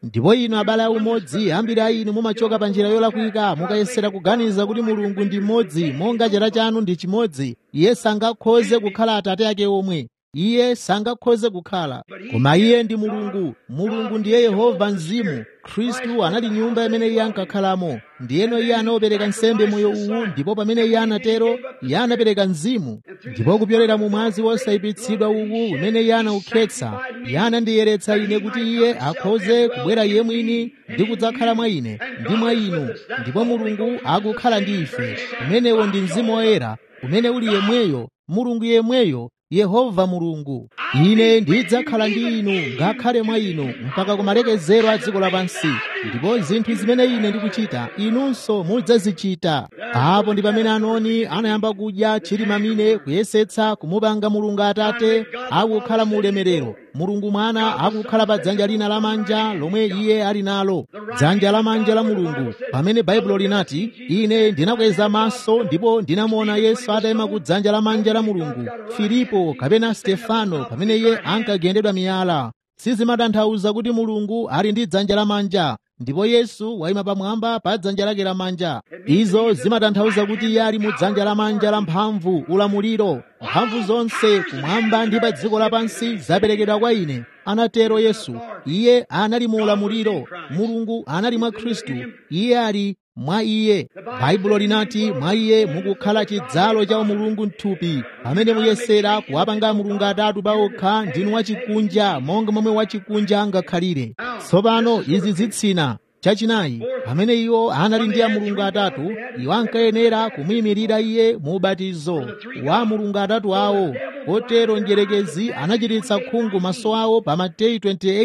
Speaker 2: ndipo inu abale aumodzi ambiri a inu mumachoka pa njira yolakwika mukayesera kuganiza kuti mulungu ndi mmodzi monga chera chanu ndi chimodzi iye sangakhoze kukhala atate ake omwe iye sangakhoze kukhala koma iye ndi mulungu mulungu ndiye yehova mzimu khristu anali nyumba imene iye ankakhalamo ndiyeno iye anaopereka nsembe moyo uwu ndipo pamene iye anatero iye anapereka mzimu ndipo kupyolera mu mwazi wosayipitsidwa uwu umene iye anaukhetsa iye anandiyeretsa ine kuti iye akhoze kubwera iye mwini ndi kudzakhala mwa ine ndi mwa inu ndipo mulungu akukhala ndi ife umenewo ndi mzimu woyera umene uli yemweyo mulungu yemweyo yehova mulungu ine ndidzakhala ndi inu ngakhale mwa inu mpaka kumalekezero a dziko lapansi ndipo zinthu zimene ine ndikuchita inunso mudzazichita apo ndi pamene anoni anayamba kudya chilimamine kuyesetsa kumupanga mulungu atate akukhala mu ulemerero mulungu mwana akukhala pa dzanja lina lamanja lomwe iye ali nalo dzanja lamanja la mulungu pamene baibulo linati ine ndinakweza maso ndipo ndinamuona yesu atayima ku dzanja lamanja la mulungu filipo kapena stefano pamene iye ankagendedwa miyala sizimatanthauza kuti mulungu ali ndi dzanja lamanja ndipo yesu wayima pamwamba pa dzanja lake lamanja izo zimatanthauza kuti iye ali mu dzanja lamanja la mphamvu ulamuliro mphamvu zonse kumwamba ndi pa dziko lapansi zaperekedwa kwa ine anatero yesu iye anali mu ulamuliro mulungu anali mwa khristu iye ali mwa iye baibulo linati mwa iye mukukhala chidzalo cha umulungu mthupi pamene muyesera kuwapanga mulungu atatu paokha ndinu wachikunja monga momwe wachikunja angakhalire tsopano izi zitsina chachinayi pamene iwo anali ndi a mulungu atatu iwo ankayenera kumuyimirira iye mu ubatizo wa mulungu atatu awo kotero njerekezi anachititsa khungu maso awo pa mateyu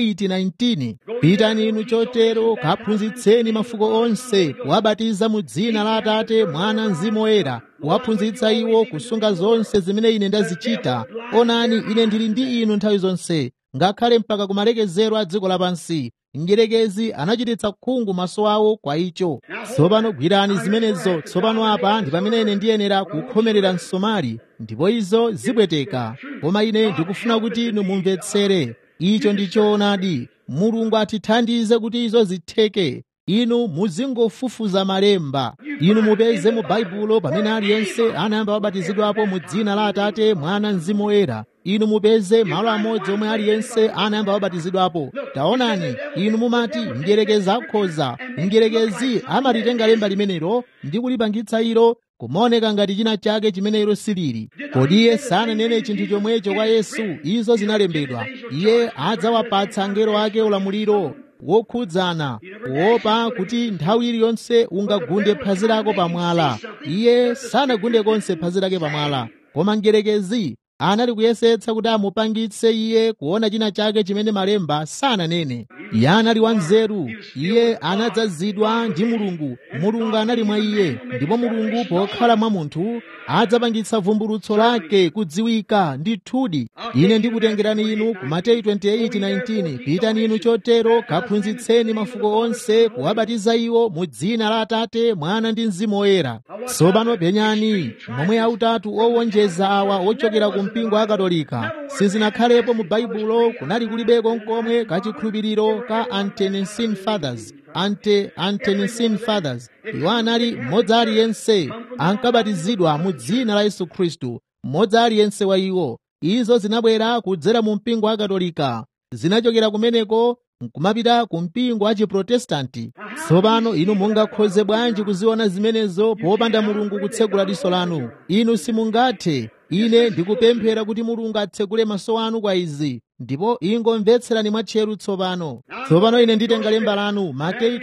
Speaker 2: 28:19 pitani inu chotero kaphunzitseni mafuko onse kuwabatiza mu dzina la atate mwana mzimu woyera kuwaphunzitsa iwo kusunga zonse zimene ine ndazichita onani ine ndili ndi inu nthawi zonse ngakhale mpaka kumalekezero a dziko lapansi njerekezi anachititsa khungu maso awo kwa icho tsopano gwirani zimenezo tsopano apa ndi pamene ine ndiyenera kukhomerera msomali ndipo izo zibweteka koma ine ndikufuna kuti inu mumvetsere icho ndi choonadi mulungu atithandize kuti izo zitheke inu muzingofufuza malemba inu mupeze mu baibulo pamene aliyense anayamba wabatizidwapo mu dzina la atate mwana mzimu woyera inu mupeze malo amodzi omwe aliyense anayamba wabatizidwapo taonani inu mumati mdierekezi akhoza mdierekezi amatitenga lemba limenelo ndi kulipangitsa ilo kumaoneka ngati china chake chimene ilo silili kodi iye sananene chinthu chomwecho kwa yesu izo zinalembedwa iye adzawapatsa angelo ake ulamuliro wokhudzana kuopa kuti nthawi iliyonse ungagunde phazi lako pamwala iye sanagunde konse phazi lake pamwala koma mdierekezi anali kuyesetsa kuti amupangitse iye kuona china chake chimene malemba sananene iye anali wanzeru iye anadzazidwa ndi mulungu mulungu anali mwa iye ndipo mulungu pokhala mwa munthu adzapangitsa vumbulutso lake kudziwika ndithudi ine ndikutengerani inu ku mateyu 28:19 pitani inu chotero kaphunzitseni mafuko onse kuwabatiza iwo mu dzina la atate mwana ndi mzimu woyera tsopano penyani momwe autatu owonjeza awa ochokera ku mpingo wa katolika sizinakhalepo mu baibulo kunali kulibeko nkomwe kachikhulupiriro ka antenicene fathers ante antenicene fathers iwo anali mmodzi aliyense ankabatizidwa mu dzina la yesu khristu mmodzi aliyense wa iwo izo zinabwera kudzera mu mpingo wa katolika zinachokera kumeneko nkumapita ku mpingo wa chiprotestanti tsopano inu mungakhoze bwanji kuziona zimenezo popanda mulungu kutsegula diso lanu inu simungathe ine ndikupemphera kuti mulungu atsegule maso anu kwa izi ndipo ingomvetserani mwatcheru tsopano tsopano ine nditenga lemba lanu mateyu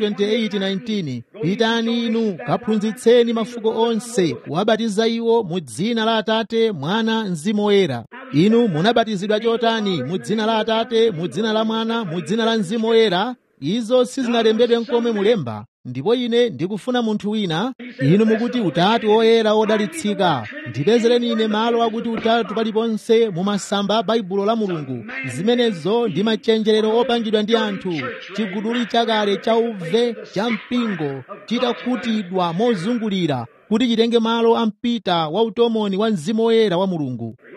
Speaker 2: 28:19 pitani inu kaphunzitseni mafuko onse kuwabatiza iwo mu dzina la atate mwana mzimu woyera inu munabatizidwa chotani mu dzina la atate mu dzina la mwana mu dzina la mzimu woyera izo sizinalembedwe nkomwe mulemba ndipo ine ndikufuna munthu wina inu mukuti utatu oyera odalitsika ndipezereni ine malo akuti utatu paliponse mu masamba a baibulo la mulungu zimenezo ndi machenjerero opangidwa ndi anthu chiguduli chakale cha uve cha mpingo chitakhutidwa mozungulira kuti chitenge malo a mpita wa utomoni wa mzimu woyera wa mulungu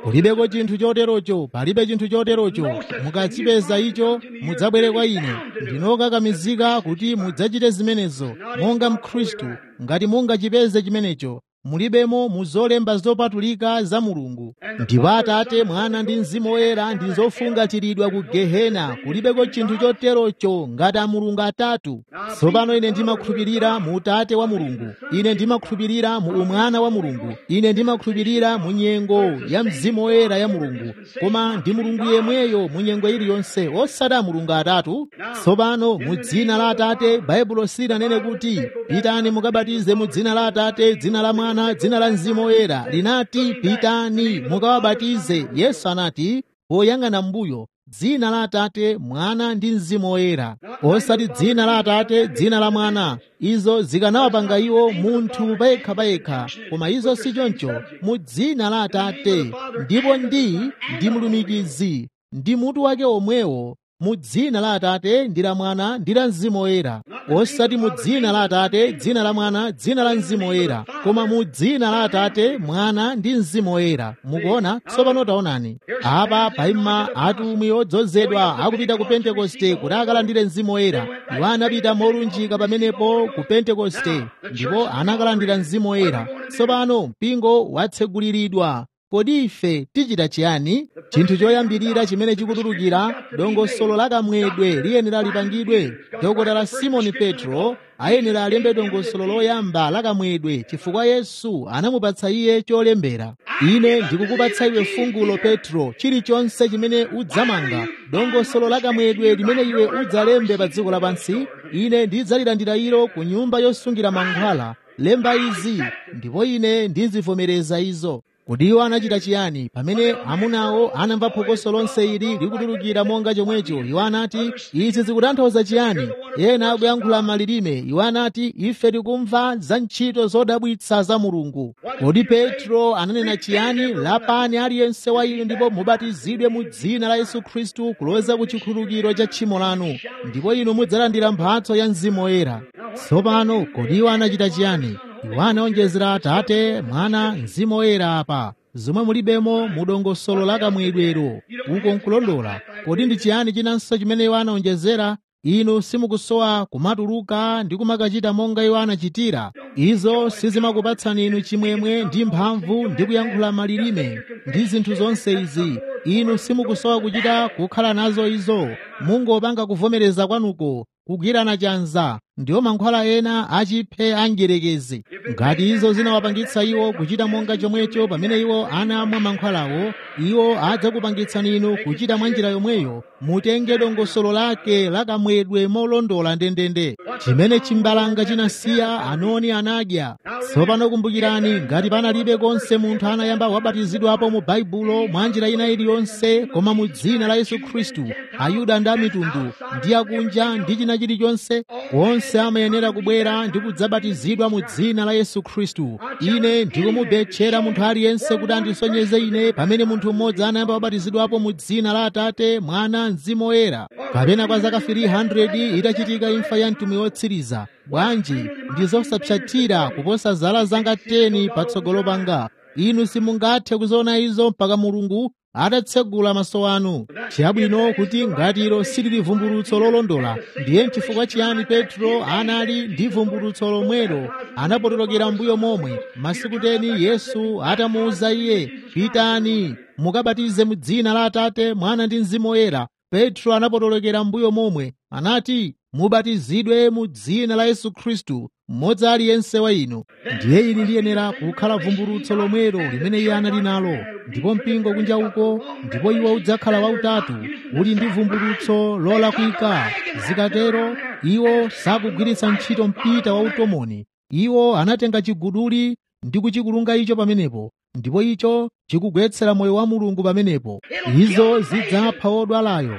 Speaker 2: kulibeko chinthu choterocho palibe chinthu choterocho mukachipeza icho mudzabwere kwa ine ndinokakamizika kuti mudzachite zimenezo monga mkhristu ngati mungachipeze chimenecho mulibemo muzolemba zopatulika za mulungu ndipo atate mwana ndi mzimu woyera ndi zofungatiridwa ku gehena kulibeko chinthu choterocho ngati a mulungu atatu tsopano ine ndimakhulupirira mu utate wa mulungu ine ndimakhulupirira mu umwana wa mulungu ine ndimakhulupirira mu nyengo ya mzimu woyera ya mulungu koma ndi mulungu yemweyo mu nyengo iliyonse osati a mulungu atatu tsopano mu dzina la atate baibulo silinanene kuti pitani mukabatize mu dzina la atate dzina la mwana mwana dzina la mzimu woyera linati pitani mukawabatize yesu anati poyang'ana mbuyo dzina la atate mwana ndi mzimu woyera osati dzina la atate dzina la mwana izo zikanawapanga iwo munthu payekha payekha koma izo si choncho mu dzina la atate ndipo ndi ndi mlumikizi ndi mutu wake omwewo mu dzina la atate ndi la mwana ndi la mzimu woyera osati mu dzina la atate dzina la mwana dzina la mzimu woyera koma mu dzina la atate mwana ndi mzimu woyera mukuona tsopano taonani apa paima atumwi odzozedwa akupita ku pentekoste kuti akalandire mzimu woyera iwo anapita molunjika pamenepo ku pentekoste ndipo anakalandira mzimu woyera tsopano mpingo watseguliridwa kodi ife tichita chiyani chinthu choyambirira chimene chikutulukira dongosolo la kamwedwe liyenera lipangidwe dokotala simoni petro ayenera alembe dongosolo loyamba la kamwedwe chifukwa yesu anamupatsa iye cholembera ine ndikukupatsa iwe fungulo petro chilichonse chimene udzamanga dongosolo la kamwedwe limene iwe udzalembe pa dziko lapansi ine ndidzalilandira ilo ku nyumba yosungira mankhwala lemba izi ndipo ine ndizivomereza izo kodi iwo anachita chiyani pamene amunawo anamva phokoso lonse ili likutulukira monga chomwecho iwo anati izi zikutanthauza chiyani ena akuyankhula malilime iwo anati ife tikumva za ntchito zodabwitsa za mulungu kodi petro ananena chiyani lapani aliyense wa inu ndipo mubatizidwe mu dzina la yesu khristu kuloza ku chikhululukiro cha tchimo lanu ndipo inu mudzalandira mphatso ya mzimu woyera tsopano kodi iwo anachita chiyani iwo anaonjezera atate mwana mzimu woyera apa zomwe mulibemo mu dongosolo la kamwedwero uko nkulondola kodi ndi chiyani chinanso chimene iwo anaonjezera inu simukusowa kumatuluka ndi kumakachita monga iwo anachitira izo sizimakupatsani inu chimwemwe ndi mphamvu ndi kuyankhula malilime ndi zinthu zonse izi inu simukusowa kuchita kukhala nazo izo mungopanga kuvomereza kwanuko kugwirana chanza ndiwo mankhwala ena achiphe angerekezi ngati izo zinawapangitsa iwo kuchita monga chomwecho pamene iwo anamwa mankhwalawo iwo adzakupangitsani inu kuchita mwa njira yomweyo mutenge dongosolo lake lakamwedwe molondola ndendende chimene chimbalanga chinasiya anoni anadya tsopano kumbukirani ngati panalibe konse munthu anayamba wabatizidwapo mu baibulo mwa njira ina iliyonse koma mu dzina la yesu khristu ayuda ndi amitundu ndi akunja ndi china chilichonse onse amayenera kubwera ndi kudzabatizidwa mu dzina la yesu khristu ine ndikumubetchera munthu aliyense kuti andisonyeze ine pamene munthu mmodzi anayamba wabatizidwapo mu dzina la atate mwana mzimu woyera kapena kwa zaka 300 itachitika imfa ya mtumwi wotsiriza bwanji ndi zosapsatira kuposa zala zanga 10 patsogolo panga inu simungathe kuziona izo mpaka mulungu atatsegula maso anu chabwino kuti ngati ilo silili vumbulutso lolondola ndiye chifukwa chiyani petro anali ndi vumbulutso lomwelo anapotolokera mbuyo momwe masiku teni yesu atamuwuza iye pitani mukabatize mu dzina la atate mwana ndi mzimu woyera petro anapotolokera mbuyo momwe anati mubatizidwe mu dzina la yesu khristu mmodzi aliyense wa inu ndiye ili liyenera kukhala vumbulutso lomwelo limene iye anali nalo ndipo mpingo kunja uko ndipo iwo udzakhala wautatu uli ndi vumbulutso lolakwika zikatero iwo sakugwiritsa ntchito mpita wa utomoni iwo anatenga chiguduli ndi kuchikulunga icho pamenepo ndipo icho chikugwetsera moyo wa mulungu pamenepo izo zidzapha odwalayo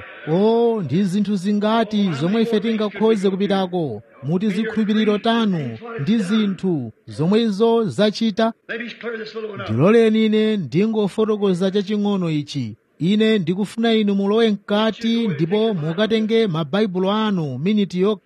Speaker 2: o ndi zinthu zingati zomwe ife tingakhoze kupitako muti zikhulupiriro tanu ndi zinthu zomwe izo zachita ndiloleni ine ndingofotokoza chaching'ono ichi ine ndikufuna inu mulowe mkati ndipo mukatenge mabaibulo anu miniti yokha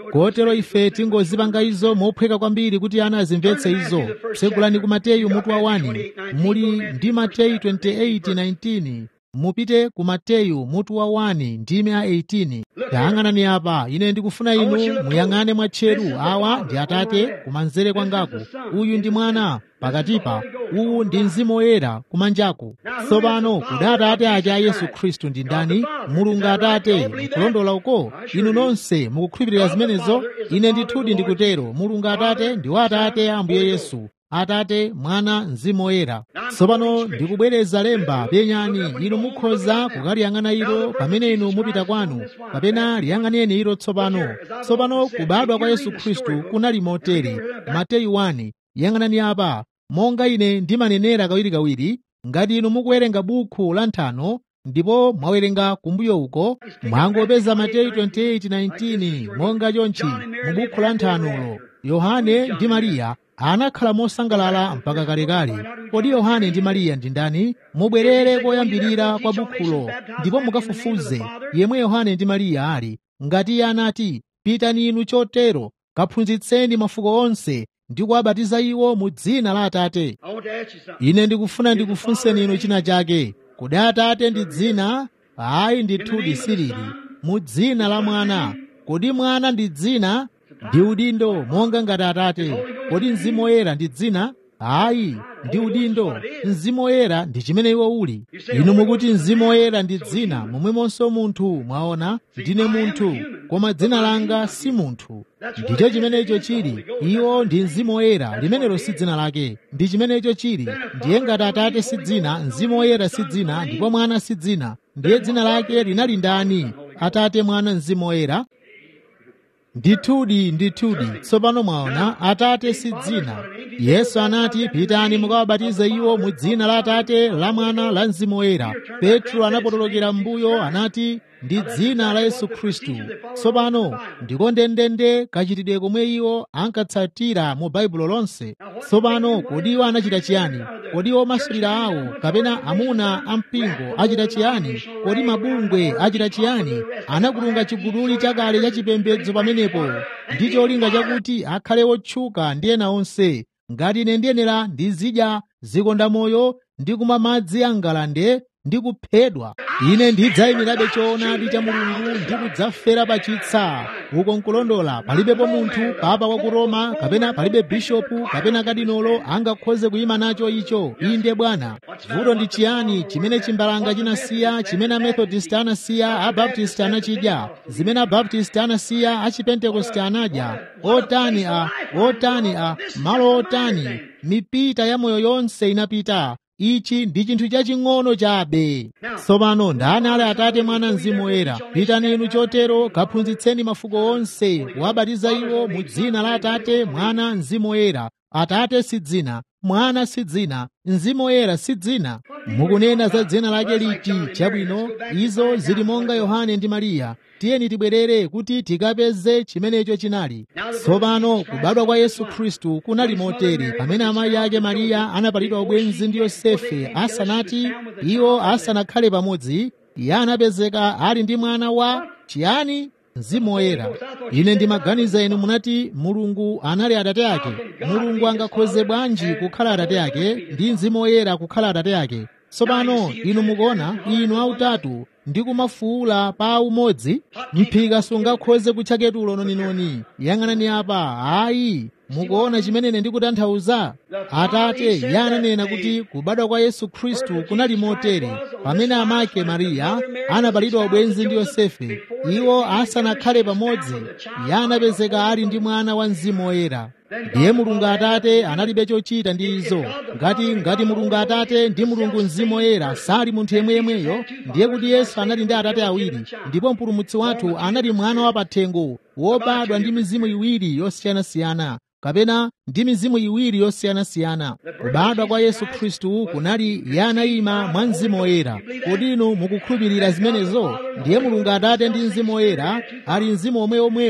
Speaker 2: kotero ife tingozipanga izo mophweka kwambiri kuti ana azimvetse izo tsegulani ku mateyu mutu wa 1 muli ndi mateyu 28:19 mupite ku mateyu mutu wa 1 ndime a 18 tayang'anani apa ine ndikufuna inu muyang'ane mwatcheru awa ndi atate kumanzere kwangaku uyu ndi mwana pakatipa uwu ndi mzimu woyera kumanjaku tsopano kodi atate aja a yesu khristu ndi ndani mulungu atate ndikulondola uko inu nonse mukukhulupirira zimenezo ine ndithudi ndikutero mulungu atate ndi wa atate a ambuye yesu atate mwana mzimu woyera tsopano ndikubwereza lemba penyani inu mukhoza kukaliyang'ana ilo pamene inu mupita kwanu kapena liyang'aneni ilo tsopano tsopano kubadwa kwa yesu khristu kunali motere mateyu 1 yang'anani apa monga ine ndimanenera kawirikawiri ngati inu mukuwerenga bukhu la nthano ndipo mwawerenga kumbuyo uko mwangopeza mateyu 28:19 monga chonchi mu bukhu la nthanolo yohane ndi mariya anakhala mosangalala mpaka kalekale kodi yohane ndi mariya ndi ndani mubwerere koyambirira kwa bukhulo ndipo mukafufuze yemwe yohane ndi mariya ali ngati iye anati pitani inu chotero kaphunzitseni mafuko onse ndi kuwabatiza iwo mu dzina la atate
Speaker 1: I want to ask you something.
Speaker 2: ine ndikufuna ndikufunseni inu china chake kodi atate ndi dzina ayi ndithudi silili mu dzina la mwana kodi mwana ndi dzina ndi udindo monga ngati atate kodi mzimu woyera ndi dzina ayi ndi udindo mzimu woyera ndi chimene iwo uli inu mukuti mzimu woyera ndi dzina momwemonso munthu mwaona ndine munthu koma dzina langa si munthu ndicho chimenecho chili iwo ndi mzimu woyera limenelo si dzina lake ndi chimenecho chili ndiye ngati atate si dzina mzimu woyera si dzina ndipo mwana si dzina ndiye dzina lake linali ndani atate mwana mzimu woyera ndithudi ndithudi tsopano mwaona atate si dzina yesu anati pitani mukawabatize iwo mu dzina la atate la mwana la mzimu woyera petro anapotolokera m'mbuyo anati ndi dzina la yesu khristu tsopano ndiko ndendende kachitidwe komwe iwo ankatsatira mu baibulo lonse tsopano kodi iwo anachita chiyani kodi iwo masulira awo kapena amuna ampingo achita chiyani kodi mabungwe achita chiyani anakulunga chiguduli chakale cha chipembedzo pamenepo ndi cholinga chakuti akhale wotchuka ndi ena onse ngati ine ndiyenera ndizidya zikondamoyo ndi kumwa madzi a ngalande ndi kuphedwa ine ndidzayimirabe choonadi cha mulungu ndi kudzafera pa chitsa uko nkulondola palibepo munthu papa wa ku roma kapena palibe bishopu kapena kadinolo angakhoze kuyima nacho icho inde bwana vuto ndi chiyani chimene chimbalanga chinasiya chimene amethodist anasiya abaptist anachidya zimene abaptist anasiya achipentekoste anadya otani a otani a malo otani mipita ya moyo yonse inapita ichi ndi chinthu chaching'ono chabe tsopano ndani ali atate mwana mzimu woyera pitani inu chotero kaphunzitseni mafuko onse wabatiza iwo mu dzina la atate mwana mzimu woyera atate si dzina mwana si dzina mzimu woyera si dzina mukunena za dzina lake liti chabwino izo zili monga yohane ndi mariya tiyeni tibwerere kuti tikapeze chimenecho chinali tsopano kubadwa kwa yesu khristu kunali motere pamene amayi ake mariya anapalidwa ubwenzi ndi yosefe asanati iwo asanakhale pamodzi iye anapezeka ali ndi mwana wa chiyani mzimu woyera ine ndimaganiza inu munati mulungu anali atate ake mulungu angakhoze bwanji kukhala atate ake ndi mzimu woyera kukhala atate ake tsopano inu mukuona inu autatu ndi kumafuula pa umodzi mphika sungakhoze kutcha ketulo noninoni yang'anani apa ayi mukuona chimene ndikutanthauza atate iye ananena kuti kubadwa kwa yesu khristu kunali motere pamene amake mariya anapalidwa ubwenzi ndi yosefe iwo asanakhale pamodzi iye anapezeka ali ndi mwana wa mzimu woyera ndiye mulungu atate analibe chochita ndi izo ngati ngati mulungu atate ndi mulungu mzimu woyera sali munthu yemweyemweyo ndiye kuti yesu anali ndi atate awiri ndipo mpulumutsi wathu anali mwana wa pathengo wobadwa ndi mizimu iwiri yosiyanasiyana kapena ndi mizimu iwiri yosiyanasiyana kubadwa kwa yesu khristu kunali yanayima mwa mzimu woyera kodi inu mukukhulupirira zimenezo ndiye mulungu atate ndi mzimu woyera ali mzimu omweomwewo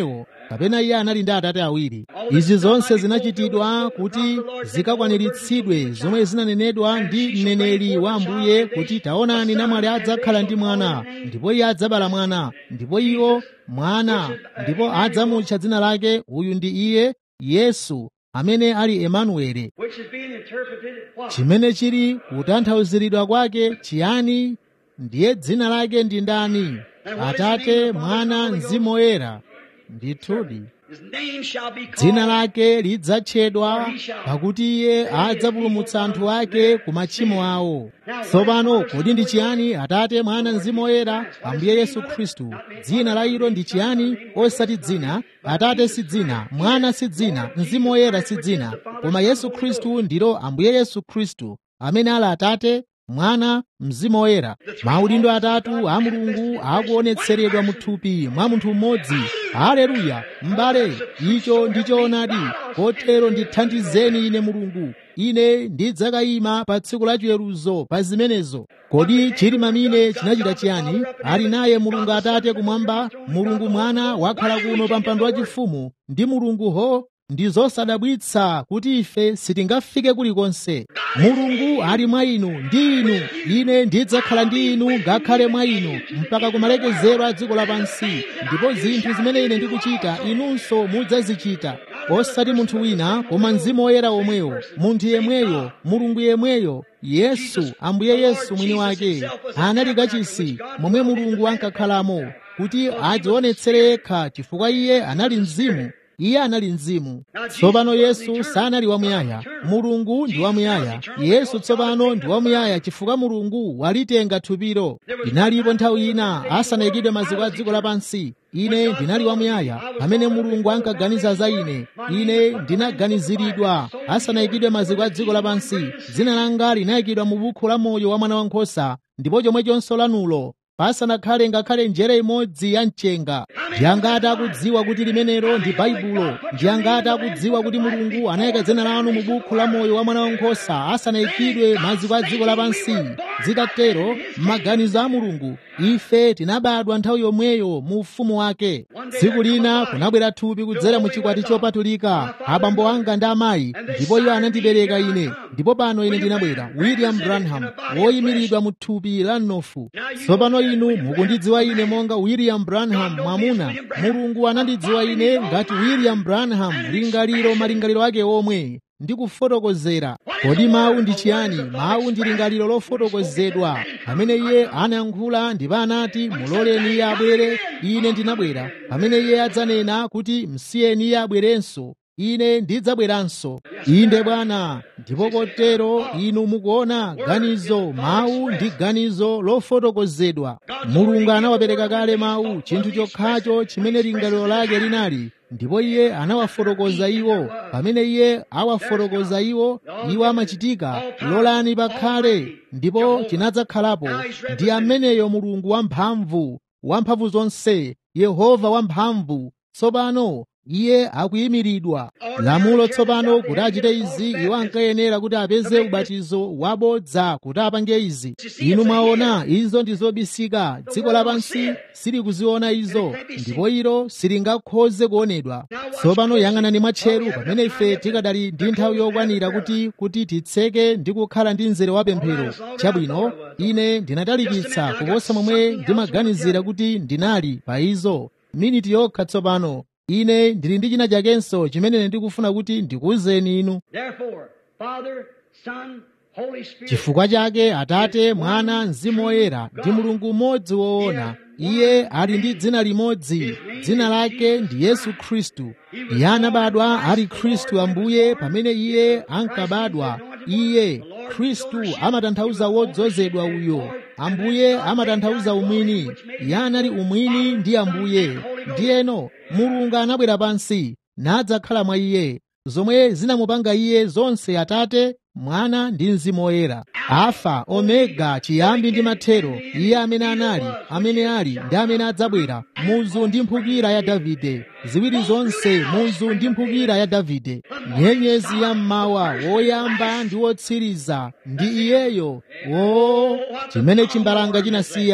Speaker 2: kapena iye anali ndi atate awiri izi zonse zinachitidwa kuti zikakwaniritsidwe zomwe zinanenedwa ndi mneneri wa ambuye kuti taonani namwali adzakhala ndi mwana ndipo iye adzabala mwana ndipo iwo mwana ndipo adzamutcha dzina lake uyu ndi iye yesu amene ali emanuele
Speaker 1: which is being interpreted what?
Speaker 2: chimene chili kutanthauziridwa kwake chiyani ndiye dzina lake ndi ndani atate mwana mzimu woyera ndithudi
Speaker 1: His name shall be
Speaker 2: dzina
Speaker 1: called
Speaker 2: lake lidzatchedwa pakuti iye adzapulumutsa anthu ake ku machimo awo tsopano kodi ndi chiyani atate mwana mzimu woyera ambuye yesu khristu dzina la ilo ndi chiyani osati dzina atate si dzina mwana si dzina mzimu woyera si dzina koma yesu khristu ndilo ambuye yesu khristu amene ali atate mwana mzimu woyera maudindo atatu a mulungu akuonetseredwa mu thupi mwa munthu mmodzi haleluya m'bale icho ndi choonadi kotero ndithandizeni ine mulungu ine ndidzakayima pa tsiku la chiweruzo pa zimenezo kodi chili mamine chinachita chiyani ali naye mulungu atate kumwamba mulungu mwana wakhala kuno pa mpando wachifumu ndi mulunguho ndi zosadabwitsa kuti ife sitingafike kulikonse mulungu ali mwa inu ndi inu ine ndidzakhala ndi inu ngakhale mwa inu mpaka kumalekezero a dziko lapansi ndipo zinthu zimene ine ndikuchita inunso mudzazichita osati munthu wina koma mzimu woyera omweyo munthu yemweyo mulungu yemweyo yesu ambuye yesu mwini wake anali kachisi momwe mulungu ankakhalamo kuti adzionetsere yekha chifukwa iye anali mzimu iye anali mzimu tsopano yesu sanali wamuyaya mulungu ndi wamuyaya yesu tsopano ndi wamuyaya chifukwa mulungu walitenga thupilo inalipo nthawi ina asanayikidwe maziko a dziko lapansi ine ndinali wamuyaya pamene mulungu ankaganiza za ine ine ndinaganiziridwa asanayikidwe maziko a dziko lapansi dzina langa linayikidwa mu buku la moyo wa mwana wankhosa ndipo chomwechonso lanulo pasanakhale ngakhale njere imodzi ya mchenga ndi angati akudziwa kuti limenelo ndi baibulo ndi angati akudziwa kuti mulungu anayika dzina lanu mu buku la moyo wa mwana wankhosa asanayikidwe maziko a dziko lapansi zitatero m'maganizo a mulungu ife tinabadwa nthawi yomweyo mu ufumu wake tsiku lina kunabwera thupi kudzera mu chikwati chopatulika abambo anga ndi amayi ndipo iwo anandibereka ine ndipo pano ine ndinabwera william branham woyimiridwa mu thupi la mnofu tsopano inu mukundidziwa ine monga william branham mwamuna mulungu anandidziwa ine ngati william branham lingaliro malingaliro ake omwe ndi kufotokozera kodi mawu ndi chiyani mawu ndi lingaliro lofotokozedwa pamene iye anayankhula ndipo anati muloleni iye abwere ine ndinabwera pamene iye adzanena kuti msiyeni iye abwerenso ine ndidzabweranso inde bwana ndipo kotero inu mukuona ganizo mawu ndi ganizo lofotokozedwa mulungu anawapereka kale mawu chinthu chokhacho chimene lingaliro lake linali ndipo iye anawafotokoza iwo pamene iye awafotokoza iwo iwo amachitika lolani pakhale ndipo chinadzakhalapo ndi ameneyo mulungu wamphamvu wamphamvu zonse yehova wamphamvu tsopano iye akuyimiridwa lamulo tsopano kuti achite izi iwo ankayenera kuti apeze ubatizo wabodza kuti apange izi inu mwaona izo ndi zobisika dziko lapansi silikuziona izo ndipo ilo silingakhoze kuonedwa tsopano yang'anani mwatcheru pamene ife tikadali ndi nthawi yokwanira kuti kuti titseke ndi kukhala ndi mzere wa pemphero chabwino ine ndinatalikitsa kuposa momwe ndimaganizira kuti ndinali pa izo miniti yokha tsopano ine ndili ndi china chakenso chimene ndikufuna kuti ndikuwuzeni inu
Speaker 1: Therefore, Father, Son, Holy Spirit.
Speaker 2: chifukwa chake atate mwana mzimu woyera ndi mulungu mmodzi woona iye ali ndi dzina limodzi dzina lake ndi yesu khristu iye anabadwa ali khristu ambuye pamene iye ankabadwa iye khristu amatanthauza wodzozedwa uyo ambuye amatanthauza umwini iye anali umwini ndi ambuye ndiyeno mulungu anabwera pansi nadzakhala mwa iye zomwe zinamupanga iye zonse atate mwana ndi mzimu woyera alfa omega chiyambi ndi mathero iye amene anali amene ali ndi amene adzabwera muzu ndi mphukira ya davide ziwiri zonse muzu ndi mphukira ya davide nyenyezi ya mmawa woyamba ndi wotsiriza ndi iyeyo o chimene chimbalanga chinasiya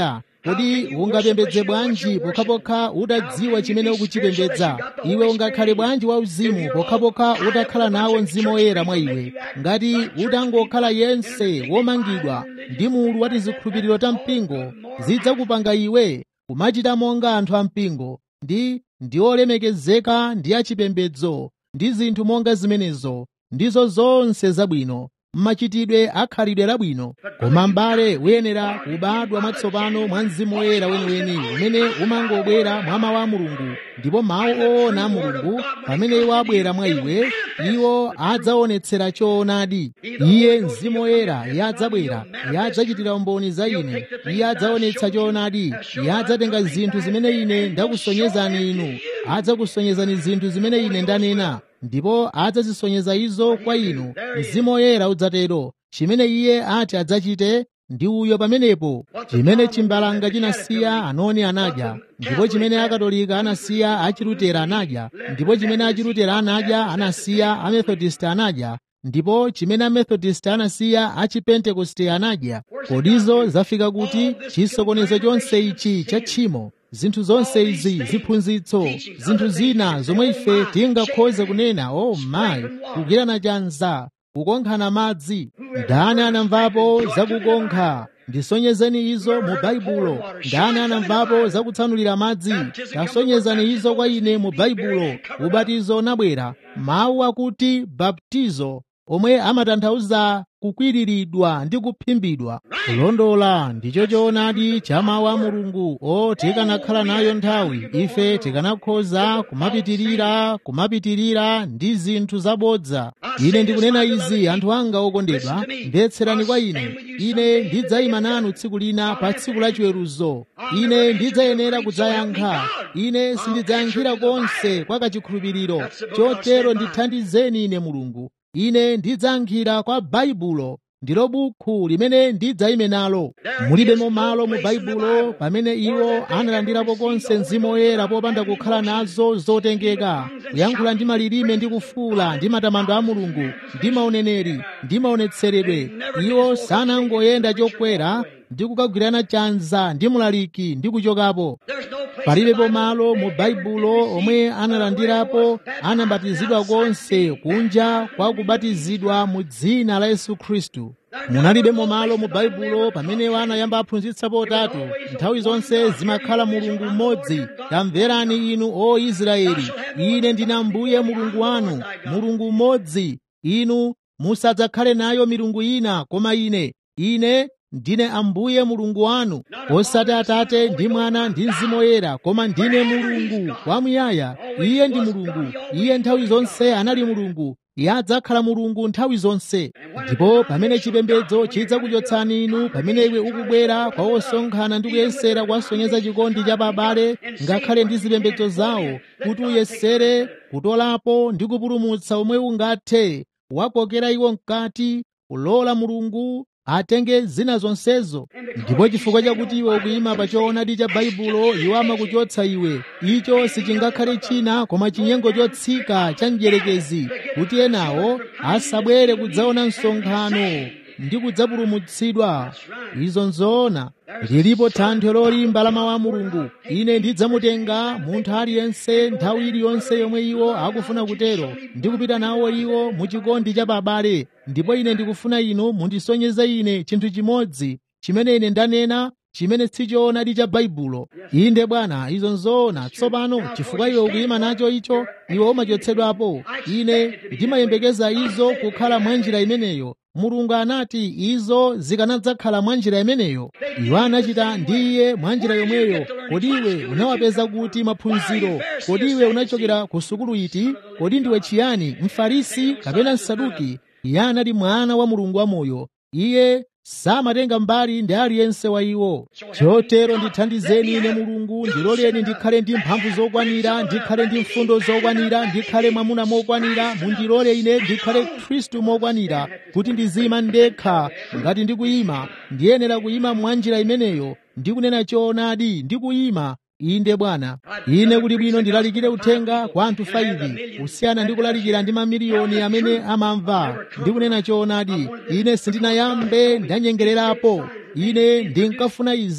Speaker 2: kodi ungapembedze bwanji pokhapokha utadziwa chimene ukuchipembedza iwe ungakhale bwanji wauzimu pokhapokha utakhala nawo mzimu woyera mwa iwe ngati utangokhala yense womangidwa ndi mulu wa tizikhulupiriro ta mpingo zidzakupanga iwe kumachita monga anthu ampingo ndi ndi olemekezeka ndi achipembedzo ndi zinthu monga zimenezo ndizo zonse zabwino mmachitidwe akhalidwe labwino koma m'bale uyenera kubadwa mwatsopano mwa mzimu woyera weniweni umene umangobwera mwa mawu a mulungu ndipo mawu oona a mulungu pamene iwo abwera mwa iwe iwo adzaonetsera choonadi iye mzimu woyera iye adzabwera iye adzachitira umboni za ine iye adzaonetsa choonadi iye adzatenga zinthu zimene ine ndakusonyezani inu adzakusonyezani zinthu zimene ine ndanena ndipo adzazisonyeza izo kwa inu mzimu woyera udzatero chimene iye ati adzachite ndi uyo pamenepo chimene chimbalanga chinasiya anoni anadya ndipo chimene akatolika anasiya achilutera anadya ndipo chimene achilutera anadya anasiya amethodist anadya ndipo chimene amethodist anasiya achipentekoste anadya kodizo zafika kuti chisokonezo chonse ichi cha tchimo zinthu zonse izi ziphunzitso zinthu zina zomwe ife tingakhoze kunena o oh mayi kugirana chanza kukonkhana madzi ndani anamvapo zakukonkha ndisonyezeni izo mu baibulo ndani anamvapo zakutsanulira madzi tasonyezani izo kwa ine mu baibulo ubatizo unabwera mawu akuti baptizo omwe amatanthauza kukwiriridwa ndi kuphimbidwa kulondola ndicho choonadi cha mawu a mulungu o tikanakhala nayo nthawi ife tikanakhoza kumapitirira kumapitirira ndi zinthu zabodza ine ndikunena izi anthu anga okondedwa mvetserani kwa ine ine ndidzayima nanu tsiku lina pa tsiku la chiweruzo ine ndidzayenera kudzayankha ine sindidzayankhira konse kwa kachikhulupiriro chotero ndithandizeni ine mulungu ine ndidzayankhira kwa baibulo ndilo bukhu limene ndidzayime nalo mulibemo malo mu baibulo pamene iwo analandirapo konse mzimu woyera popanda kukhala nazo zotengeka kuyankhula ndi malilime ndi kufuula ndi matamando a mulungu ndi mauneneri ndi maonetseredwe iwo sanangoyenda chokwera ndi kukagwirana chanza ndi mulaliki ndi kuchokapo palibepo malo mu baibulo omwe analandirapo anabatizidwa konse kunja kwa kubatizidwa mu dzina la yesu khristu munalibemo malo mu baibulo pamene anayamba aphunzitsapo utatu nthawi zonse zimakhala mulungu mmodzi tamverani inu o israeli ine ndine ambuye mulungu wanu mulungu mmodzi inu musadzakhale nayo milungu ina koma ine ine ndine ambuye mulungu wanu osati atate ndi mwana ndi mzimu woyera koma ndine mulungu wamuyaya iye ndi mulungu iye nthawi zonse anali mulungu iye adzakhala mulungu nthawi zonse ndipo pamene chipembedzo chidzakuchotsani inu pamene iwe ukubwera kwa osonkhana ndi kuyesera kuwasonyeza chikondi cha babale ngakhale ndi zipembedzo zawo kuti uyesere kutolapo ndi kupulumutsa omwe ungathe wakokera iwo mkati kulola mulungu atenge zina zonsezo ndipo chifukwa chakuti iwe ukuyima pa choonadi cha baibulo iwo amakuchotsa iwe icho sichingakhale china koma chinyengo chotsika cha mdierekezi kuti enawo asabwere kudzaona msonkhano ndi kudzapulumutsidwa izo nzoona lilipo thanthwe lolimba la mawu a mulungu ine ndidzamutenga munthu aliyense nthawi iliyonse yomwe iwo akufuna kutero ndikupita nawo iwo mu chikondi cha babale ndipo ine ndikufuna inu mundisonyeze ine chinthu chimodzi chimene ine ndanena chimene sichoonadi cha baibulo inde bwana izo nzoona tsopano chifukwa iwe ukuyima nacho icho iwe umachotsedwapo ine ndimayembekeza izo kukhala mwa njira imeneyo mulungu anati izo zikanadzakhala mwa njira imeneyo iwo anachita ndi iye mwa njira yomweyo kodi iwe unawapeza kuti maphunziro kodi iwe unachokera ku sukulu iti kodi ndiwe chiyani mfarisi kapena msaduki iye anali mwana wa mulungu wamoyo iye samatenga mbali ndi aliyense wa iwo chotero ndithandizeni ine mulungu ndiloleni ndikhale ndi mphamvu zokwanira ndikhale ndi mfundo zokwanira ndikhale mwamuna mokwanira mundilole ine ndikhale khristu mokwanira kuti ndizima ndekha ngati ndikuyima ndiyenera kuyima mwa njira imeneyo ndikunena choonadi ndikuyima inde bwana ine kuti bwino ndilalikire uthenga kwa anthu 5 kusiyana ndi kulalikira ndi mamiliyoni amene amamva ndikunena choonadi ine sindinayambe ndanyengererapo ine ndinkafuna izi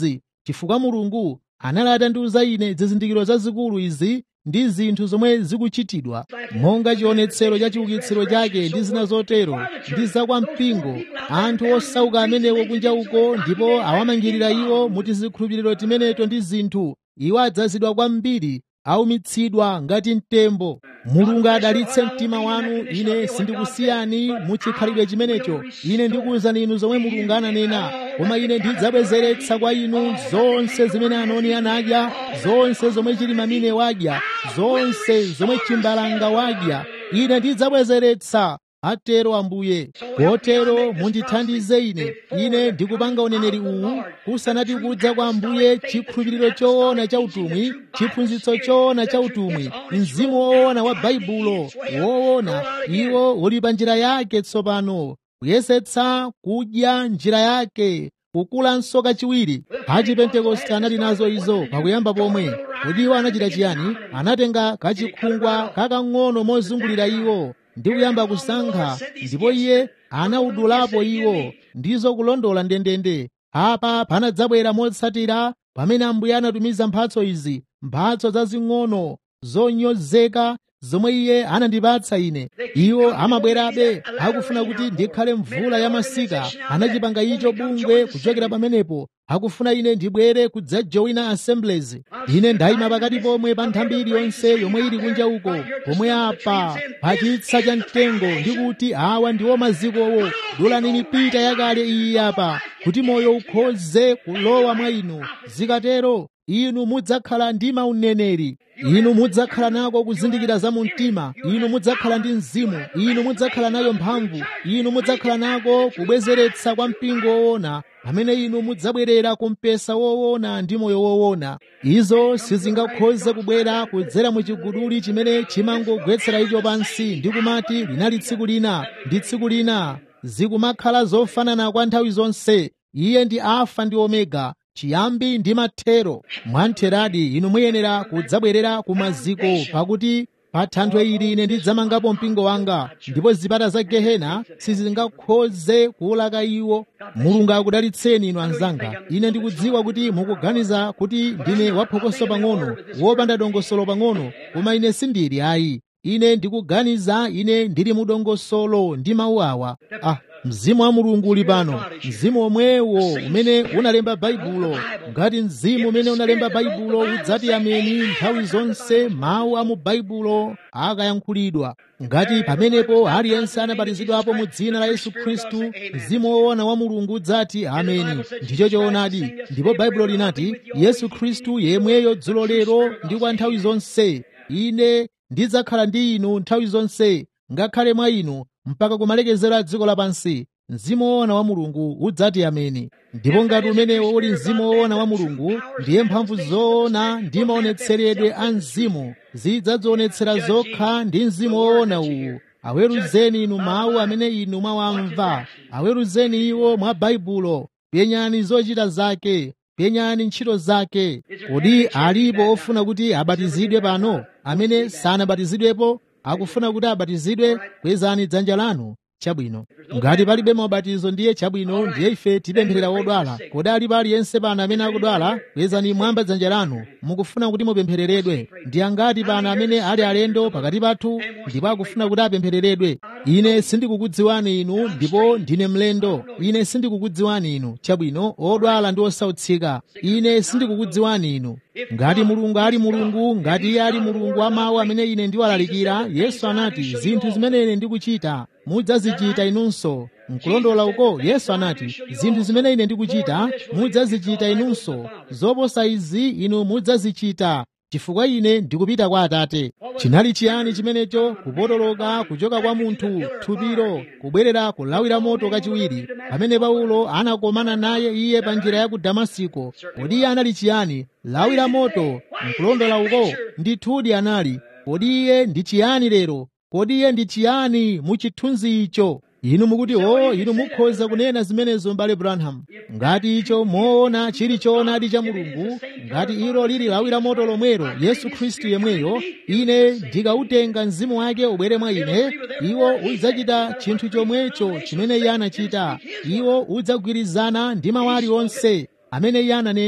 Speaker 2: chifukwa mulungu anali atandiuza ine zizindikiro zazikulu izi ndi zinthu zomwe zikuchitidwa monga chionetsero cha chiukitsiro chake ndi zina zotero ndi zakwampingo anthu osauka amenewo kunja uko ndipo awamangirira iwo mu tizikhulupiriro timeneto ndi zinthu iwo adzazidwa kwambiri aumitsidwa ngati mtembo mulungu adalitse mtima wanu ine sindikusiyani muchikhalidwe chimenecho ine ndikuwuzani inu zomwe mulungu ananena koma ine ndidzabwezeretsa kwa inu zonse zimene anoni anadya zonse zomwe chilimamine wadya zonse zomwe chimbalanga wadya ine ndidzabwezeretsa atero ambuye kotero mundithandize ine ine ndikupanga uneneri uwu kusanati kudza kwa ambuye chikhulupiriro choona cha utumwi chiphunzitso choona cha utumwi mzimu woona wa baibulo woona iwo uli pa njira yake tsopano kuyesetsa kudya njira yake kukulanso kachiwiri achipentekoste anali nazo izo pakuyamba pomwe kodi iwo anachita chiyani anatenga kachikhungwa kakang'ono mozungulira iwo ndi kuyamba kusankha ndipo iye anawudulapo iwo ndizo kulondola ndendende apa panadzabwera motsatira pamene ambuye anatumiza mphatso izi mphatso zazing'ono zonyozeka zomwe iye anandipatsa ine iwo amabwerabe akufuna kuti ndikhale mvula ya masika anachipanga icho bungwe kuchokera pamenepo akufuna ine ndibwere kudzajowina assemblies ine ndayima pakati pomwe pa nthambi iliyonse yomwe ili kunja uko pomwe apa pachitsa cha mtengo ndikuti awa ndiwo mazikowo dulani mipita yakale iyi apa kuti moyo ukhoze kulowa mwa inu zikatero inu mudzakhala ndi mauneneri inu mudzakhala nako kuzindikira za mu mtima inu mudzakhala ndi mzimu inu mudzakhala nayo mphamvu inu mudzakhala nako kubwezeretsa kwa mpingo woona pamene inu mudzabwerera ku mpesa woona ndi moyo woona izo sizingakhoze kubwera kudzera mu chiguduli chimene chimangogwetsera icho pansi ndi kumati linali tsiku lina ndi tsiku lina zikumakhala zofanana kwa nthawi zonse iye ndi alfa ndi omega chiyambi ndi mathero mwantheradi inu muyenera kudzabwerera ku maziko pakuti pa thanthwe ili ine ndidzamangapo mpingo wanga ndipo zipata za gehena sizingakhoze kuwulaka iwo mulungu akudalitseni inu anzanga ine ndikudziwa kuti mukuganiza kuti ndine waphokoso pang'ono wopanda dongosolo pang'ono koma ine sindili ayi ine ndikuganiza ine ndili mu dongosolo ndi mawu awa ah mzimu wa mulungu uli pano mzimu omwewo umene unalemba baibulo ngati mzimu umene unalemba baibulo udzati ameni nthawi zonse mawu a mu baibulo akayankhulidwa ngati pamenepo aliyense anabatizidwapo mu dzina la yesu khristu mzimu woona wa mulungu udzati ameni ndicho choonadi ndipo baibulo linati yesu khristu yemweyo dzulo lero ndi kwa nthawi zonse ine ndidzakhala ndi inu nthawi zonse ngakhale mwa inu mpaka kumalekezero a dziko lapansi mzimu woona wa mulungu udzati ameni ndipo ngati umenewo uli mzimu woona wa mulungu ndiye mphamvu zoona ndi maonetseredwe a mzimu zidzadzionetsera zokha ndi mzimu woona uwu aweruzeni inu mawu amene inu mwawamva aweruzeni iwo mwa baibulo penyani zochita zake penyani ntchito zake kodi alipo ofuna kuti abatizidwe pano amene sanabatizidwepo akufuna kuti abatizidwe kwezani dzanja lanu chabwino ngati palibe mabatizo ndiye chabwino ndiye ife tipempherera wodwala kodi alipo aliyense pano amene akudwala kwezani mwamba dzanja lanu mukufuna kuti mupemphereredwe ndi angati pano amene ali alendo pakati pathu ndipo akufuna kuti apemphereredwe ine sindikukudziwani inu ndipo ndine mlendo ine sindikukudziwani inu chabwino odwala ndi osautsika ine sindikukudziwani inu ngati mulungu ali mulungu ngati iye ali mulungu wa mawu amene ine ndiwalalikira yesu anati zinthu zimene ine ndikuchita mudzazichita inunso nkulondola uko yesu anati zinthu zimene ine ndikuchita mudzazichita inunso zoposa izi inu mudzazichita chifukwa ine ndikupita kwa atate chinali chiyani chimenecho kupotoloka kuchoka kwa munthu thupiro kubwerera kulawira moto kachiwiri pamene paulo anakomana naye iye pa njira ya ku damasiko kodi iye anali chiyani lawira moto nkulondola uko ndithudi anali kodi iye ndi chiyani lero kodi iye ndi chiyani mu chithunzi icho inu mukuti o inu mukhoza kunena zimenezo m'bale branham ngati icho moona chili choonadi cha mulungu ngati ilo lili lawira moto lomwero yesu khristu yemweyo ine ndikautenga mzimu wake ubwere mwa ine iwo udzachita chinthu chomwecho chimene iye anachita iwo udzagwirizana ndi mawu aliwonse amene iye ananena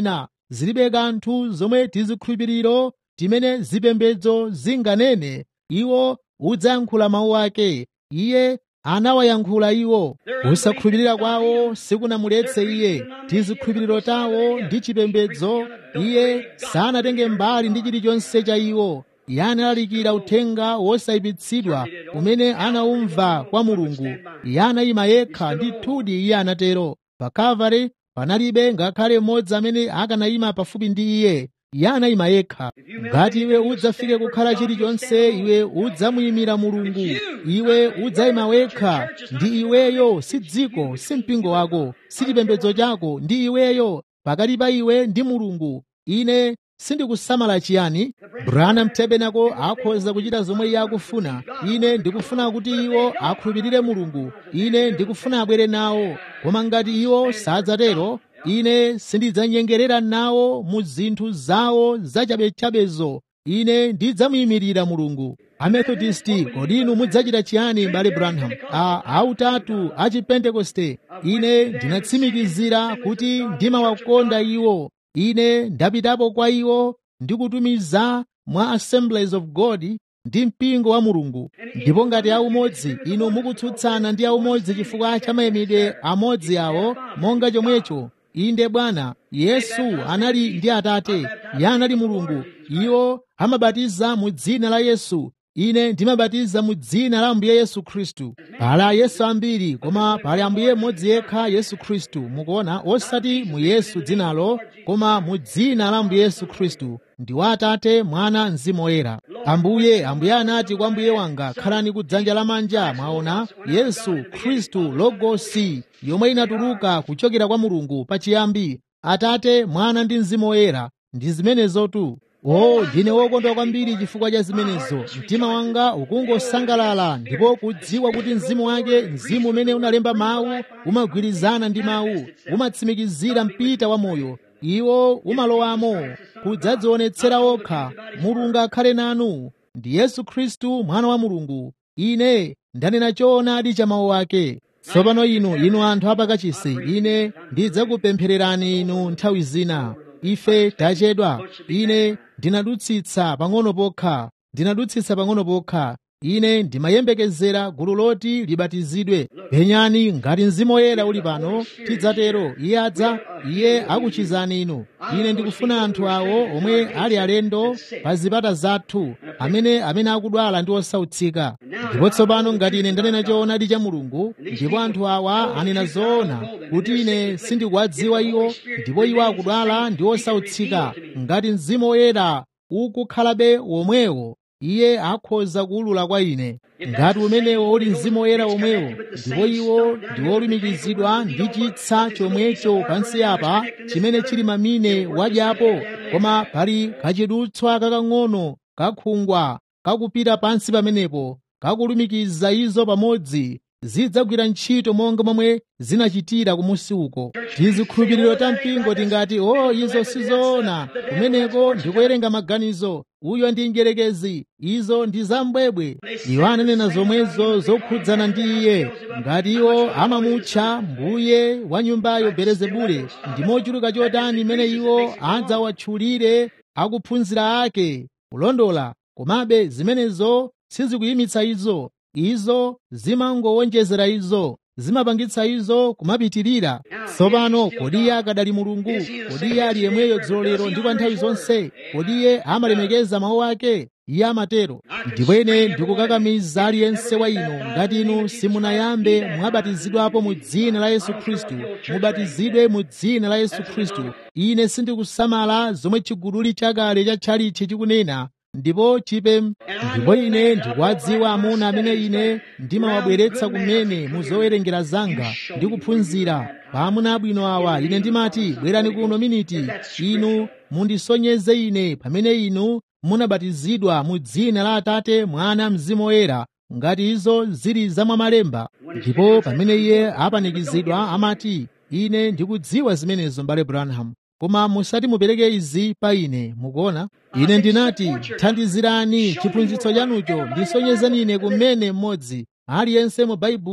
Speaker 2: zilibe kanthu zomwe tizikhulupiriro timene zipembedzo zinganene iwo udzayankhula mawu ake iye anawayankhula iwo kusakhulupirira kwawo sikunamuletse iye tizikhulupiriro tawo ndi chipembedzo iye sanatenge mbali ndi chilichonse cha iwo iye analalikira uthenga wosayipitsidwa umene anaumva kwa mulungu iye anayima yekha ndithudi iye anatero pa kalvari panalibe ngakhale mmodzi amene akanayima pafupi ndi iye iye anayima yekha ngati iwe udzafike kukhala chilichonse iwe udzamuyimira mulungu iwe udzayima wekha ndi iweyo si dziko si mpingo wako si chipembedzo chako ndi iweyo pakati pa iwe ndi mulungu ine sindikusamala chiyani branham tabernacle akhoza kuchita zomwe iye akufuna ine ndikufuna kuti iwo akhulupirire mulungu ine ndikufuna abwere nawo koma ngati iwo sadzatero ine sindidzanyengerera nawo mu zinthu zawo zachabechabezo ine ndidzamuyimirira mulungu amethodisti kodi inu mudzachita chiyani mbale branham a autatu a chipentekoste ine ndinatsimikizira kuti ndimawakonda iwo ine ndapitapo kwa iwo ndikutumiza mwa assemblies of god ndi mpingo wa mulungu ndipo ngati aumodzi inu mukutsutsana ndi aumodzi chifukwa cha mayimidwe amodzi awo monga chomwecho inde bwana yesu anali ndi atate iye anali mulungu iwo amabatiza mu dzina la yesu ine ndimabatiza mu dzina la ambuye yesu khristu pali ayesu ambiri koma pali ambuye mmodzi yekha yesu khristu mukuona osati mu yesu dzinalo koma mu dzina la ambuye yesu khristu ndi wa atate mwana mzimu woyera ambuye ambuye anati kwa mbuye wanga khalani ku dzanja lamanja mwaona yesu khristu logosi yomwe inatuluka kuchokera kwa mulungu pachiyambi atate mwana ndi mzimu woyera ndi zimenezotu o ndine wokondwa kwambiri chifukwa cha zimenezo mtima wanga ukungosangalala ndipo kudziwa kuti mzimu wake mzimu umene unalemba mawu umagwirizana ndi mawu umatsimikizira mpita wa moyo iwo umalowamo kudzadzionetsera okha mulungu akhale nanu ndi yesu khristu mwana wa mulungu ine ndanena choonadi cha mawu ake tsopano inu inu anthu apakachisi ine ndidzakupemphererani inu nthawi zina ife tachedwa ine ndinadutsitsa pang'ono pokha ndinadutsitsa pang'ono pokha ine ndimayembekezera gulu loti libatizidwe penyani ngati mzimu woyera uli pano tidzatero iye adza iye akuchizani inu ine ndikufuna anthu awo omwe ali alendo pa zipata zathu amene amene akudwala ndi osautsika ndipo tsopano ngati ine ndanena choonadi cha mulungu ndipo anthu awa anena zoona kuti ine sindikuwadziwa iwo ndipo iwo akudwala ndi osautsika ngati mzimu woyera ukukhalabe womwewo iye akhoza kuwulula kwa ine ngati umenewo uli mzimu woyera womwewo ndipo iwo ndi wolumikizidwa ndi chitsa chomwecho pansi apa chimene chili mamine wadyapo koma pali kachidutswa kakang'ono kakhungwa kakupita pansi pamenepo kakulumikiza izo pamodzi zidzagwira ntchito monga momwe zinachitira kumusi uko tizikhulupiriro ta mpingo tingati o oh, izo sizoona kumeneko ndikuwerenga maganizo uyo ndi mdyerekezi izo ndi zambwebwe iwo ananena zomwezo zokhudzana ndi iye ngati iwo amamutcha mbuye wa nyumbayo belezebule ndi mochuluka chotani imene iwo adzawatchulire akuphunzira ake kulondola komabe zimenezo sizikuyimitsa izo izo zimangowonjezera izo zimapangitsa izo kumapitirira tsopano kodi iye akadali mulungu kodi iye ali yemweyo dzulo lero ndi kwa nthawi zonse kodi iye amalemekeza mawu ake iye amatero ndipo ine ndikukakamiza aliyense wa inu ngati inu simunayambe mwabatizidwapo mu dzina la yesu khristu mubatizidwe mu dzina la yesu khristu ine sindikusamala zomwe chiguduli chakale cha tchalichi chikunena ndipo chipe ndipo ine ndikuwadziwa amuna amene ine ndimawabweretsa kumene muzowerengera zanga ndi kuphunzira pa amuna abwino awa ine ndimati bwerani kuno miniti inu mundisonyeze ine pamene inu munabatizidwa mu dzina la atate mwana mzimu woyera ngati izo zili zamwamalemba ndipo pamene iye apanikizidwa amati ine ndikudziwa zimenezo mbale branham koma musati mupereke izi pa ine mukuona ine ndinati thandizirani chiphunzitso chanucho ndisonyezeni ine kumene mmodzi aliyense mu baibulo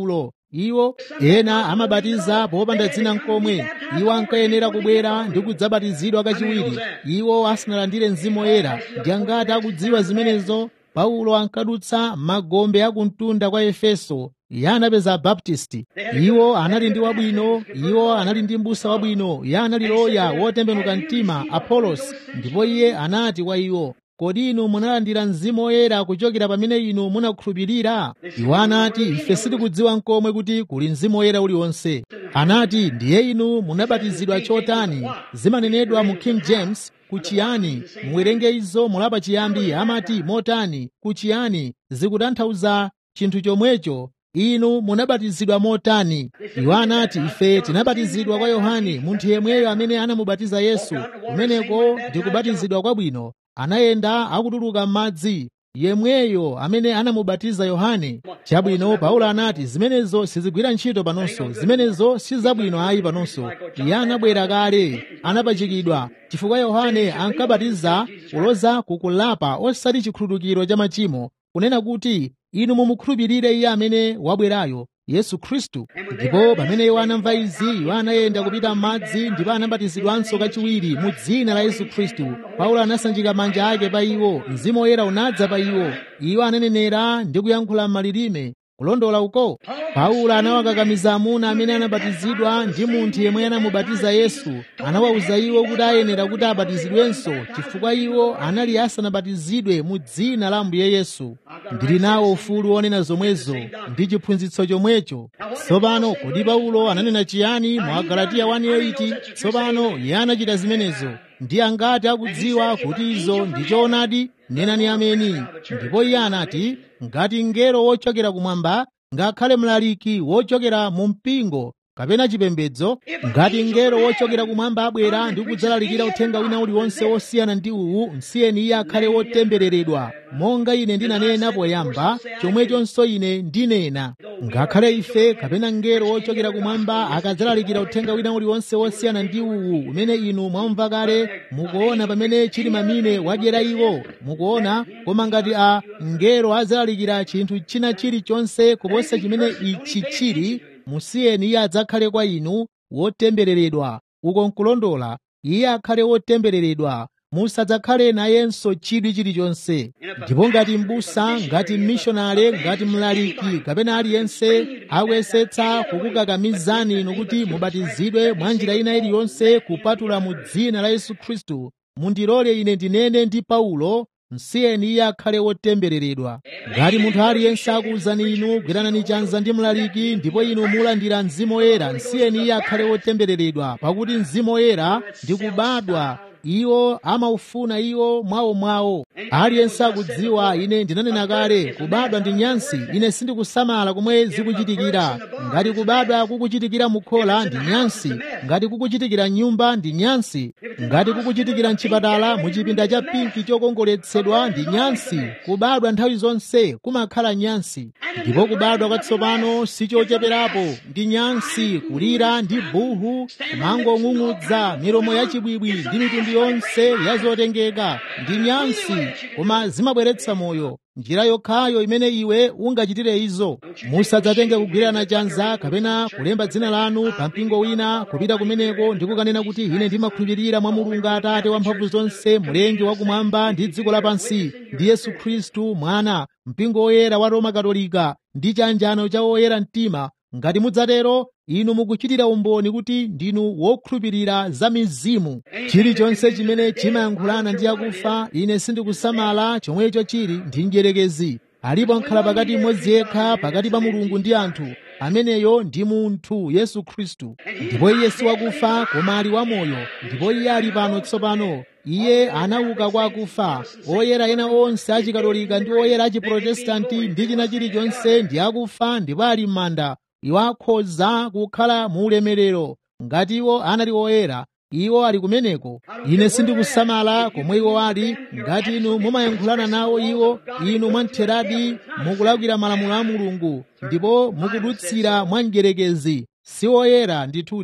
Speaker 2: iwo ena amabatiza popanda dzina nkomwe iwo ankayenera kubwera ndi kudzabatizidwa kachiwiri iwo asanalandire mzimu woyera ndi angati akudziwa zimenezo paulo ankadutsa magombe akumtunda kwa efeso iye anapeza abaptisti iwo anali ndi wabwino iwo anali ndi mbusa wabwino iye anali loya wotembenuka mtima apolos ndipo iye anati kwa iwo kodi inu munalandira mzimu woyera kuchokera pamene inu munakhulupirira iwo anati ife sitikudziwa nkomwe kuti kuli mzimu woyera uliwonse anati ndiye inu munabatizidwa chotani zimanenedwa mu king james kuchiyani muwerenge izo mulapa chiyambi amati motani kuchiyani zikutanthauza chinthu chomwecho inu munabatizidwa motani iwo anati ife tinabatizidwa kwa yohane munthu yemweyo amene anamubatiza yesu kumeneko ndi kubatizidwa kwabwino anayenda akutuluka m'madzi yemweyo amene anamubatiza yohane chabwino paulo anati zimenezo sizigwira ntchito panonso zimenezo sizabwino ayi panonso iye anabwera kale anapachikidwa chifukwa yohane ankabatiza kuloza kukulapa osati chikhululukiro cha machimo kunena kuti inu mumukhulupirire iye amene wabwerayo yesu khristu ndipo pamene iwo anamva izi iwo anayenda kupita m'madzi ndipo anabatizidwanso kachiwiri mu dzina la yesu khristu paulo anasanjika manja ake pa iwo mzimu woyera unadza pa iwo iwo ananenera ndi kuyankhula m'malilime kulondola uko paulo anawakakamiza amuna amene anabatizidwa ndi munthu yemwe anamubatiza yesu anawawuza iwo kuti ayenera kuti abatizidwenso chifukwa iwo anali asanabatizidwe mu dzina la ambuye yesu ndili nawo ufulu wonena zomwezo ndi chiphunzitso chomwecho tsopano kodi paulo ananena chiyani mu agalatiya 1:8 tsopano iye anachita zimenezo ndi angati akudziwa kuti izo ndi choonadi nenani ameni ndipo iye anati ngati mngelo wochokera kumwamba ngakhale mlaliki wochokera mu mpingo kapena chipembedzo ngati mngelo wochokera kumwamba abwera ndi kudzalalikira uthenga wina uliwonse wosiyana ndi uwu msiyeni iye akhale wotembereredwa monga ine ndinanena poyamba chomwechonso ine ndinena ngakhale ife kapena mngelo wochokera kumwamba akadzalalikira uthenga wina uliwonse wosiyana ndi uwu umene inu mwamva kale mukuona pamene chili mamine wadyera iwo mukuona koma ngati a mngelo adzalalikira chinthu china chilichonse kuposa chimene ichi chili musiyeni iye adzakhale kwa inu wotembereredwa uko nkulondola iye akhale wotembereredwa musadzakhale nayenso chidwi chilichonse ndipo ngati m'busa ngati mmishonale ngati mlaliki kapena aliyense akuyesetsa kukukakamizani inu kuti mubatizidwe mwa njira ina iliyonse kupatula mu dzina la yesu khristu mundilole ine ndinene ndi paulo msiyeni iye akhale wotembereredwa ngati munthu aliyense akuwuzani inu gwiranani chanza ndi mlaliki ndipo inu mulandira mzimu woyera msiyeni iye akhale wotembereredwa pakuti mzimu woyera ndi kubadwa iwo amaufuna iwo mwawomwawo aliyense akudziwa ine ndinanena kale kubadwa ndi nyansi ine sindikusamala komwe zikuchitikira ngati kubadwa kukuchitikira mukhola ndi nyansi ngati kukuchitikira nyumba ndi nyansi ngati kukuchitikira mchipatala muchipinda cha pinki chokongoletsedwa ndi nyansi kubadwa nthawi zonse kumakhala nyansi ndipo kubadwa kwatsopano sichocheperapo ndi nyansi kulira ndi buhu kumangong'ung'udza milomo yachibwibwi ndi mitundu yonse ya zotengeka ndi nyansi koma zimabweretsa moyo njira yokhayo imene iwe ungachitire izo musadzatenge kugwirana chanza kapena kulemba dzina lanu pa mpingo wina kupita kumeneko ndi kukanena kuti ine ndimakhulupirira mwa mulungu atate wamphamvu zonse mlengi wakumwamba ndi dziko lapansi ndi yesu khristu mwana mpingo woyera wa roma katolika ndi chanjano cha woyera mtima ngati mudzatero inu mukuchitira umboni kuti ndinu wokhulupirira za mizimu chilichonse chimene chimayankhulana ndi akufa ine sindikusamala chomwecho chili ndi mdierekezi alipo nkhala pakati mmodzi yekha pakati pa mulungu ndi anthu ameneyo ndi munthu yesu khristu ndipo iye si wakufa koma ali wamoyo ndipo iye ali pano tsopano iye anauka kwa akufa oyera ena onse achikatolika ndi oyera achiprotestanti ndi china chilichonse ndi akufa ndipo ali m'manda iwo akhoza kukhala mu ulemerero ngati iwo anali oyera iwo ali kumeneko ine sindikusamala komwe iwo ali ngati inu mumayankhulana nawo iwo inu mwamtheradi mukulakwira malamulo a mulungu ndipo mukudutsira mwa mdierekezi si oyera ndithudi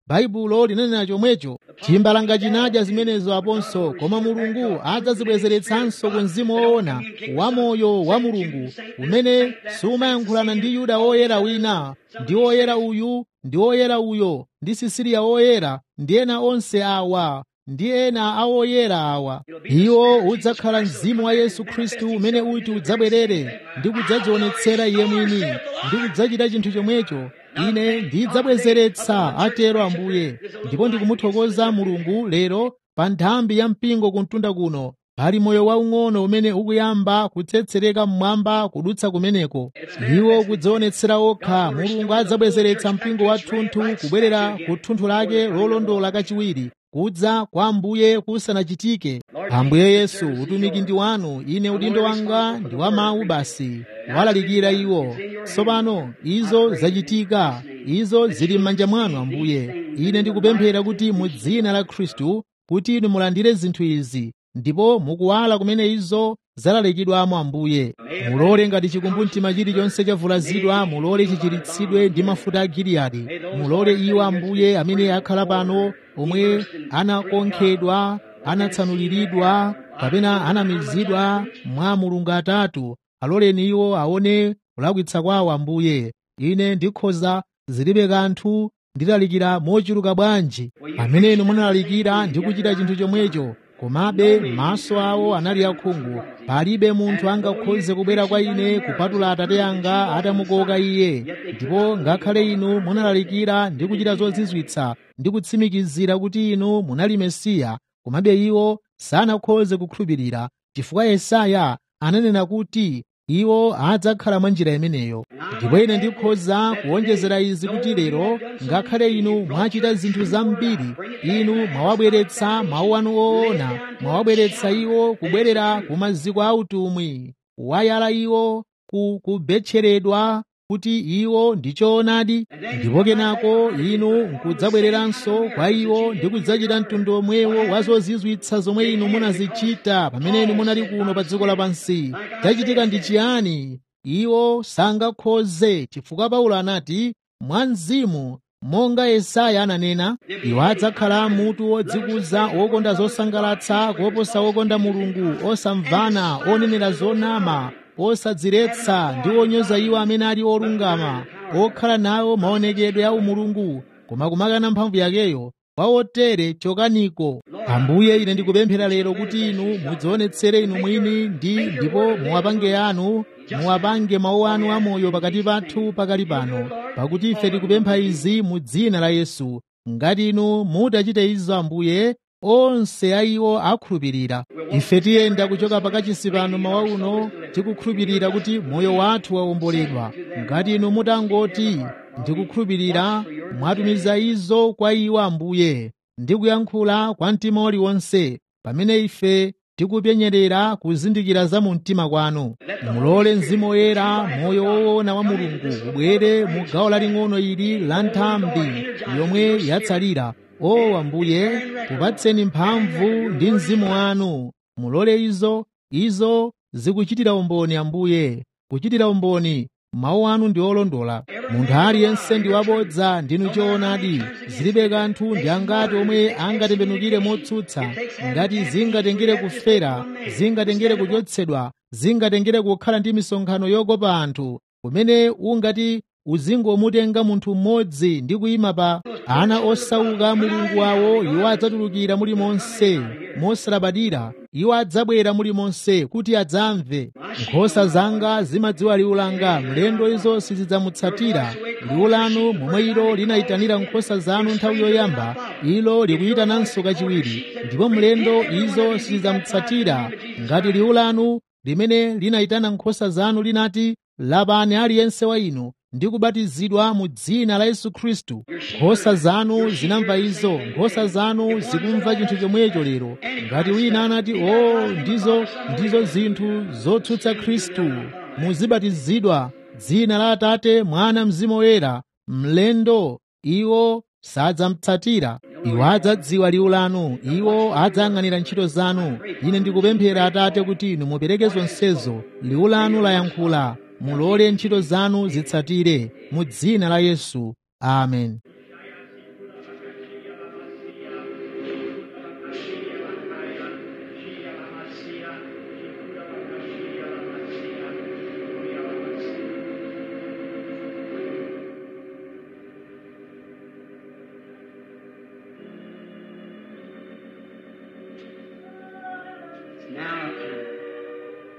Speaker 2: baibulo linanena chomwecho chimbalanga chinadya zimenezo aponso koma mulungu adzazibwezeretsanso ku mzimu woona wamoyo wa mulungu umene sumayankhulana ndi yuda woyera wina ndi woyera uyu ndi woyera uyo ndi sisiriya woyera ndi ena onse awa ndi ena awoyera awa iwo udzakhala mzimu wa yesu khristu umene uti udzabwerere ndi kudzadzionetsera iye mwini ndi kudzachita chinthu chomwecho ine ndidzabwezeretsa atero ambuye ndipo ndikumuthokoza mulungu lero pa nthambi ya mpingo kumtunda kuno pali moyo waung'ono umene ukuyamba kutsetsereka mmwamba kudutsa kumeneko iwo kudzionetsera okha mulungu adzabwezeretsa mpingo wathunthu kubwerera ku thunthu lake lolondola kachiwiri kudza kwa ambuye kusanachitike ambuye yesu utumiki ndi wanu ine udindo wanga ndi wa mawu basi walalikira iwo tsopano izo zachitika izo zili m'manja mwanu ambuye ine ndikupemphera kuti mu dzina la khristu kuti inu mulandire zinthu izi ndipo mukuwala kumene izo zalalikidwamo ambuye mulole ngati chikumbumtima chilichonse chavulazidwa mulole chichiritsidwe ndi mafuta a giliyadi mulole iwo ambuye amene akhala pano omwe anakonkhedwa anatsanuliridwa kapena anamizidwa mwa mulungu atatu aloleni iwo aone kulakwitsa kwawo ambuye ine ndikhoza zilibe kanthu ndilalikira mochuluka bwanji pamene inu munalalikira ndi kuchita chinthu chomwecho komabe maso awo anali akhungu palibe munthu angakhoze kubwera kwa ine kupatula atate anga atamukoka iye ndipo ngakhale inu munalalikira ndi kuchita zozizwitsa ndi kutsimikizira kuti inu munali mesiya komabe iwo sanakhoze kukhulupirira chifukwa yesaya ananena kuti iwo adzakhala mwa njira imeneyo ndipo ine ndikhoza kuwonjezera izi kuti lero ngakhale inu mwachita zinthu zambiri inu mwawabweretsa mawu anu oona mwawabweretsa iwo kubwerera ku maziko a utumwi wayala iwo ku kubetcheredwa kuti iwo ndi choonadi ndipo kenako inu nkudzabwereranso kwa iwo ndi kudzachita mtundu omwewo wa zozizwitsa zomwe inu munazichita pamene inu munali kuno pa dziko lapansi chachitika ndi chiyani iwo sangakhoze chifukwa paulo anati mwa mzimu monga yesaya ananena iwo adzakhala mutu wodzikuza wokonda zosangalatsa koposa wokonda mulungu osamvana onenera zonama osadziretsa ndi onyoza iwo amene ali olungama okhala nawo maonekedwe a umulungu koma kumakana mphamvu yakeyo kwa otere chokaniko ambuye ine ndikupemphera lero kuti inu mudzionetsere inu mwini ndi ndipo muwapange anu muwapange mawu anu amoyo pakati pathu pakali pano pakuti ife tikupempha izi mu dzina la yesu ngati inu mutachite izo ambuye onse a iwo akhulupirira ife tiyenda kuchoka pakachisi pano mawa uno tikukhulupirira kuti moyo wathu wawomboledwa ngati inu mutangoti ndikukhulupirira mwatumiza izo kwa iwo ambuye ndikuyankhula kwa mtima uliwonse pamene ife tikupenyerera kuzindikira za mu mtima kwanu mulole mzimu woyera moyo woona wa mulungu ubwere mu gawo laling'ono ili la nthambi yomwe yatsalira o ambuye kupatseni mphamvu ndi mzimu wanu mulole izo izo zikuchitira umboni ambuye kuchitira umboni mawu anu ndi olondola munthu aliyense ndi wabodza ndinu choonadi zilibe kanthu ndi angati omwe angatembenukire motsutsa ngati zingatengere kufera zingatengere kuchotsedwa zingatengere kukhala ndi misonkhano yokopa anthu kumene ungati uzingomutenga munthu mmodzi ndi kuyima pa ana osauka mulungu wawo iwo adzatulukira mulimonse mosalabadira iwo adzabwera mulimonse kuti adzamve nkhosa zanga zimadziwa liwu langa mlendo izo sizidzamutsatira liwu lanu momwe ilo linayitanira nkhosa zanu nthawi yoyamba ilo likuyitananso kachiwiri ndipo mlendo izo sizidzamutsatira ngati liwu lanu limene linayitana nkhosa zanu linati lapani aliyense wa inu ndi kubatizidwa mu dzina la yesu khristu nkhosa zanu zinamva izo nkhosa zanu zikumva chinthu chomwecho lero ngati wina anati o ndizo ndizo zinthu zotsutsa khristu muzibatizidwa dzina la atate mwana mzimu woyera mlendo iwo sadzamutsatira iwo adzadziwa liwu lanu iwo adzayang'anira ntchito zanu ine ndikupemphera atate kuti inu mupereke zonsezo liwu lanu layankhula mulole ntchito zanu zitsatire mu dzina la yesu amen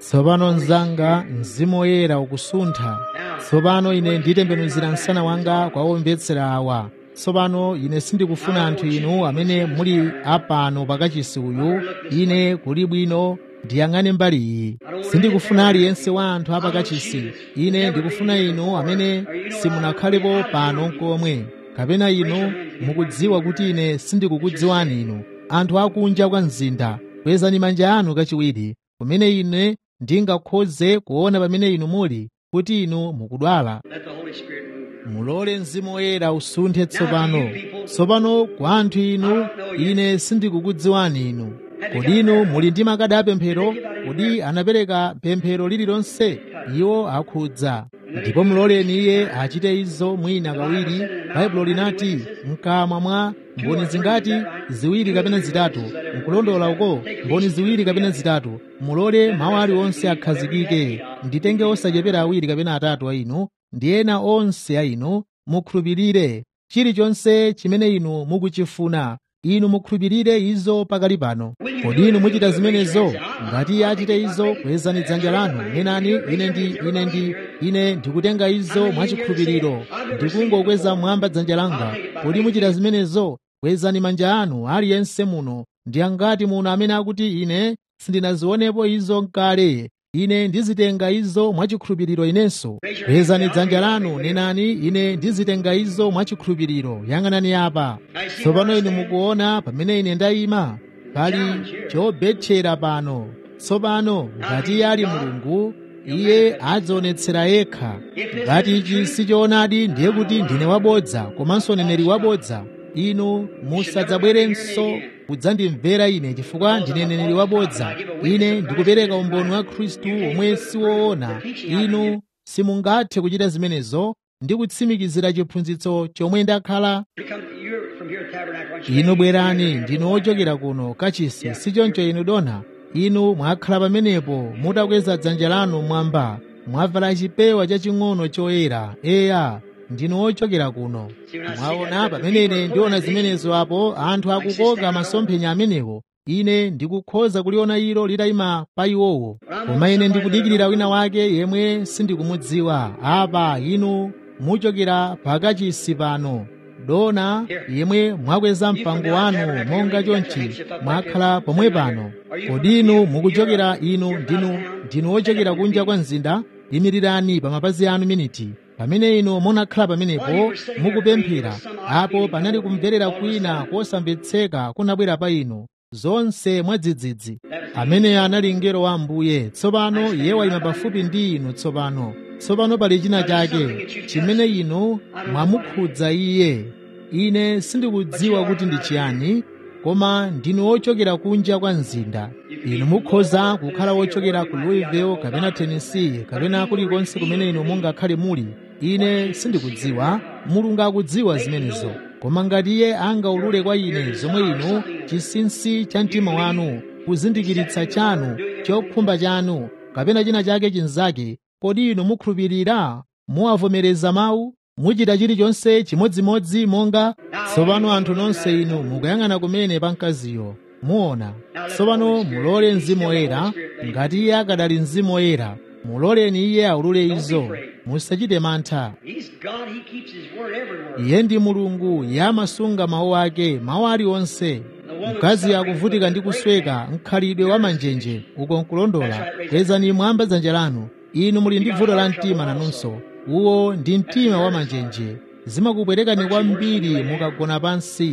Speaker 2: tsopano mnzanga mzimu woyera ukusuntha tsopano ine nditembenuzira msana wanga kwa omvetsera awa tsopano ine sindikufuna anthu inu amene muli apano pakachisi uyu ine kuli bwino ndiyang'ane mbali iyi sindikufuna aliyense wa anthu apakachisi ine ndikufuna inu amene simunakhalepo pano nkomwe kapena inu mukudziwa kuti ine sindikukudziwani inu anthu akunja kwa mzinda kwezani manja anu kachiwiri kumene ine ndingakhoze kuona pamene inu muli kuti inu mukudwala
Speaker 1: Let the Holy Spirit move.
Speaker 2: mulole mzimu woyera usunthe tsopano tsopano kwa anthu inu ine sindikukudziwani inu kodi inu muli ndi makadi apemphero kodi anapereka pemphero lililonse iwo akhudza ndipo muloleni iye achite izo mwina kawiri baibulo linati mkamwa mwa mboni zingati ziwiri kapena zitatu nkulondola uko mboni ziwiri kapena zitatu mulole mawu aliwonse akhazikike nditenge osachepera awiri kapena atatu a inu ndi ena onse a inu mukhulupirire chilichonse chimene inu mukuchifuna inu mukhulupirire izo pakali pano kodi inu muchita zimenezo ngati iye achite izo kwezani dzanja lanu nenani ine ndi ine ndi ine ndikutenga izo mwachikhulupiriro ndikungokweza mwamba dzanja langa kodi muchita zimenezo kwezani manja anu aliyense muno ndi angati muno amene akuti ine sindinazionepo izo nkale ine ndizitenga izo mwachikhulupiriro inenso kwezani dzanja lanu nenani ine ndizitenga izo mwachikhulupiriro yang'anani apa tsopano inu mukuona pamene ine ndayima pali chobetchera pano tsopano ngati iye ali mulungu iye adzionetsera yekha ngati ichi sichoonadi ndiye kuti ndine wabodza komanso neneri wabodza inu musadzabwerenso kudzandimvera ine chifukwa ndine neneri wabodza ine ndikupereka umboni wa khristu omwe siwoona inu simungathe kuchita zimenezo ndi kutsimikizira chiphunzitso chomwe ndakhala
Speaker 1: Come, you're from here at Tabernacle. aren't you?
Speaker 2: inu bwerani ndinu ochokera kuno kachisi sichoncho inu dona inu mwakhala pamenepo mutakweza dzanja lanu mwamba mwavala chipewa chaching'ono choyera eya ndinu ochokera kuno mwaona pamene ine ndiona zimenezo apo anthu akukoka masomphenya amenewo ine ndikukhoza kuliona ilo litayima pa iwowo koma ine ndikudikirira wina wake yemwe sindikumudziwa apa inu muchokera pakachisi pano dona yemwe mwakweza mpango wanu monga chonchi mwakhala pomwe pano kodi inu mukuchokera inu ndinu ndinu ochokera kunja kwa mzinda yimirirani pa mapazi anu miniti pamene inu munakhala pamenepo mukupemphera apo panali kumverera kwina kosamvetseka kunabwera pa inu zonse mwadzidzidzi amene anali mngelo wa ambuye tsopano iye wayima pafupi ndi inu tsopano tsopano pali china chake chimene inu mwamukhudza iye ine sindikudziwa kuti ndi chiyani koma ndinu ochokera kunja kwa mzinda inu mukhoza kukhala wochokera ku louisville kapena tennessee kapena kulikonse kumene inu mungakhale muli ine sindikudziwa mulungu akudziwa zimenezo koma ngati iye angaulule kwa ine zomwe inu chinsinsi cha mtima wanu kuzindikiritsa chanu chokhumba chanu kapena china chake chinzake kodi inu mukhulupirira muwavomereza mawu muchita chilichonse chimodzimodzi monga tsopano anthu nonse inu mukuyang'ana kumene pa mkaziyo muona tsopano mulole mzimu woyera ngati iye akadali mzimu woyera muloleni iye aulule izo musachite mantha
Speaker 1: He's God. He keeps His word everywhere.
Speaker 2: iye ndi mulungu iye amasunga mawu ake mawu aliwonse mkazi akuvutika ndi kusweka mkhalidwe wa manjenje uko nkulondola kwezani mwamba dzanja lanu inu muli ndi vuto la mtima nanunso uwo ndi mtima wa manjenje zimakupwerekani kwambiri mukagona pansi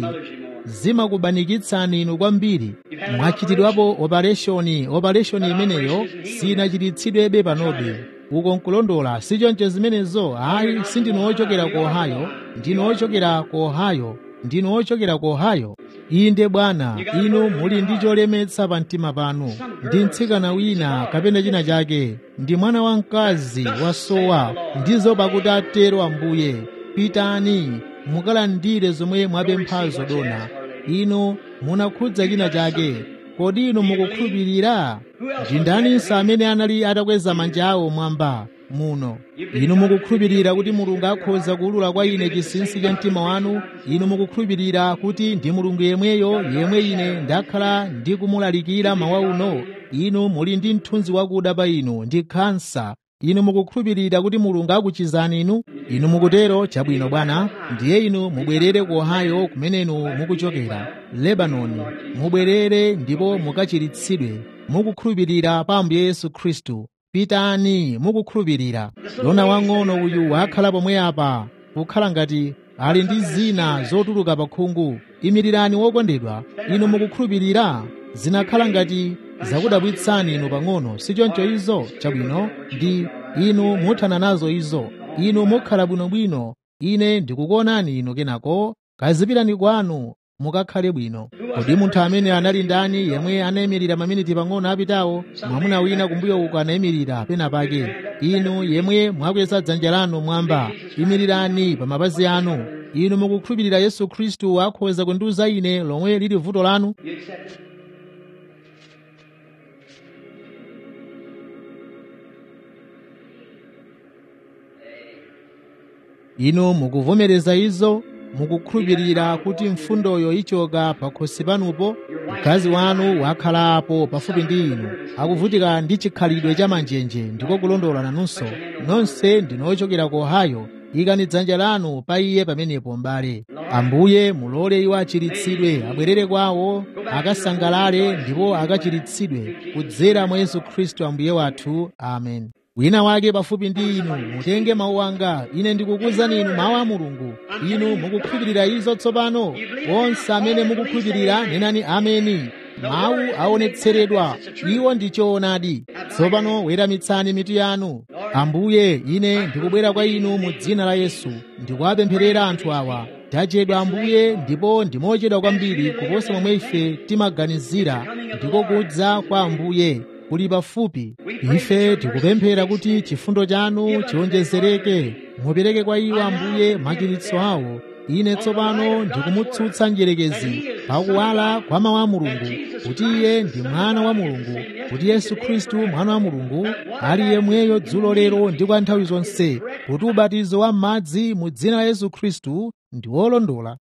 Speaker 2: zimakubanikitsani inu kwambiri mwachitidwapo opereshoni opereshoni imeneyo sinachititsidwebe panobe uko nkulondola sichoncho zimenezo ayi sindinu ochokera ku ohio ndinu ochokera ku ohio ndinu ochokera ku ohio inde bwana inu muli ndi cholemetsa pa mtima panu ndi mtsikana wina kapena china chake ndi mwana wamkazi wasowa ndizo pakuti atero ambuye pitani mukalandire zomwe mwapemphazo dona inu munakhudza china chake kodi inu mukukhulupirira ndi ndaninso amene anali atakweza manja awo mwamba muno inu mukukhulupirira kuti mulungu akhoza kuwulula kwa ine chinsinsi cha mtima wanu inu mukukhulupirira kuti ndi mulungu yemweyo yemwe ine ndakhala ndikumulalikira mawa uno inu muli ndi mthunzi wakuda pa inu ndi khansa inu mukukhulupirira kuti mulungu akuchizani inu inu mukutero chabwino bwana ndiye inu mubwerere ku ohio kumene inu mukuchokera lebanoni mubwerere ndipo mukachiritsidwe mukukhulupirira pa ambuye yesu khristu pitani mukukhulupirira dona wang'ono uyu wakhala pomwe apa kukhala ngati ali ndi zina zotuluka pa khungu imirirani wokondedwa inu mukukhulupirira zinakhala ngati zakudabwitsani inu pang'ono sichoncho izo chabwino ndi inu muthana nazo izo inu mukhala bwinobwino ine ndikukuonani inu kenako kazipirani kwanu mukakhale bwino kodi munthu amene anali ndani yemwe anayimirira maminiti pang'ono apitawo mwamuna wina kumbuyo uko anayimirira pena pake inu yemwe mwakweza dzanja lanu mwamba imirirani pa mapazi anu inu mukukhulupirira yesu khristu akhoza kundiuza ine lomwe lili vuto lanu
Speaker 1: You accept it?
Speaker 2: inu mukuvomereza izo mukukhulupirira kuti mfundoyo ichoka pakhosi panupo mkazi wanu wakhalapo pafupi ndi inu akuvutika ndi chikhalidwe cha manjenje ndiko kulondola nanunso nonse ndinu ochokera ku ohio ikani dzanja lanu pa iye pamenepo mbale ambuye mulole iwo achiritsidwe abwerere kwawo akasangalale ndipo akachiritsidwe kudzera mwa yesu khristu ambuye wathu amen wina wake pafupi ndi inu mutenge mawu anga ine ndikukuwuzani inu mawu a mulungu inu mukukhulupirira izo tsopano onse amene mukukhulupirira nenani ameni mawu aonetseredwa iwo ndi choonadi tsopano weramitsani mitu yanu ambuye ine ndikubwera kwa inu mu dzina la yesu ndikuwapempherera anthu awa tachedwa ambuye ndipo ndimochedwa kwambiri kuposa momwe ife timaganizira ndiko kudza kwa ambuye kuli pafupi ife tikupemphera kuti chifundo chanu chiwonjezereke mupereke kwa iwo ambuye machiritso awo ine tsopano ndikumutsutsa njerekezi pakuwala kwa mawu a mulungu kuti iye ndi mwana wa mulungu kuti yesu khristu mwana wa mulungu ali yemweyo dzulo lero ndi kwa nthawi zonse kuti ubatizo wa m'madzi mu dzina la yesu khristu ndi wolondola